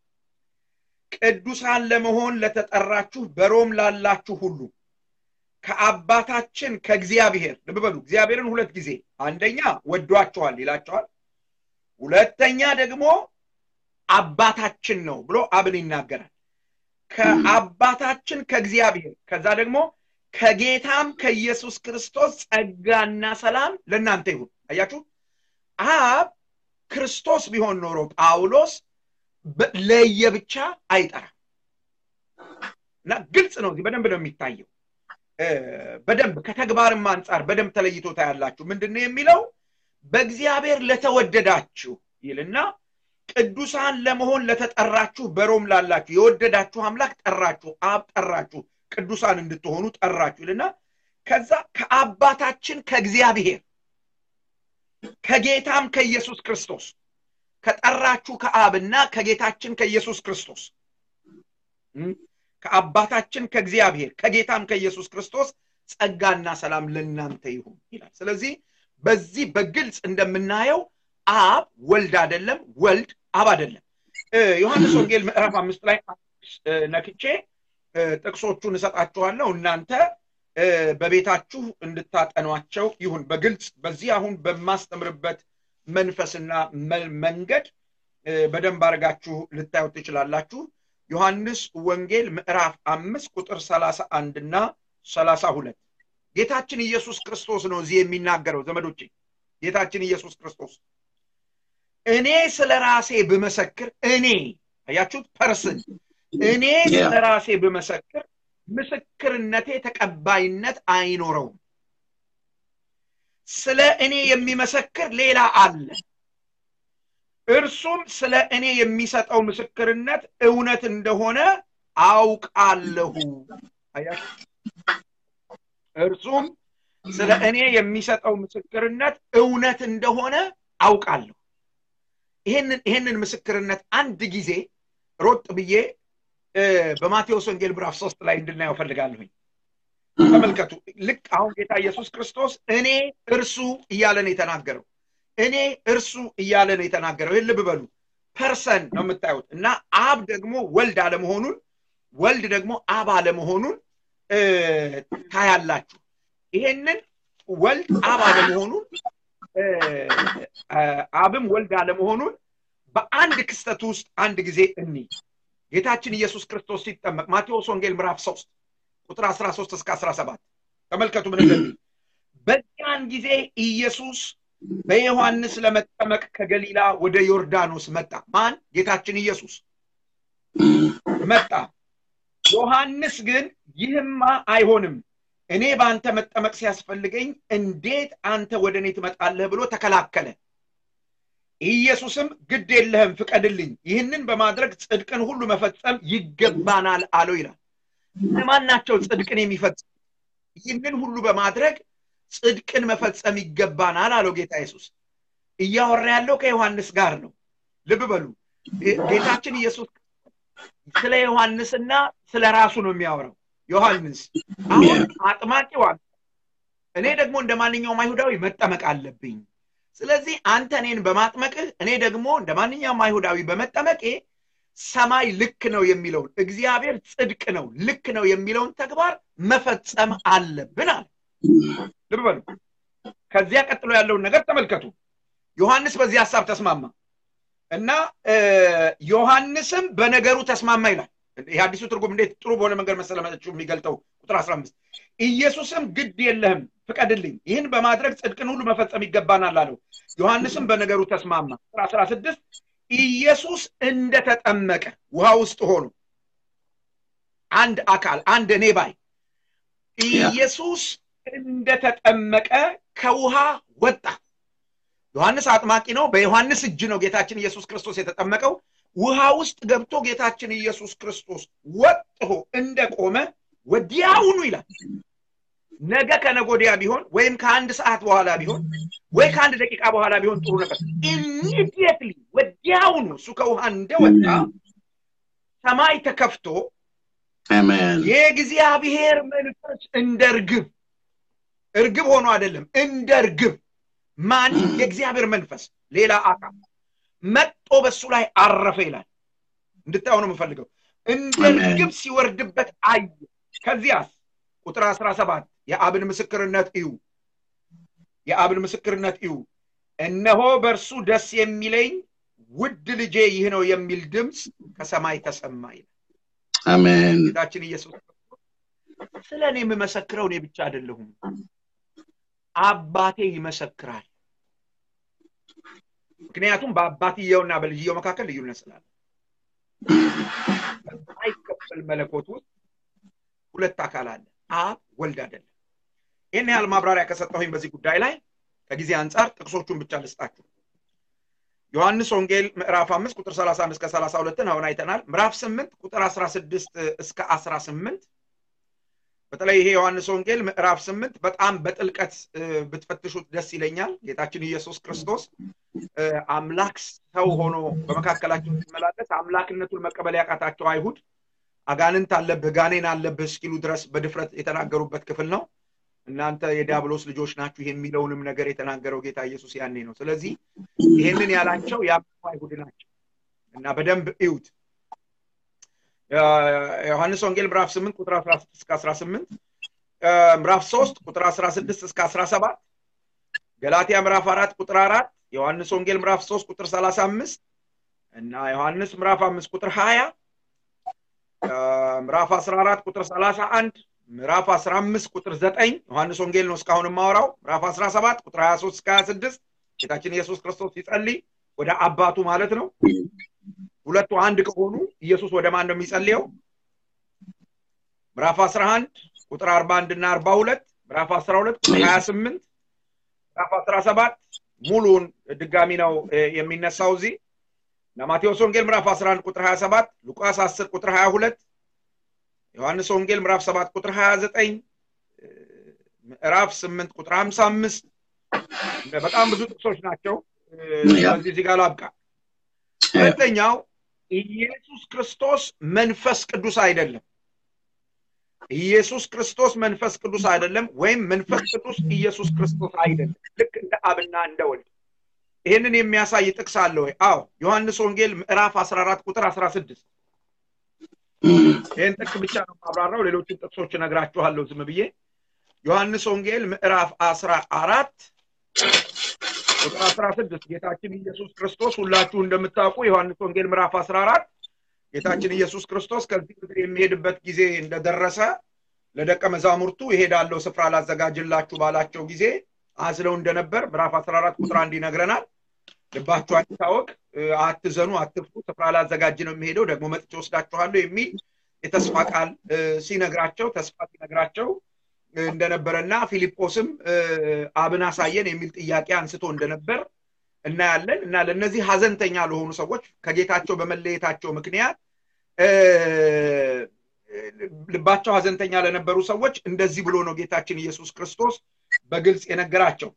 ቅዱሳን ለመሆን ለተጠራችሁ በሮም ላላችሁ ሁሉ ከአባታችን ከእግዚአብሔር ልብ በሉ፣ እግዚአብሔርን ሁለት ጊዜ አንደኛ ወዷችኋል ይላቸዋል። ሁለተኛ ደግሞ አባታችን ነው ብሎ አብን ይናገራል። ከአባታችን ከእግዚአብሔር ከዛ ደግሞ ከጌታም ከኢየሱስ ክርስቶስ ጸጋና ሰላም ለእናንተ ይሁን። አያችሁ፣ አብ ክርስቶስ ቢሆን ኖሮ ጳውሎስ ለየብቻ አይጠራም እና ግልጽ ነው። እዚህ በደንብ ነው የሚታየው። በደንብ ከተግባርም አንጻር በደንብ ተለይቶ ታያላችሁ። ምንድን ነው የሚለው? በእግዚአብሔር ለተወደዳችሁ ይልና ቅዱሳን ለመሆን ለተጠራችሁ በሮም ላላችሁ የወደዳችሁ አምላክ ጠራችሁ፣ አብ ጠራችሁ፣ ቅዱሳን እንድትሆኑ ጠራችሁ ይልና ከዛ ከአባታችን ከእግዚአብሔር ከጌታም ከኢየሱስ ክርስቶስ ከጠራችሁ ከአብና ከጌታችን ከኢየሱስ ክርስቶስ ከአባታችን ከእግዚአብሔር ከጌታም ከኢየሱስ ክርስቶስ ጸጋና ሰላም ለእናንተ ይሁን ይላል። ስለዚህ በዚህ በግልጽ እንደምናየው አብ ወልድ አይደለም፣ ወልድ አብ አይደለም። ዮሐንስ ወንጌል ምዕራፍ አምስት ላይ ነክቼ ጥቅሶቹን እሰጣችኋለሁ እናንተ በቤታችሁ እንድታጠኗቸው ይሁን። በግልጽ በዚህ አሁን በማስተምርበት መንፈስና መንገድ በደንብ አድርጋችሁ ልታዩት ትችላላችሁ። ዮሐንስ ወንጌል ምዕራፍ አምስት ቁጥር ሰላሳ አንድ እና ሰላሳ ሁለት ጌታችን ኢየሱስ ክርስቶስ ነው እዚህ የሚናገረው ዘመዶቼ። ጌታችን ኢየሱስ ክርስቶስ እኔ ስለ ራሴ ብመሰክር እኔ አያችሁት፣ ፐርስን እኔ ስለ ራሴ ብመሰክር ምስክርነቴ ተቀባይነት አይኖረውም። ስለ እኔ የሚመሰክር ሌላ አለ። እርሱም ስለ እኔ የሚሰጠው ምስክርነት እውነት እንደሆነ አውቃለሁ። እርሱም ስለ እኔ የሚሰጠው ምስክርነት እውነት እንደሆነ አውቃለሁ። ይህንን ምስክርነት አንድ ጊዜ ሮጥ ብዬ በማቴዎስ ወንጌል ምዕራፍ ሶስት ላይ እንድናየው ፈልጋለሁኝ። ተመልከቱ። ልክ አሁን ጌታ ኢየሱስ ክርስቶስ እኔ እርሱ እያለ ነው የተናገረው። እኔ እርሱ እያለ ነው የተናገረው። ይህን ልብ በሉ። ፐርሰን ነው የምታዩት እና አብ ደግሞ ወልድ አለመሆኑን ወልድ ደግሞ አብ አለመሆኑን ታያላችሁ። ይሄንን ወልድ አብ አለመሆኑን አብም ወልድ አለመሆኑን በአንድ ክስተት ውስጥ አንድ ጊዜ እኒ ጌታችን ኢየሱስ ክርስቶስ ሲጠመቅ ማቴዎስ ወንጌል ምዕራፍ ሶስት ቁጥር 13 እስከ 17 ተመልከቱ ምን እንደሚል በዚያን ጊዜ ኢየሱስ በዮሐንስ ለመጠመቅ ከገሊላ ወደ ዮርዳኖስ መጣ ማን ጌታችን ኢየሱስ መጣ ዮሐንስ ግን ይህማ አይሆንም እኔ በአንተ መጠመቅ ሲያስፈልገኝ እንዴት አንተ ወደ እኔ ትመጣለህ ብሎ ተከላከለ ኢየሱስም ግድ የለህም ፍቀድልኝ ይህንን በማድረግ ጽድቅን ሁሉ መፈጸም ይገባናል አለው ይላል እነማን ናቸው ጽድቅን የሚፈጽም ይህንን ሁሉ በማድረግ ጽድቅን መፈጸም ይገባናል አለው ጌታ ኢየሱስ እያወራ ያለው ከዮሐንስ ጋር ነው ልብ በሉ ጌታችን ኢየሱስ ስለ ዮሐንስና ስለ ራሱ ነው የሚያወራው ዮሐንስ አሁን አጥማቂው እኔ ደግሞ እንደ ማንኛውም አይሁዳዊ መጠመቅ አለብኝ ስለዚህ አንተ እኔን በማጥመቅህ እኔ ደግሞ እንደ ማንኛውም አይሁዳዊ በመጠመቄ ሰማይ ልክ ነው የሚለውን እግዚአብሔር ጽድቅ ነው ልክ ነው የሚለውን ተግባር መፈጸም አለብን አለ ልብ በሉ ከዚያ ቀጥሎ ያለውን ነገር ተመልከቱ ዮሐንስ በዚህ ሀሳብ ተስማማ እና ዮሐንስም በነገሩ ተስማማ ይላል ይህ አዲሱ ትርጉም እንዴት ጥሩ በሆነ መንገድ መሰለመችው የሚገልጠው ቁጥር 15 ኢየሱስም ግድ የለህም ፍቀድልኝ ይህን በማድረግ ጽድቅን ሁሉ መፈጸም ይገባናል አለው ዮሐንስም በነገሩ ተስማማ ቁጥር 16 ኢየሱስ እንደተጠመቀ ውሃ ውስጥ ሆኖ አንድ አካል አንድ እኔ ባይ ኢየሱስ እንደተጠመቀ ከውሃ ወጣ ዮሐንስ አጥማቂ ነው በዮሐንስ እጅ ነው ጌታችን ኢየሱስ ክርስቶስ የተጠመቀው ውሃ ውስጥ ገብቶ ጌታችን ኢየሱስ ክርስቶስ ወጥቶ እንደቆመ ወዲያውኑ ይላል ነገ ከነጎዲያ ቢሆን ወይም ከአንድ ሰዓት በኋላ ቢሆን ወይ ከአንድ ደቂቃ በኋላ ቢሆን ጥሩ ነበር። ኢሚዲየትሊ ወዲያውኑ እሱ ከውሃ እንደወጣ ሰማይ ተከፍቶ አሜን የእግዚአብሔር መንፈስ እንደ እርግብ እርግብ ሆኖ አይደለም፣ እንደ እርግብ ማን የእግዚአብሔር መንፈስ ሌላ አካል መጦ በሱ ላይ አረፈ ይላል። እንድታዩ ነው የምፈልገው። እንደ አሜን። እርግብ ሲወርድበት አየ። ከዚያስ ቁጥር አስራ ሰባት የአብን ምስክርነት እዩ፣ የአብን ምስክርነት እዩ። እነሆ በእርሱ ደስ የሚለኝ ውድ ልጄ ይህ ነው የሚል ድምፅ ከሰማይ ተሰማ ይላል። አሜን ጌታችን ኢየሱስ ክርስቶስ ስለ እኔ የምመሰክረው እኔ ብቻ አይደለሁም፣ አባቴ ይመሰክራል። ምክንያቱም በአባትየውና በልጅየው መካከል ልዩነት ስላለ አይከፈል መለኮት ውስጥ ሁለት አካል አለ፣ አብ ወልድ አይደለም። ይህን ያህል ማብራሪያ ከሰጠሁኝ በዚህ ጉዳይ ላይ ከጊዜ አንጻር ጥቅሶቹን ብቻ ልስጣችሁ። ዮሐንስ ወንጌል ምዕራፍ አምስት ቁጥር 31 እስከ 32ን አሁን አይተናል። ምዕራፍ ስምንት ቁጥር 16 እስከ 18 በተለይ ይሄ ዮሐንስ ወንጌል ምዕራፍ ስምንት በጣም በጥልቀት እ፣ ብትፈትሹት ደስ ይለኛል። ጌታችን ኢየሱስ ክርስቶስ እ፣ አምላክ ሰው ሆኖ በመካከላቸው ሲመላለስ አምላክነቱን መቀበል ያቃታቸው አይሁድ አጋንንት አለብህ ጋኔን አለብህ እስኪሉ ድረስ በድፍረት የተናገሩበት ክፍል ነው። እናንተ የዲያብሎስ ልጆች ናችሁ የሚለውንም ነገር የተናገረው ጌታ ኢየሱስ ያኔ ነው። ስለዚህ ይሄንን ያላቸው ያመኑ አይሁድ ናቸው እና በደንብ እዩት። ዮሐንስ ወንጌል ምዕራፍ 8 ቁጥር 16 እስከ 18 እ፣ ምዕራፍ 3 ቁጥር 16 እስከ 17 ገላትያ ምዕራፍ 4 ቁጥር 4 ዮሐንስ ወንጌል ምዕራፍ 3 ቁጥር 35 እና ዮሐንስ ምዕራፍ 5 ቁጥር 20 እ፣ ምዕራፍ 14 ቁጥር 31 ምዕራፍ 15 ቁጥር 9 ዮሐንስ ወንጌል ነው እስካሁን የማወራው። ምዕራፍ 17 ቁጥር 23 እስከ 26 ጌታችን ኢየሱስ ክርስቶስ ሲጸልይ ወደ አባቱ ማለት ነው። ሁለቱ አንድ ከሆኑ ኢየሱስ ወደ ማን ነው የሚጸልየው? ምዕራፍ 11 ቁጥር 41 እና 42 ምዕራፍ 12 ቁጥር 28 ምዕራፍ 17 ሙሉን ድጋሚ ነው እ፣ የሚነሳው እዚህ እና ማቴዎስ ወንጌል ምዕራፍ 11 ቁጥር 27 ሉቃስ 10 ቁጥር 22 ዮሐንስ ወንጌል ምዕራፍ 7 ቁጥር 29 እ፣ ምዕራፍ 8 ቁጥር 55 በጣም ብዙ ጥቅሶች ናቸው። እ፣ ያ። ስለዚህ እዚህ ጋር ላብቃ። ሁለተኛው ኢየሱስ ክርስቶስ መንፈስ ቅዱስ አይደለም። ኢየሱስ ክርስቶስ መንፈስ ቅዱስ አይደለም፣ ወይም መንፈስ ቅዱስ ኢየሱስ ክርስቶስ አይደለም። ልክ እንደ አብና እንደ ወልድ። ይህንን የሚያሳይ ጥቅስ አለ ወይ? አዎ፣ ዮሐንስ ወንጌል ምዕራፍ 14 ቁጥር 16 ይህን ጥቅስ ብቻ ነው ማብራራው። ሌሎችን ጥቅሶች እነግራችኋለሁ ዝም ብዬ። ዮሐንስ ወንጌል ምዕራፍ 14 ቁጥር 16 ጌታችን ኢየሱስ ክርስቶስ ሁላችሁ እንደምታውቁ ዮሐንስ ወንጌል ምዕራፍ 14 ጌታችን ኢየሱስ ክርስቶስ ከዚህ ምድር የሚሄድበት ጊዜ እንደደረሰ ለደቀ መዛሙርቱ ይሄዳለው ስፍራ ላዘጋጅላችሁ ባላቸው ጊዜ አዝለው እንደነበር ምዕራፍ 14 ቁጥር አንድ ይነግረናል። ልባችሁ አይታወቅ፣ እ፣ አትዘኑ፣ አትፍሩ፣ ስፍራ ላዘጋጅ ነው የሚሄደው ደግሞ መጥቼ ወስዳችኋለሁ የሚል የተስፋ ቃል እ፣ ሲነግራቸው ተስፋ ሲነግራቸው እ፣ እንደነበረና ፊልጶስም እ፣ አብን አሳየን የሚል ጥያቄ አንስቶ እንደነበር እናያለን እና ለእነዚህ ሀዘንተኛ ለሆኑ ሰዎች ከጌታቸው በመለየታቸው ምክንያት እ፣ ልባቸው ሀዘንተኛ ለነበሩ ሰዎች እንደዚህ ብሎ ነው ጌታችን ኢየሱስ ክርስቶስ በግልጽ የነገራቸው።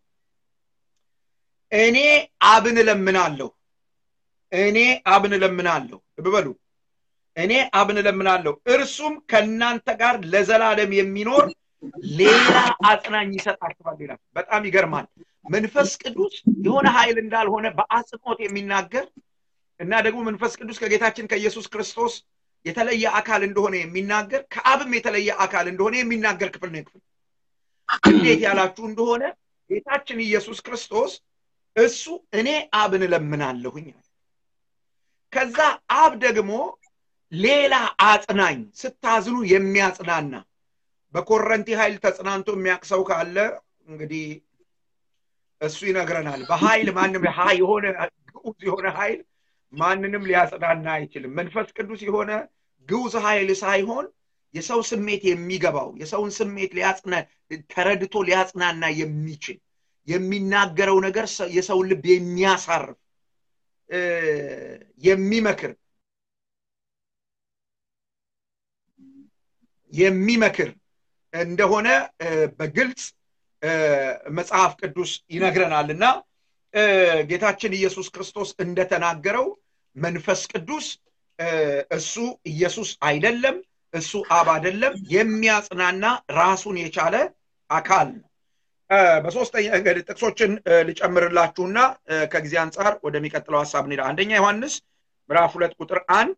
እኔ አብን እለምናለሁ፣ እኔ አብን እለምናለሁ። ልብ በሉ፣ እኔ አብን እለምናለሁ፣ እርሱም ከእናንተ ጋር ለዘላለም የሚኖር ሌላ አጽናኝ ይሰጣችኋል ይላል። በጣም ይገርማል። መንፈስ ቅዱስ የሆነ ኃይል እንዳልሆነ በአጽንኦት የሚናገር እና ደግሞ መንፈስ ቅዱስ ከጌታችን ከኢየሱስ ክርስቶስ የተለየ አካል እንደሆነ የሚናገር ከአብም የተለየ አካል እንደሆነ የሚናገር ክፍል ነው። ክፍል እንዴት ያላችሁ እንደሆነ ጌታችን ኢየሱስ ክርስቶስ እሱ እኔ አብን እለምናለሁኝ አለ። ከዛ አብ ደግሞ ሌላ አጽናኝ ስታዝኑ የሚያጽናና በኮረንቲ ኃይል ተጽናንቶ የሚያውቅ ሰው ካለ እንግዲህ እሱ ይነግረናል። በኃይል ማንም ሀ- የሆነ ግዑዝ የሆነ ኃይል ማንንም ሊያጽናና አይችልም። መንፈስ ቅዱስ የሆነ ግዑዝ ኃይል ሳይሆን የሰው ስሜት የሚገባው የሰውን ስሜት ሊያጽና ተረድቶ ሊያጽናና የሚችል የሚናገረው ነገር ሰ- የሰውን ልብ የሚያሳርፍ እ፣ የሚመክር የሚመክር እንደሆነ በግልጽ መጽሐፍ ቅዱስ ይነግረናል እና ጌታችን ኢየሱስ ክርስቶስ እንደተናገረው መንፈስ ቅዱስ እሱ ኢየሱስ አይደለም፣ እሱ አብ አይደለም፣ የሚያጽናና ራሱን የቻለ አካል ነው። በሶስተኛ ጥቅሶችን ልጨምርላችሁና ከጊዜ አንጻር ወደሚቀጥለው ሀሳብ እንሄዳ። አንደኛ ዮሐንስ ምዕራፍ ሁለት ቁጥር አንድ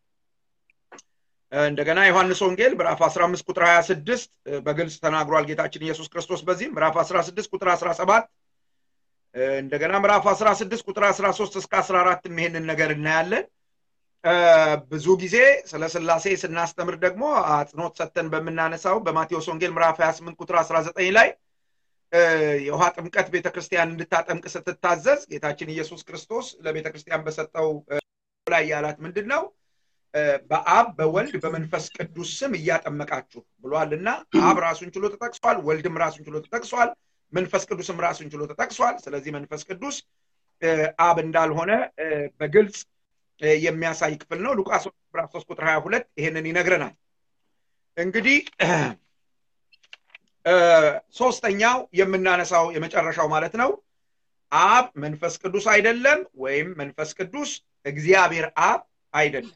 እንደገና ዮሐንስ ወንጌል ምዕራፍ 15 ቁጥር 26 በግልጽ ተናግሯል ጌታችን ኢየሱስ ክርስቶስ በዚህም ምዕራፍ 16 ቁጥር 17 እንደገና ምዕራፍ 16 ቁጥር 13 እስከ 14 ይሄንን ነገር እናያለን። ብዙ ጊዜ ስለ ስላሴ ስናስተምር ደግሞ አጽንኦት ሰጥተን በምናነሳው በማቴዎስ ወንጌል ምዕራፍ 28 ቁጥር 19 ላይ የውሃ ጥምቀት ቤተክርስቲያን እንድታጠምቅ ስትታዘዝ ጌታችን ኢየሱስ ክርስቶስ ለቤተክርስቲያን በሰጠው ላይ ያላት ምንድን ነው? በአብ በወልድ በመንፈስ ቅዱስ ስም እያጠመቃችሁ ብሏል እና አብ ራሱን ችሎ ተጠቅሷል፣ ወልድም ራሱን ችሎ ተጠቅሷል፣ መንፈስ ቅዱስም ራሱን ችሎ ተጠቅሷል። ስለዚህ መንፈስ ቅዱስ አብ እንዳልሆነ በግልጽ የሚያሳይ ክፍል ነው። ሉቃስ ምዕራፍ 3 ቁጥር 22 ይሄንን ይነግረናል። እንግዲህ ሶስተኛው የምናነሳው የመጨረሻው ማለት ነው አብ መንፈስ ቅዱስ አይደለም ወይም መንፈስ ቅዱስ እግዚአብሔር አብ አይደለም።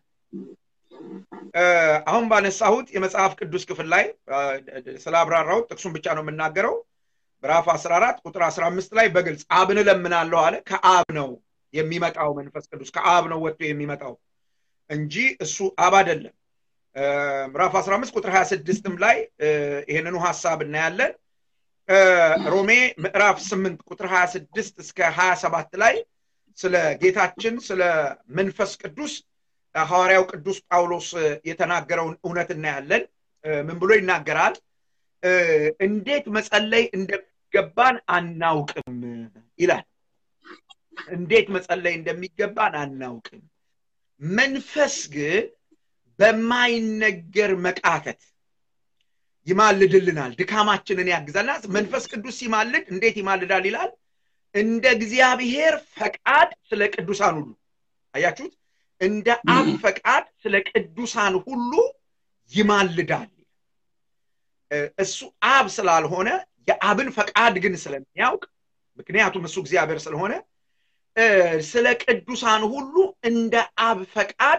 አሁን ባነሳሁት የመጽሐፍ ቅዱስ ክፍል ላይ ስላብራራሁት ጥቅሱን ብቻ ነው የምናገረው። ምዕራፍ 14 ቁጥር 15 ላይ በግልጽ አብን እለምናለሁ አለ። ከአብ ነው የሚመጣው መንፈስ ቅዱስ ከአብ ነው ወጥቶ የሚመጣው እንጂ እሱ አብ አይደለም። ምዕራፍ 15 ቁጥር 26ም ላይ ይህንኑ ሐሳብ እናያለን። ሮሜ ምዕራፍ 8 ቁጥር 26 እስከ 27 ላይ ስለ ጌታችን ስለ መንፈስ ቅዱስ ሐዋርያው ቅዱስ ጳውሎስ የተናገረውን እውነት እናያለን። ምን ብሎ ይናገራል? እንዴት መጸለይ እንደሚገባን አናውቅም ይላል። እንዴት መጸለይ እንደሚገባን አናውቅም። መንፈስ ግን በማይነገር መቃተት ይማልድልናል፣ ድካማችንን ያግዛልና መንፈስ ቅዱስ ሲማልድ እንዴት ይማልዳል ይላል? እንደ እግዚአብሔር ፈቃድ ስለ ቅዱሳን ሁሉ አያችሁት? እንደ አብ ፈቃድ ስለ ቅዱሳን ሁሉ ይማልዳል። እሱ አብ ስላልሆነ የአብን ፈቃድ ግን ስለሚያውቅ ምክንያቱም እሱ እግዚአብሔር ስለሆነ ስለ ቅዱሳን ሁሉ እንደ አብ ፈቃድ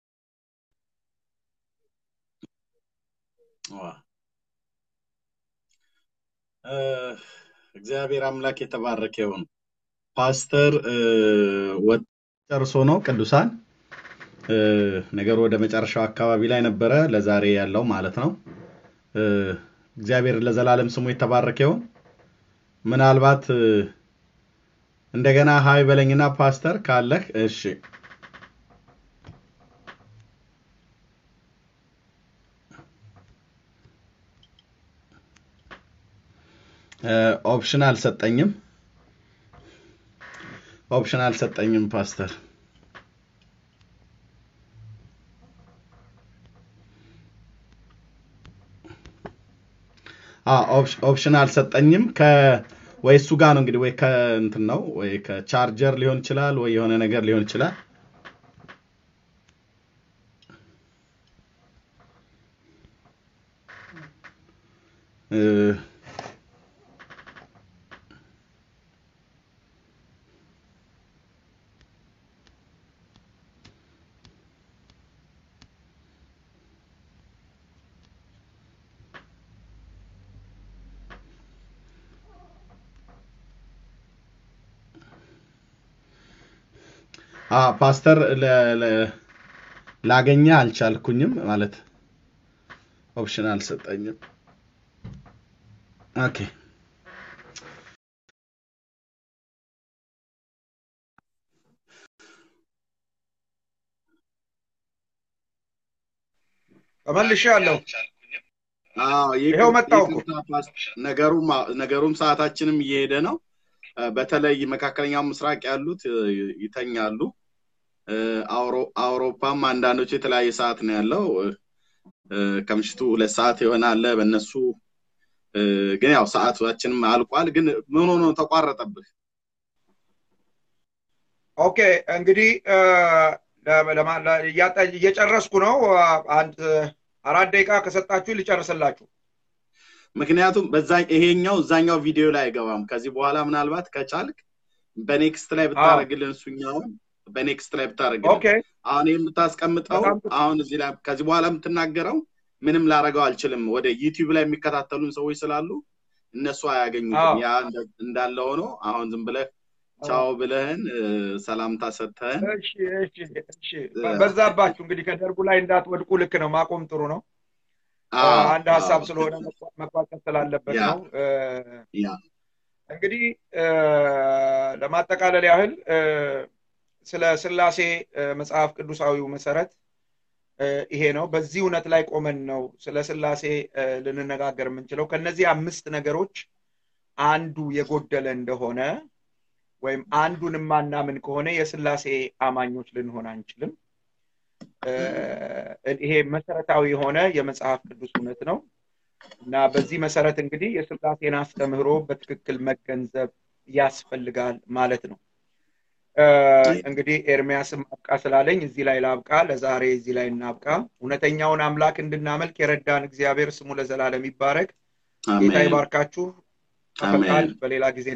እግዚአብሔር አምላክ የተባረከ ይሁን። ፓስተር ጨርሶ ነው ቅዱሳን ነገሩ ወደ መጨረሻው አካባቢ ላይ ነበረ ለዛሬ ያለው ማለት ነው። እግዚአብሔር ለዘላለም ስሙ የተባረከ ይሁን። ምናልባት እንደገና ሀይ በለኝና ፓስተር ካለህ እሺ። ኦፕሽን አልሰጠኝም። ኦፕሽን አልሰጠኝም ፓስተር። ኦፕሽን አልሰጠኝም። ከ ወይ እሱ ጋር ነው እንግዲህ ወይ ከእንትን ነው ወይ ከቻርጀር ሊሆን ይችላል ወይ የሆነ ነገር ሊሆን ይችላል። ፓስተር ላገኘ አልቻልኩኝም ማለት ኦፕሽን አልሰጠኝም። ኦኬ ተመልሻለሁ። ይኸው መጣሁ እኮ። ነገሩም ሰዓታችንም እየሄደ ነው። በተለይ መካከለኛው ምስራቅ ያሉት ይተኛሉ። አውሮፓም አንዳንዶቹ የተለያየ ሰዓት ነው ያለው። ከምሽቱ ሁለት ሰዓት ይሆናል በእነሱ ግን ያው ሰዓታችንም አልቋል። ግን ምን ሆኖ ተቋረጠብህ? ኦኬ እንግዲህ እየጨረስኩ ነው። አንድ አራት ደቂቃ ከሰጣችሁ ልጨርስላችሁ። ምክንያቱም በዛ ይሄኛው እዛኛው ቪዲዮ ላይ አይገባም። ከዚህ በኋላ ምናልባት ከቻልክ በኔክስት ላይ ብታደርግልን እሱኛውን በኔክስት ላይ ብታደርግልን ኦኬ አሁን የምታስቀምጠው በጣም ጥሩ። አሁን እዚህ ላይ ከዚህ በኋላ የምትናገረው ምንም ላረገው አልችልም። ወደ ዩቲዩብ ላይ የሚከታተሉን ሰዎች ስላሉ እነሱ አያገኙትም። አዎ። ያ እንደ- እንዳለ ሆኖ አሁን ዝም ብለህ ቻው ብለህን እ፣ ሰላምታ ሰጥተህን እሺ እሺ እሺ በ- በዛባችሁ እንግዲህ ከደርጉ ላይ እንዳትወድቁ ልክ ነው ማቆም ጥሩ ነው አዎ፣ አንድ ሀሳብ አዎ፣ ስለሆነ መቋ- መቋጨት ስላለበት ያ። ነው እ፣ ያ እንግዲህ እ፣ ለማጠቃለል ያህል እ፣ ስለ ስላሴ እ፣ መጽሐፍ ቅዱሳዊው መሰረት እ፣ ይሄ ነው በዚህ እውነት ላይ ቆመን ነው ስለ ስላሴ እ፣ ልንነጋገር የምንችለው ከነዚህ አምስት ነገሮች አንዱ የጎደለ እንደሆነ ወይም አንዱን የማናምን ከሆነ የስላሴ አማኞች ልንሆን አንችልም እ፣ ይሄ መሰረታዊ የሆነ የመጽሐፍ ቅዱስ እውነት ነው እና በዚህ መሰረት እንግዲህ የስላሴን አስተምህሮ በትክክል መገንዘብ ያስፈልጋል ማለት ነው እ፣ እንግዲህ ኤርሚያስም አብቃ ስላለኝ እዚህ ላይ ላብቃ ለዛሬ እዚህ ላይ እናብቃ እውነተኛውን አምላክ እንድናመልክ የረዳን እግዚአብሔር ስሙ ለዘላለም ይባረክ ጌታ አሜን ይባርካችሁ ተፈቃል አሜን በሌላ ጊዜ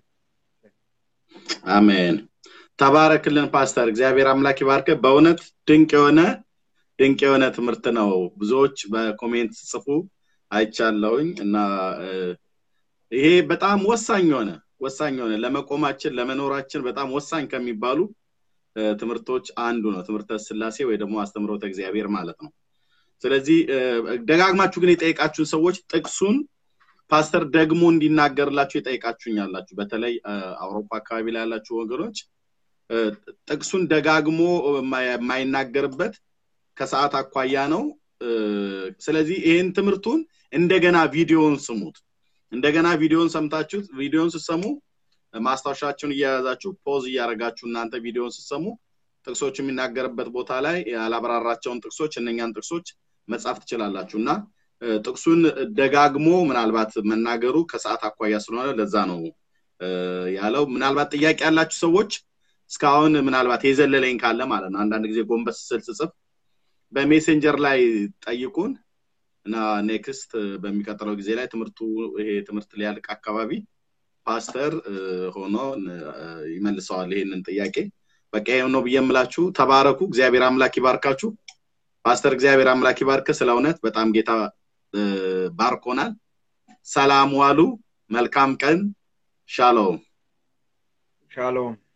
አሜን። ተባረክልን ፓስተር፣ እግዚአብሔር አምላክ ይባርክ። በእውነት ድንቅ የሆነ ድንቅ የሆነ ትምህርት ነው። ብዙዎች በኮሜንት ጽፉ አይቻለሁኝ እና እ፣ ይሄ በጣም ወሳኝ የሆነ ወሳኝ የሆነ ለመቆማችን ለመኖራችን በጣም ወሳኝ ከሚባሉ እ፣ ትምህርቶች አንዱ ነው። ትምህርተ ስላሴ ወይ ደግሞ አስተምሮተ እግዚአብሔር ማለት ነው። ስለዚህ እ፣ ደጋግማችሁ ግን የጠየቃችሁን ሰዎች ጥቅሱን ፓስተር ደግሞ እንዲናገርላችሁ የጠየቃችሁኝ ያላችሁ በተለይ እ፣ አውሮፓ አካባቢ ላይ ያላችሁ ወገኖች እ፣ ጥቅሱን ደጋግሞ የማ- የማይናገርበት ከሰዓት አኳያ ነው። እ፣ ስለዚህ ይህን ትምህርቱን እንደገና ቪዲዮውን ስሙት። እንደገና ቪዲዮውን ሰምታችሁት ቪዲዮውን ስትሰሙ ማስታወሻችሁን እየያዛችሁ ፖዝ እያደረጋችሁ እናንተ ቪዲዮውን ስትሰሙ ጥቅሶች የሚናገርበት ቦታ ላይ ያላብራራቸውን ጥቅሶች እነኛን ጥቅሶች መጻፍ ትችላላችሁ እና እ፣ ጥቅሱን ደጋግሞ ምናልባት መናገሩ ከሰዓት አኳያ ስለሆነ ለዛ ነው እ፣ ያለው። ምናልባት ጥያቄ ያላችሁ ሰዎች እስካሁን ምናልባት የዘለለኝ ካለ ማለት ነው አንዳንድ ጊዜ ጎንበስ ስል ስጽፍ በሜሴንጀር ላይ ጠይቁን እና ኔክስት በሚቀጥለው ጊዜ ላይ ትምህርቱ ይሄ ትምህርት ሊያልቅ አካባቢ ፓስተር እ፣ ሆኖ እ፣ ይመልሰዋል ይሄንን ጥያቄ። በቃ ይሄው ነው ብዬ የምላችሁ። ተባረኩ። እግዚአብሔር አምላክ ይባርካችሁ። ፓስተር እግዚአብሔር አምላክ ይባርክ። ስለ እውነት በጣም ጌታ እ፣ ባርኮናል። ሰላም ዋሉ። መልካም ቀን። ሻሎም ሻሎም